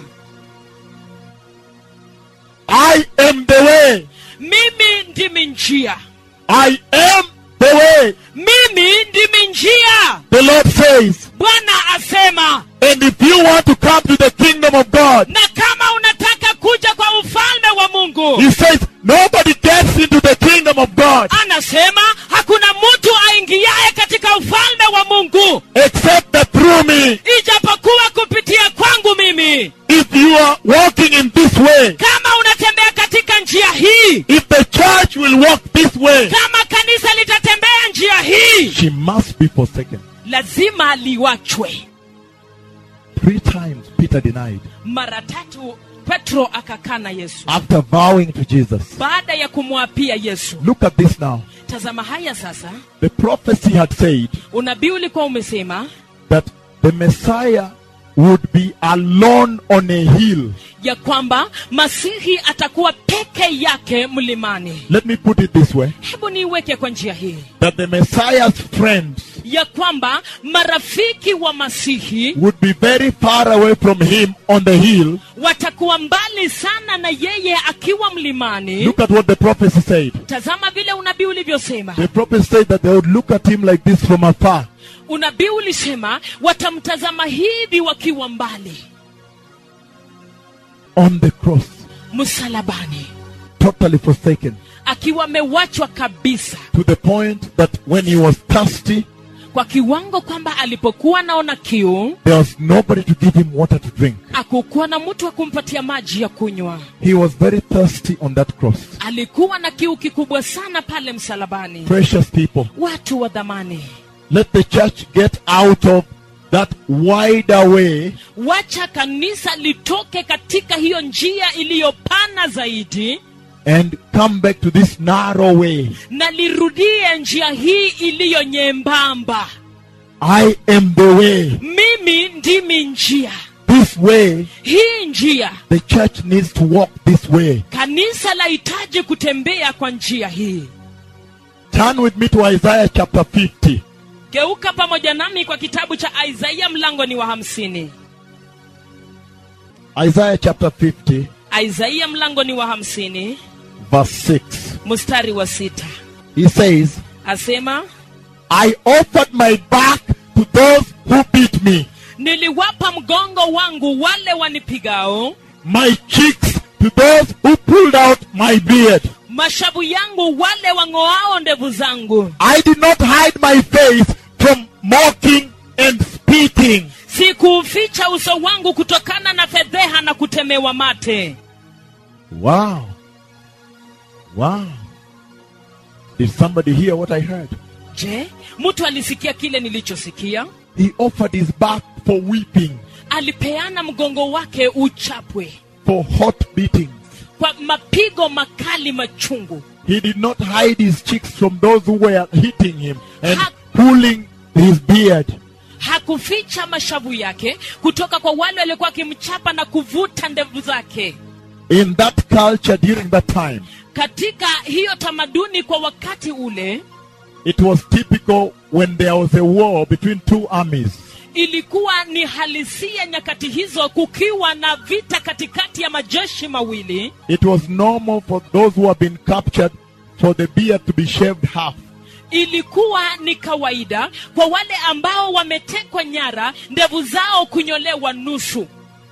I am the way. mimi ndimi njia I am the way. mimi ndimi njia The Lord says. bwana asema And if you want to come to the kingdom of God, na kama unataka kuja kwa ufalme wa mungu He says, nobody gets into the kingdom of God anasema hakuna mtu aingiaye katika ufalme wa mungu except that through me. ijapokuwa kupitia kwangu mimi If you are walking in this way, kama unatembea katika njia hii if the church will walk this way, kama kanisa litatembea njia hii she must be forsaken. lazima liwachwe Three times Peter denied mara tatu petro akakana yesu after vowing to Jesus. baada ya kumwapia yesu Look at this now. tazama haya sasa The prophecy had said unabii ulikuwa umesema that the Messiah would be alone on a hill. ya kwamba masihi atakuwa peke yake mlimani Let me put it this way hebu niiweke kwa njia hii that the Messiah's friends ya kwamba marafiki wa masihi would be very far away from him on the hill. watakuwa mbali sana na yeye akiwa mlimani Look at what the prophecy said. tazama vile unabii ulivyosema The prophet said that they would look at him like this from afar. unabii ulisema watamtazama hivi wakiwa mbali on the cross, msalabani totally forsaken, akiwa amewachwa kabisa to the point that when he was thirsty, kwa kiwango kwamba alipokuwa naona kiu there was nobody to give him water to drink. akukuwa na mtu wa kumpatia maji ya kunywa He was very thirsty on that cross. alikuwa na kiu kikubwa sana pale msalabani Precious people, watu wa dhamani let the church get out of that wider way wacha kanisa litoke katika hiyo njia iliyopana zaidi and come back to this narrow way. na lirudie njia hii iliyo nyembamba I am the way. mimi ndimi njia This way, hii njia the church needs to walk this way. kanisa lahitaji kutembea kwa njia hii Turn with me to Isaiah chapter 50. geuka pamoja nami kwa kitabu cha isaia mlango ni wa hamsini Isaiah chapter 50, isaia mlango ni wa hamsini verse 6. mstari wa sita He says, asema I offered my back to those who beat me, niliwapa mgongo wangu wale wanipigao my cheeks to those who pulled out my beard. mashavu yangu wale wang'oao ndevu zangu I did not hide my face from mocking and spitting. sikuuficha uso wangu kutokana na fedheha na kutemewa mate Wow. Wow. Did somebody hear what I heard? je mtu alisikia kile nilichosikia He offered his back for weeping, alipeana mgongo wake uchapwe for hot beatings. kwa mapigo makali machungu He did not hide his cheeks from those who were hitting him and Ha- pulling his beard. hakuficha mashavu yake kutoka kwa wale waliokuwa wakimchapa na kuvuta ndevu zake In that culture during that time, katika hiyo tamaduni kwa wakati ule it was typical when there was a war between two armies. ilikuwa ni halisia nyakati hizo kukiwa na vita katikati ya majeshi mawili It was normal for those who have been captured for the beard to be shaved half. ilikuwa ni kawaida kwa wale ambao wametekwa nyara ndevu zao kunyolewa nusu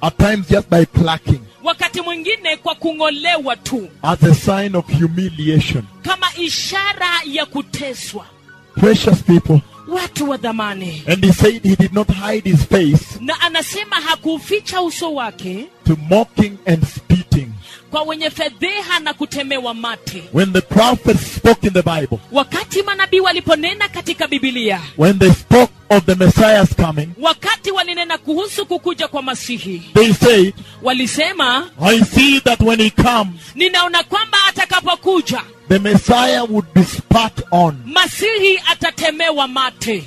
At times just by plucking. wakati mwingine kwa kung'olewa tu As a sign of humiliation. kama ishara ya kuteswa Precious people. watu wa dhamani And he said he did not hide his face na anasema hakuuficha uso wake to mocking and spitting. kwa wenye fedheha na kutemewa mate When the prophets spoke in the Bible, wakati manabii waliponena katika bibilia when they spoke of the Messiah's coming, wakati walinena kuhusu kukuja kwa masihi they said, walisema I see that when he comes, ninaona kwamba atakapokuja the Messiah would be spat on. masihi atatemewa mate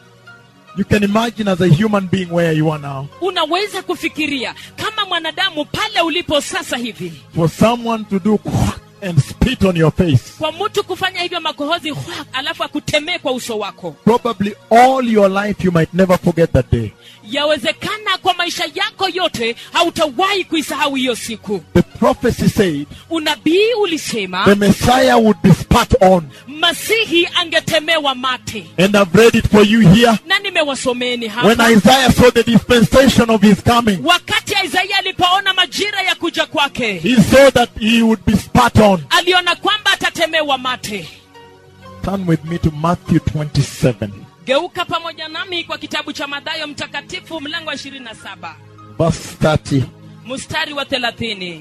You can imagine as a human being where you are now. unaweza kufikiria kama mwanadamu pale ulipo sasa hivi For someone to do quack and spit on your face. kwa mtu kufanya hivyo makohozi hwa, alafu akutemee kwa uso wako Probably all your life you might never forget that day. yawezekana kwa maisha yako yote hautawahi kuisahau hiyo siku The prophecy said unabii the ulisema Messiah would be spat on. masihi angetemewa mate And I've read it for you here. na nimewasomeni When hapa Isaiah saw the dispensation of his coming, wakati isaia alipoona majira ya kuja kwake he saw that he would be spat on. aliona kwamba atatemewa mate Turn with me to Matthew 27, geuka pamoja nami kwa kitabu cha madhayo mtakatifu mlango wa 27 verse 30. mstari wa 30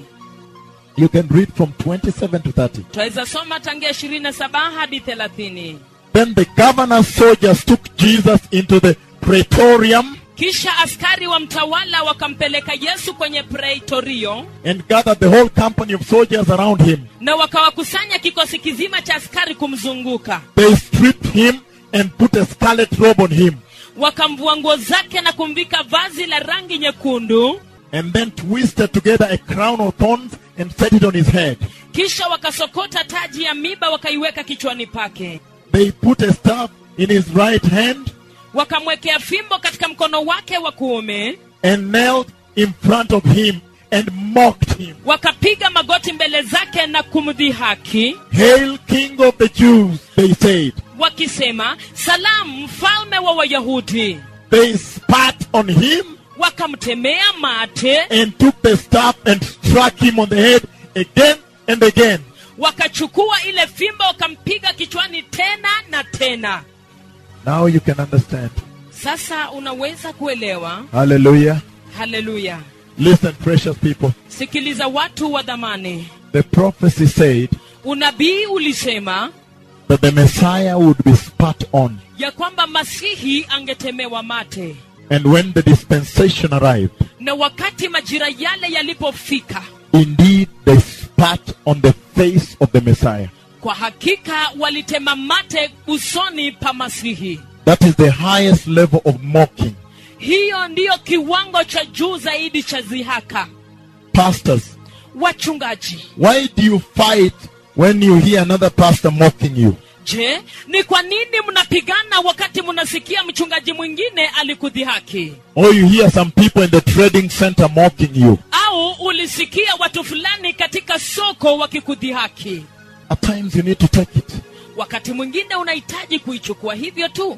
You can read from 27 to 30. twaweza soma tangia 27 hadi 30 Then the governor's soldiers took Jesus into the praetorium kisha askari wa mtawala wakampeleka yesu kwenye praitorio and gathered the whole company of soldiers around him. na wakawakusanya kikosi kizima cha askari kumzunguka They stripped him and put a scarlet robe on him wakamvua nguo zake na kumvika vazi la rangi nyekundu and then twisted together a crown of thorns and set it on his head. kisha wakasokota taji ya miba wakaiweka kichwani pake They put a staff in his right hand wakamwekea fimbo katika mkono wake wa kuume and knelt in front of him and mocked him. wakapiga magoti mbele zake na kumdhihaki Hail, King of the Jews, they said. wakisema salamu mfalme wa wayahudi They spat on him wakamtemea mate and took the staff and struck him on the head again and again. wakachukua ile fimbo wakampiga kichwani tena na tena Now you can understand. sasa unaweza kuelewa Hallelujah. haleluya Listen, precious people. sikiliza watu wa dhamani The prophecy said unabii ulisema that the Messiah would be spat on. ya kwamba masihi angetemewa mate And when the dispensation arrived, na wakati majira yale yalipofika indeed they spat on the face of the Messiah. kwa hakika walitema mate usoni pa masihi That is the highest level of mocking. hiyo ndiyo kiwango cha juu zaidi cha zihaka Pastors, wachungaji why do you fight when you hear another pastor mocking you? je ni kwa nini mnapigana wakati mnasikia mchungaji mwingine alikudhihaki Or you hear some people in the trading center mocking you? au ulisikia watu fulani katika soko wakikudhihaki At times you need to take it. wakati mwingine unahitaji kuichukua hivyo tu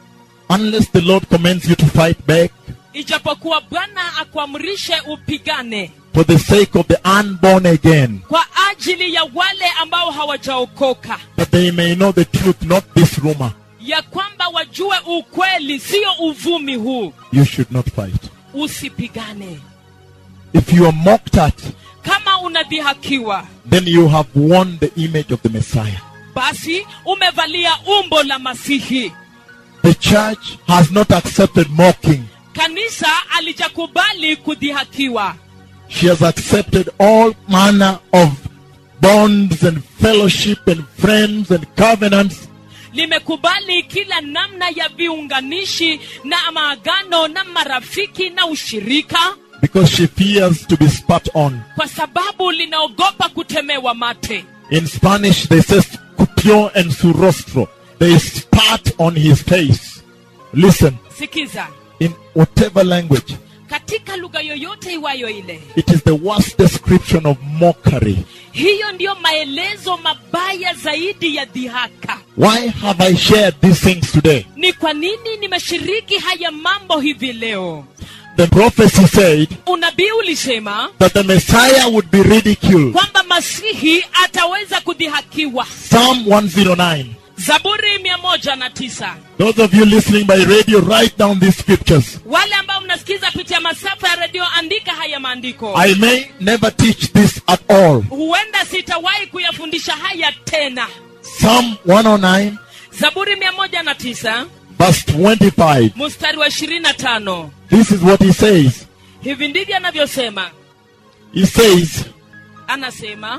Unless the Lord commands you to fight back ijapokuwa bwana akuamrishe upigane for the sake of the unborn again, kwa ajili ya wale ambao hawajaokoka that they may know the truth, not this rumor. ya kwamba wajue ukweli sio uvumi huu You should not fight. usipigane If you are mocked at, kama unadhihakiwa then you have worn the image of the Messiah. basi umevalia umbo la masihi The church has not accepted mocking. kanisa alijakubali kudhihakiwa She has accepted all manner of bonds and fellowship and friends and covenants limekubali kila namna ya viunganishi na maagano na marafiki na ushirika because she fears to be spat on. kwa sababu linaogopa kutemewa mate In Spanish, they say escupió en su rostro. They spat on his face. Listen, sikiza in whatever language, katika lugha yoyote iwayo ile it is the worst description of mockery. hiyo ndiyo maelezo mabaya zaidi ya dhihaka Why have I shared these things today? ni kwa nini nimeshiriki haya mambo hivi leo the prophecy said unabii ulisema that the Messiah would be ridiculed. kwamba masihi ataweza kudhihakiwa Psalm 109. zaburi mia moja na tisa Those of you listening by radio, write down these scriptures. wale ambao mnasikiza pitia masafa ya redio andika haya maandiko I may never teach this at all. huenda sitawahi kuyafundisha haya tena Psalm 109, zaburi mia moja na tisa verse 25. mstari wa ishirini na tano This is what he says. hivi ndivyo anavyosema He says, anasema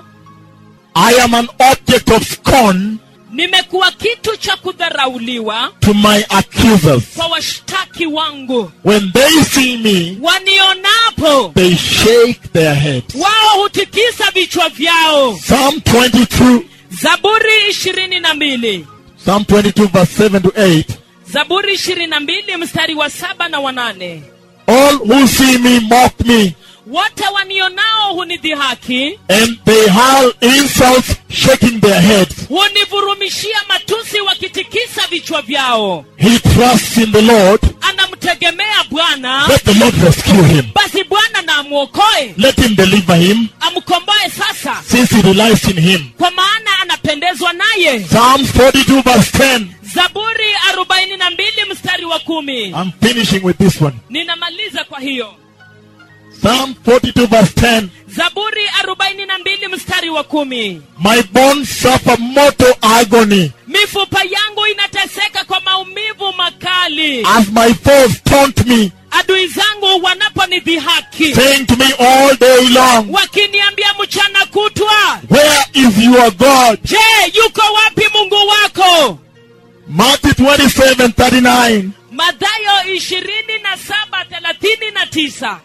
I am an object of scorn nimekuwa kitu cha kudharauliwa to my accusers. kwa washtaki wangu When they see me, wanionapo they shake their heads. wao hutikisa vichwa vyao Psalm 22, zaburi ishirini na mbili Psalm 22, verse 7 to 8. zaburi ishirini na mbili mstari wa saba na wanane All who see me mock me, wote wanionao hunidhihaki and they hurl insults, shaking their heads. hunivurumishia matusi wakitikisa vichwa vyao He trusts in the Lord. anamtegemea bwana Let the Lord rescue him. basi bwana na amwokoe Let him deliver him, amkomboe sasa since he relies in him. kwa maana anapendezwa naye Psalms 42, verse 10. zaburi arobaini na mbili mstari wa kumi I'm finishing with this one. ninamaliza kwa hiyo Psalm 42, verse 10. zaburi arobaini na mbili mstari wa kumi My bones suffer mortal agony mifupa yangu inateseka kwa maumivu makali as my foes taunt me, adui zangu wanaponidhihaki saying to me all day long, wakiniambia mchana kutwa Where is your God? je yuko wapi mungu wako Matthew 27, 39. madhayo ishirini na saba thelathini na tisa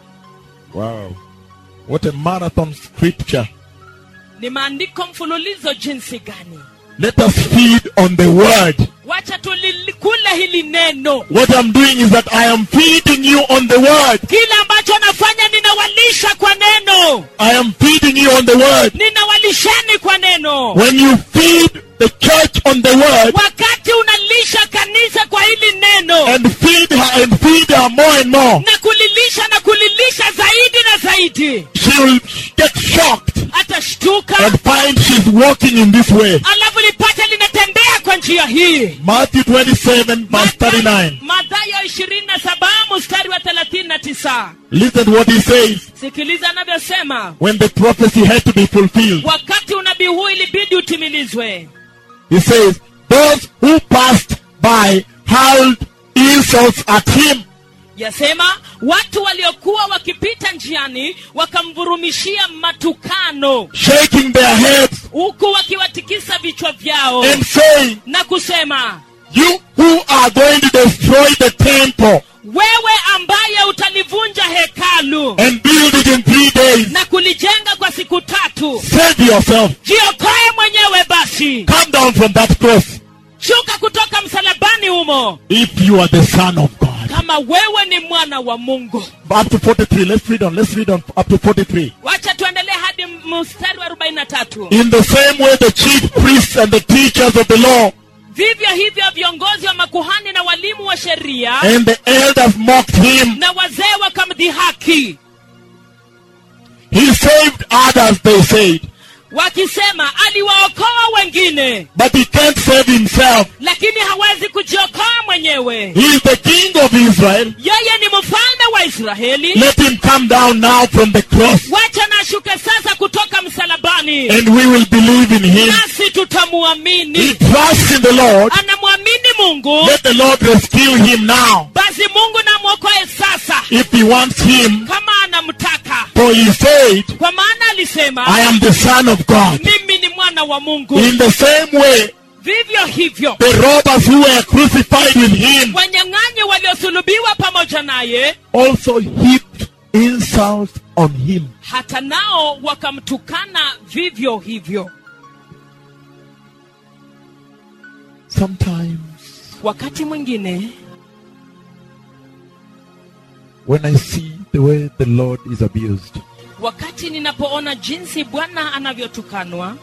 Wow. What a marathon scripture. ni maandiko mfululizo jinsi gani Let us feed on the word. wacha tulikule hili neno What I'm doing is that I am feeding you on the word. kile ambacho nafanya ninawalisha kwa neno I am feeding you on the word. ninawalisheni kwa neno When you feed the church on the word wakati unalisha kanisa kwa hili neno and feed her and feed her more and more, na kulilisha na kulilisha zaidi na zaidi she will get shocked atashtuka and find she's walking in this way. alafu lipate linatembea kwa njia hii Matthew 27, verse 39. madhayo ishirini na saba mstari wa thelathini na tisa Listen to what he says sikiliza anavyosema when the prophecy had to be fulfilled. wakati unabii huu ilibidi utimilizwe He says, Those who passed by hurled insults at him. yasema watu waliokuwa wakipita njiani wakamvurumishia matukano shaking their heads huku wakiwatikisa vichwa vyao and saying, na kusema You who are going to destroy the temple wewe ambaye utalivunja hekalu and build it in three days, na kulijenga kwa siku tatu save yourself. jiokoe mwenyewe basi Come down from that cross shuka kutoka msalabani humo if you are the Son of God. kama wewe ni mwana wa mungu Up to 43. Let's read on. Let's read on up to 43. wacha tuendelee hadi mstari wa 43 In the same way, the chief priests and the teachers of the law vivyo hivyo viongozi wa makuhani na walimu wa sheria and the elders mocked him. na wazee wakamdhihaki He saved others, they said, wakisema aliwaokoa wengine but he can't save himself. lakini hawezi kujiokoa mwenyewe He is the king of Israel. yeye ni mfalme wa israeli Let him come down now from the cross wacha na ashuke sasa kutoka msalabani and we will believe in him. nasi He tutamuamini trusts in the Lord. anamwamini mungu Let the Lord rescue him now basi mungu namwokoe sasa if he wants him. kama anamtaka For he said, kwa maana alisema I am the Son of God. mimi ni mwana wa mungu In the same way, vivyo hivyo the robbers who were crucified with him wanyang'anyi waliosulubiwa pamoja naye also heaped insults on him. hata nao wakamtukana vivyo hivyo Sometimes, wakati mwingine when I see the way the Lord is abused, wakati ninapoona jinsi bwana anavyotukanwa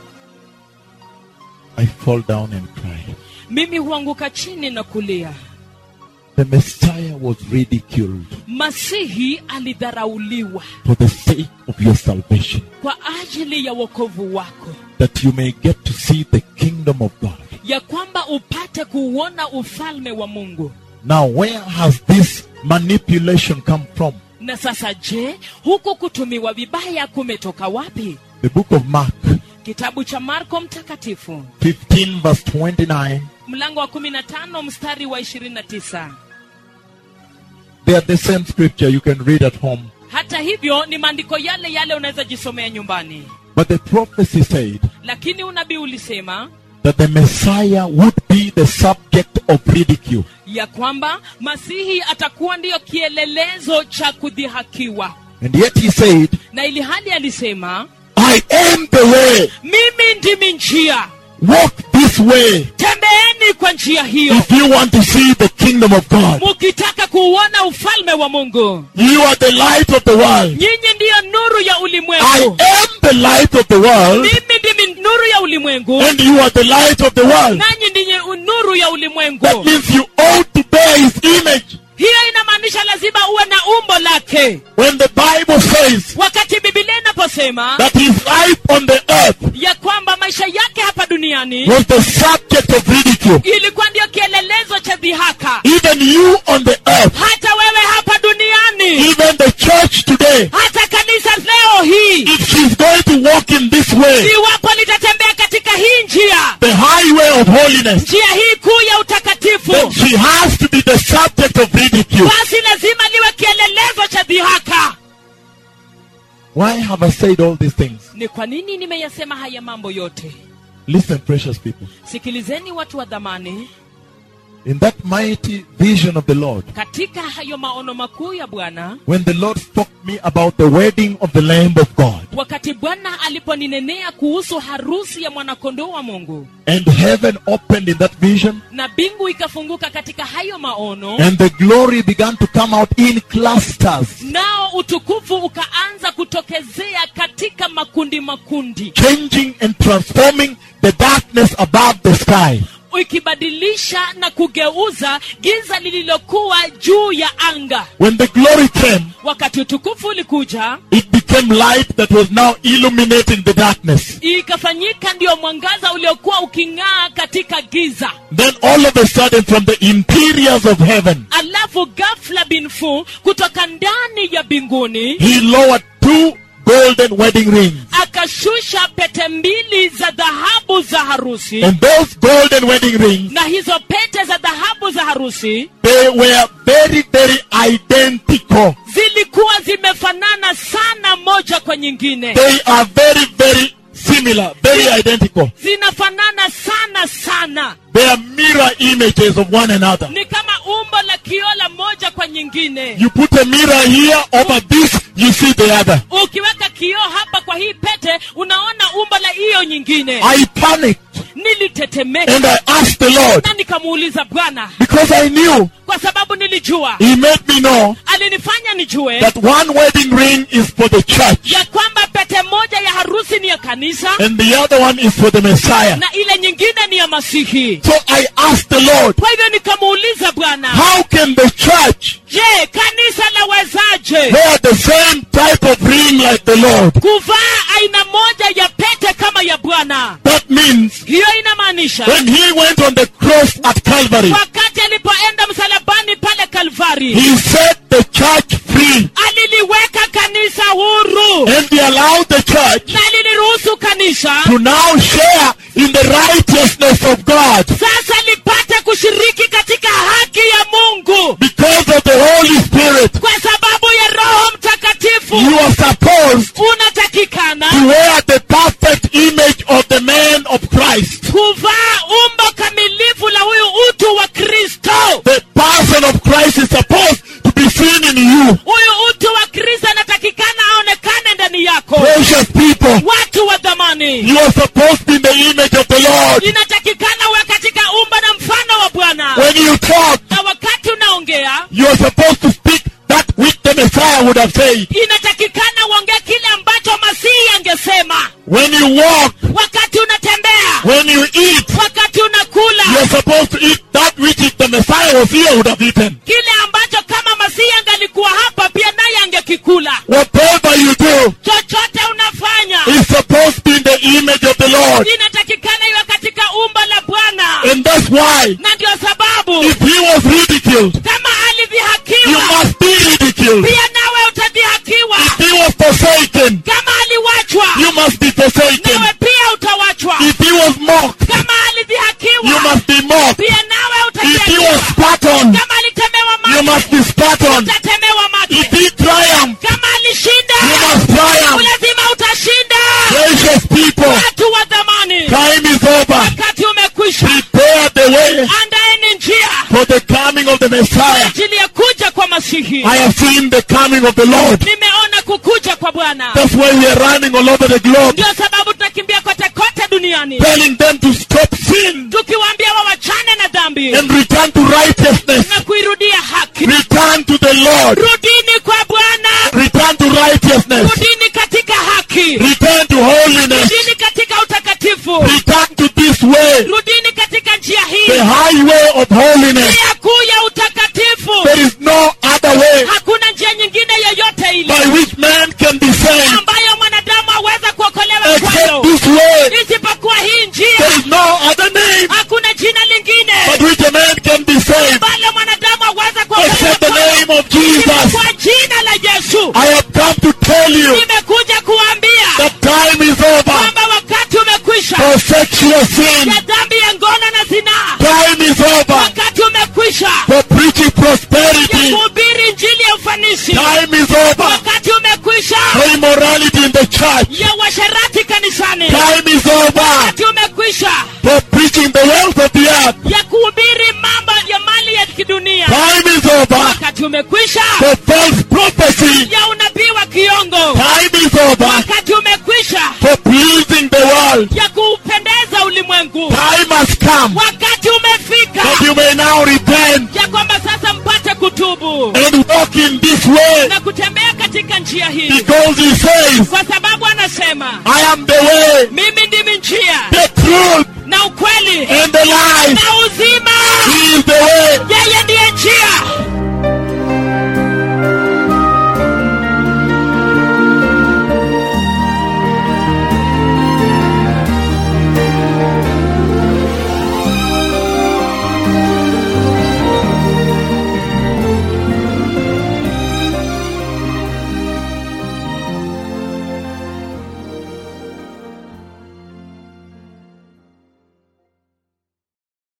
I fall down and cry. mimi huanguka chini na kulia the Messiah was ridiculed masihi alidharauliwa for the sake of your salvation, kwa ajili ya wokovu wako that you may get to see the kingdom of God. ya kwamba upate kuuona ufalme wa mungu Now, where has this manipulation come from? na sasa je huku kutumiwa vibaya kumetoka wapi The book of Mark, kitabu cha marko mtakatifu 15, verse 29. mlango wa 15 mstari wa 29 They are the same scripture you can read at home. hata hivyo ni maandiko yale yale unaweza jisomea nyumbani But the prophecy said lakini unabii ulisema that the Messiah would be the subject of ridicule. ya kwamba masihi atakuwa ndiyo kielelezo cha kudhihakiwa And yet he said, na ili hali alisema I am the way. mimi ndimi njia Walk this way tembeeni kwa njia hiyo if you want to see the kingdom of God. mukitaka kuuona ufalme wa mungu You are the light of the world. nyinyi ndiyo nuru ya I ulimwengu am the light of the world, mimi ndimi nuru ya ulimwengu and you are the light of the world. nanyi ndiye nuru ya That ulimwengu means you ought to bear his image. hiyo inamaanisha lazima uwe na umbo lake When the Bible says wakati bibilia inaposema that his life on the earth ya kwamba maisha yake hapa duniani was the subject of ridicule, ilikuwa ndio kielelezo cha dhihaka even you on the earth, hata wewe hapa duniani even the church today, hata kanisa leo hii if she's going to walk in this way, iwapo litatembea katika hii njia the highway of holiness, njia hii kuu ya utakatifu then she has to be the subject of ridicule. basi lazima liwe kielelezo cha dhihaka Why have I said all these things? ni kwa nini nimeyasema haya mambo yote Listen, precious people. sikilizeni watu wa dhamani In that mighty vision of the Lord, katika hayo maono makuu ya bwana when the Lord spoke me about the wedding of the Lamb of God, wakati bwana aliponinenea kuhusu harusi ya mwanakondoo wa mungu and heaven opened in that vision, na mbingu ikafunguka katika hayo maono and the glory began to come out in clusters, nao utukufu ukaanza kutokezea katika makundi makundi changing and transforming the darkness above the sky. ikibadilisha na kugeuza giza lililokuwa juu ya anga When the glory came, wakati utukufu ulikuja it became light that was now illuminating the darkness. ikafanyika ndiyo mwangaza uliokuwa uking'aa katika giza Then all of a sudden, from the interiors of heaven, alafu ghafla binfu kutoka ndani ya mbinguni he lowered two golden wedding rings. akashusha pete mbili za dhahabu za harusi And those golden wedding rings, na hizo pete za dhahabu za harusi they were very, very identical. zilikuwa zimefanana sana moja kwa nyingine They are very, very similar, very identical. zinafanana sana sana They are mirror images of one another. ni kama umbo la kiola moja kwa nyingine You put a mirror here over this, you see the other. ukiweka kioo hapa kwa hii pete unaona umbo la hiyo nyingine I panicked nilitetemeka and I asked the Lord na nikamuuliza bwana because I knew kwa sababu nilijua He made me know alinifanya nijue that one wedding ring is for the church ya kwamba pete moja ya harusi ni ya kanisa and the other one is for the Messiah. na ile nyingine ni ya masihi So I asked the Lord, kwa hivyo nikamuuliza bwana how can the church je kanisa lawezaje wear the same type of ring like the Lord? kuvaa aina moja ya pete kama ya bwana That means hiyo inamaanisha when he went on the cross at Calvary, wakati alipoenda msalabani pale kalvari he set the church free aliliweka kanisa huru and he allowed the church na aliliruhusu kanisa to now share in the righteousness of God sasa lipate kushiriki katika haki ya mungu because of the Holy Spirit. kwa sababu ya roho mtakatifu You are supposed unatakikana to wear the perfect image of the man of Christ. kuvaa umbo kamilifu la huyu utu wa kristo The person of Christ is supposed to be seen in you. huyu utu wa kristo anatakikana aonekane ndani yako Precious people, watu wa dhamani you are supposed to be in the image of the Lord. inatakikana uwe katika umbo na mfano wa bwana When you talk, na wakati unaongea you are supposed to speak that which the Messiah would have said. inatakikana uongee kile ambacho masihi angesema When you walk, wakati unatembea when you eat, wakati unakula you are supposed to eat that which is the Messiah Messiah was here, would have eaten. kile ambacho kama masihi angalikuwa hapa pia naye angekikula Whatever you do chochote unafanya is supposed to be in the image of the Lord. inatakikana iwe katika umbo la bwana And that's why, na ndio sababu if he was ridiculed, kama you alidhihakiwa must be ridiculed. pia nawe utadhihakiwa If he was forsaken, kama aliwachwa you must be forsaken. nawe pia utawachwa If he was mocked, kama you alidhihakiwa must be mocked. pia nawe If he utadhihakiwa was spat on, kama alitemewa you mate must be spat on. utatemewa If mate he triumphed, kama alishinda you must triumph. lazima utashinda Precious people, watu wa dhamani time is over. wakati umekwisha Prepare the way andaeni njia for the coming of the Messiah. ajili ya kuja kwa masihi I have seen the coming of the Lord. nimeona kukuja kwa bwana That's why we are running all over the globe, ndio sababu tunakimbia kote kote duniani telling them to stop sin tukiwaambia wawachane na dhambi and return to righteousness. na kuirudia haki Return to the Lord. rudini kwa bwana Return to righteousness. rudini katika haki Return to holiness. rudini katika utakatifu Return to this way, rudini katika njia the hii highway of holiness. njia kuu ya utakatifu There is no other way hakuna njia nyingine yoyote ile by which man can be saved ambayo mwanadamu aweza kuokolewa except kwayo this way. isipokuwa hii njia There is no other name hakuna jina lingine by which a man can be saved ambalo mwanadamu aweza kuokolewa except the kwayo name of Jesus. kwa jina la yesu I have come to tell you nimekuja kuambia that time is over kwamba wakati umekwisha for sexual sin. ya dhambi ya ngono na zinaa Time is over wakati umekwisha for preaching ya prosperity. kuhubiri njili ya ufanisi Time is over wakati umekwisha for immorality in the church. ya washerati kanisani Time is over wakati umekwisha for preaching the wealth of the earth. ya kuhubiri mambo ya mali ya kidunia Time is over wakati umekwisha for false prophecy. ya unabii wa kiongo Time is over wakati umekwisha for pleasing the world. ya kuupendeza ulimwengu Time has come wakati umefika that you may now repent ya kwamba sasa mpate kutubu and walk in this way na kutembea katika njia hii because he says, kwa sababu anasema I am the way, mimi ndimi njia the truth, na ukweli and the life. na uzima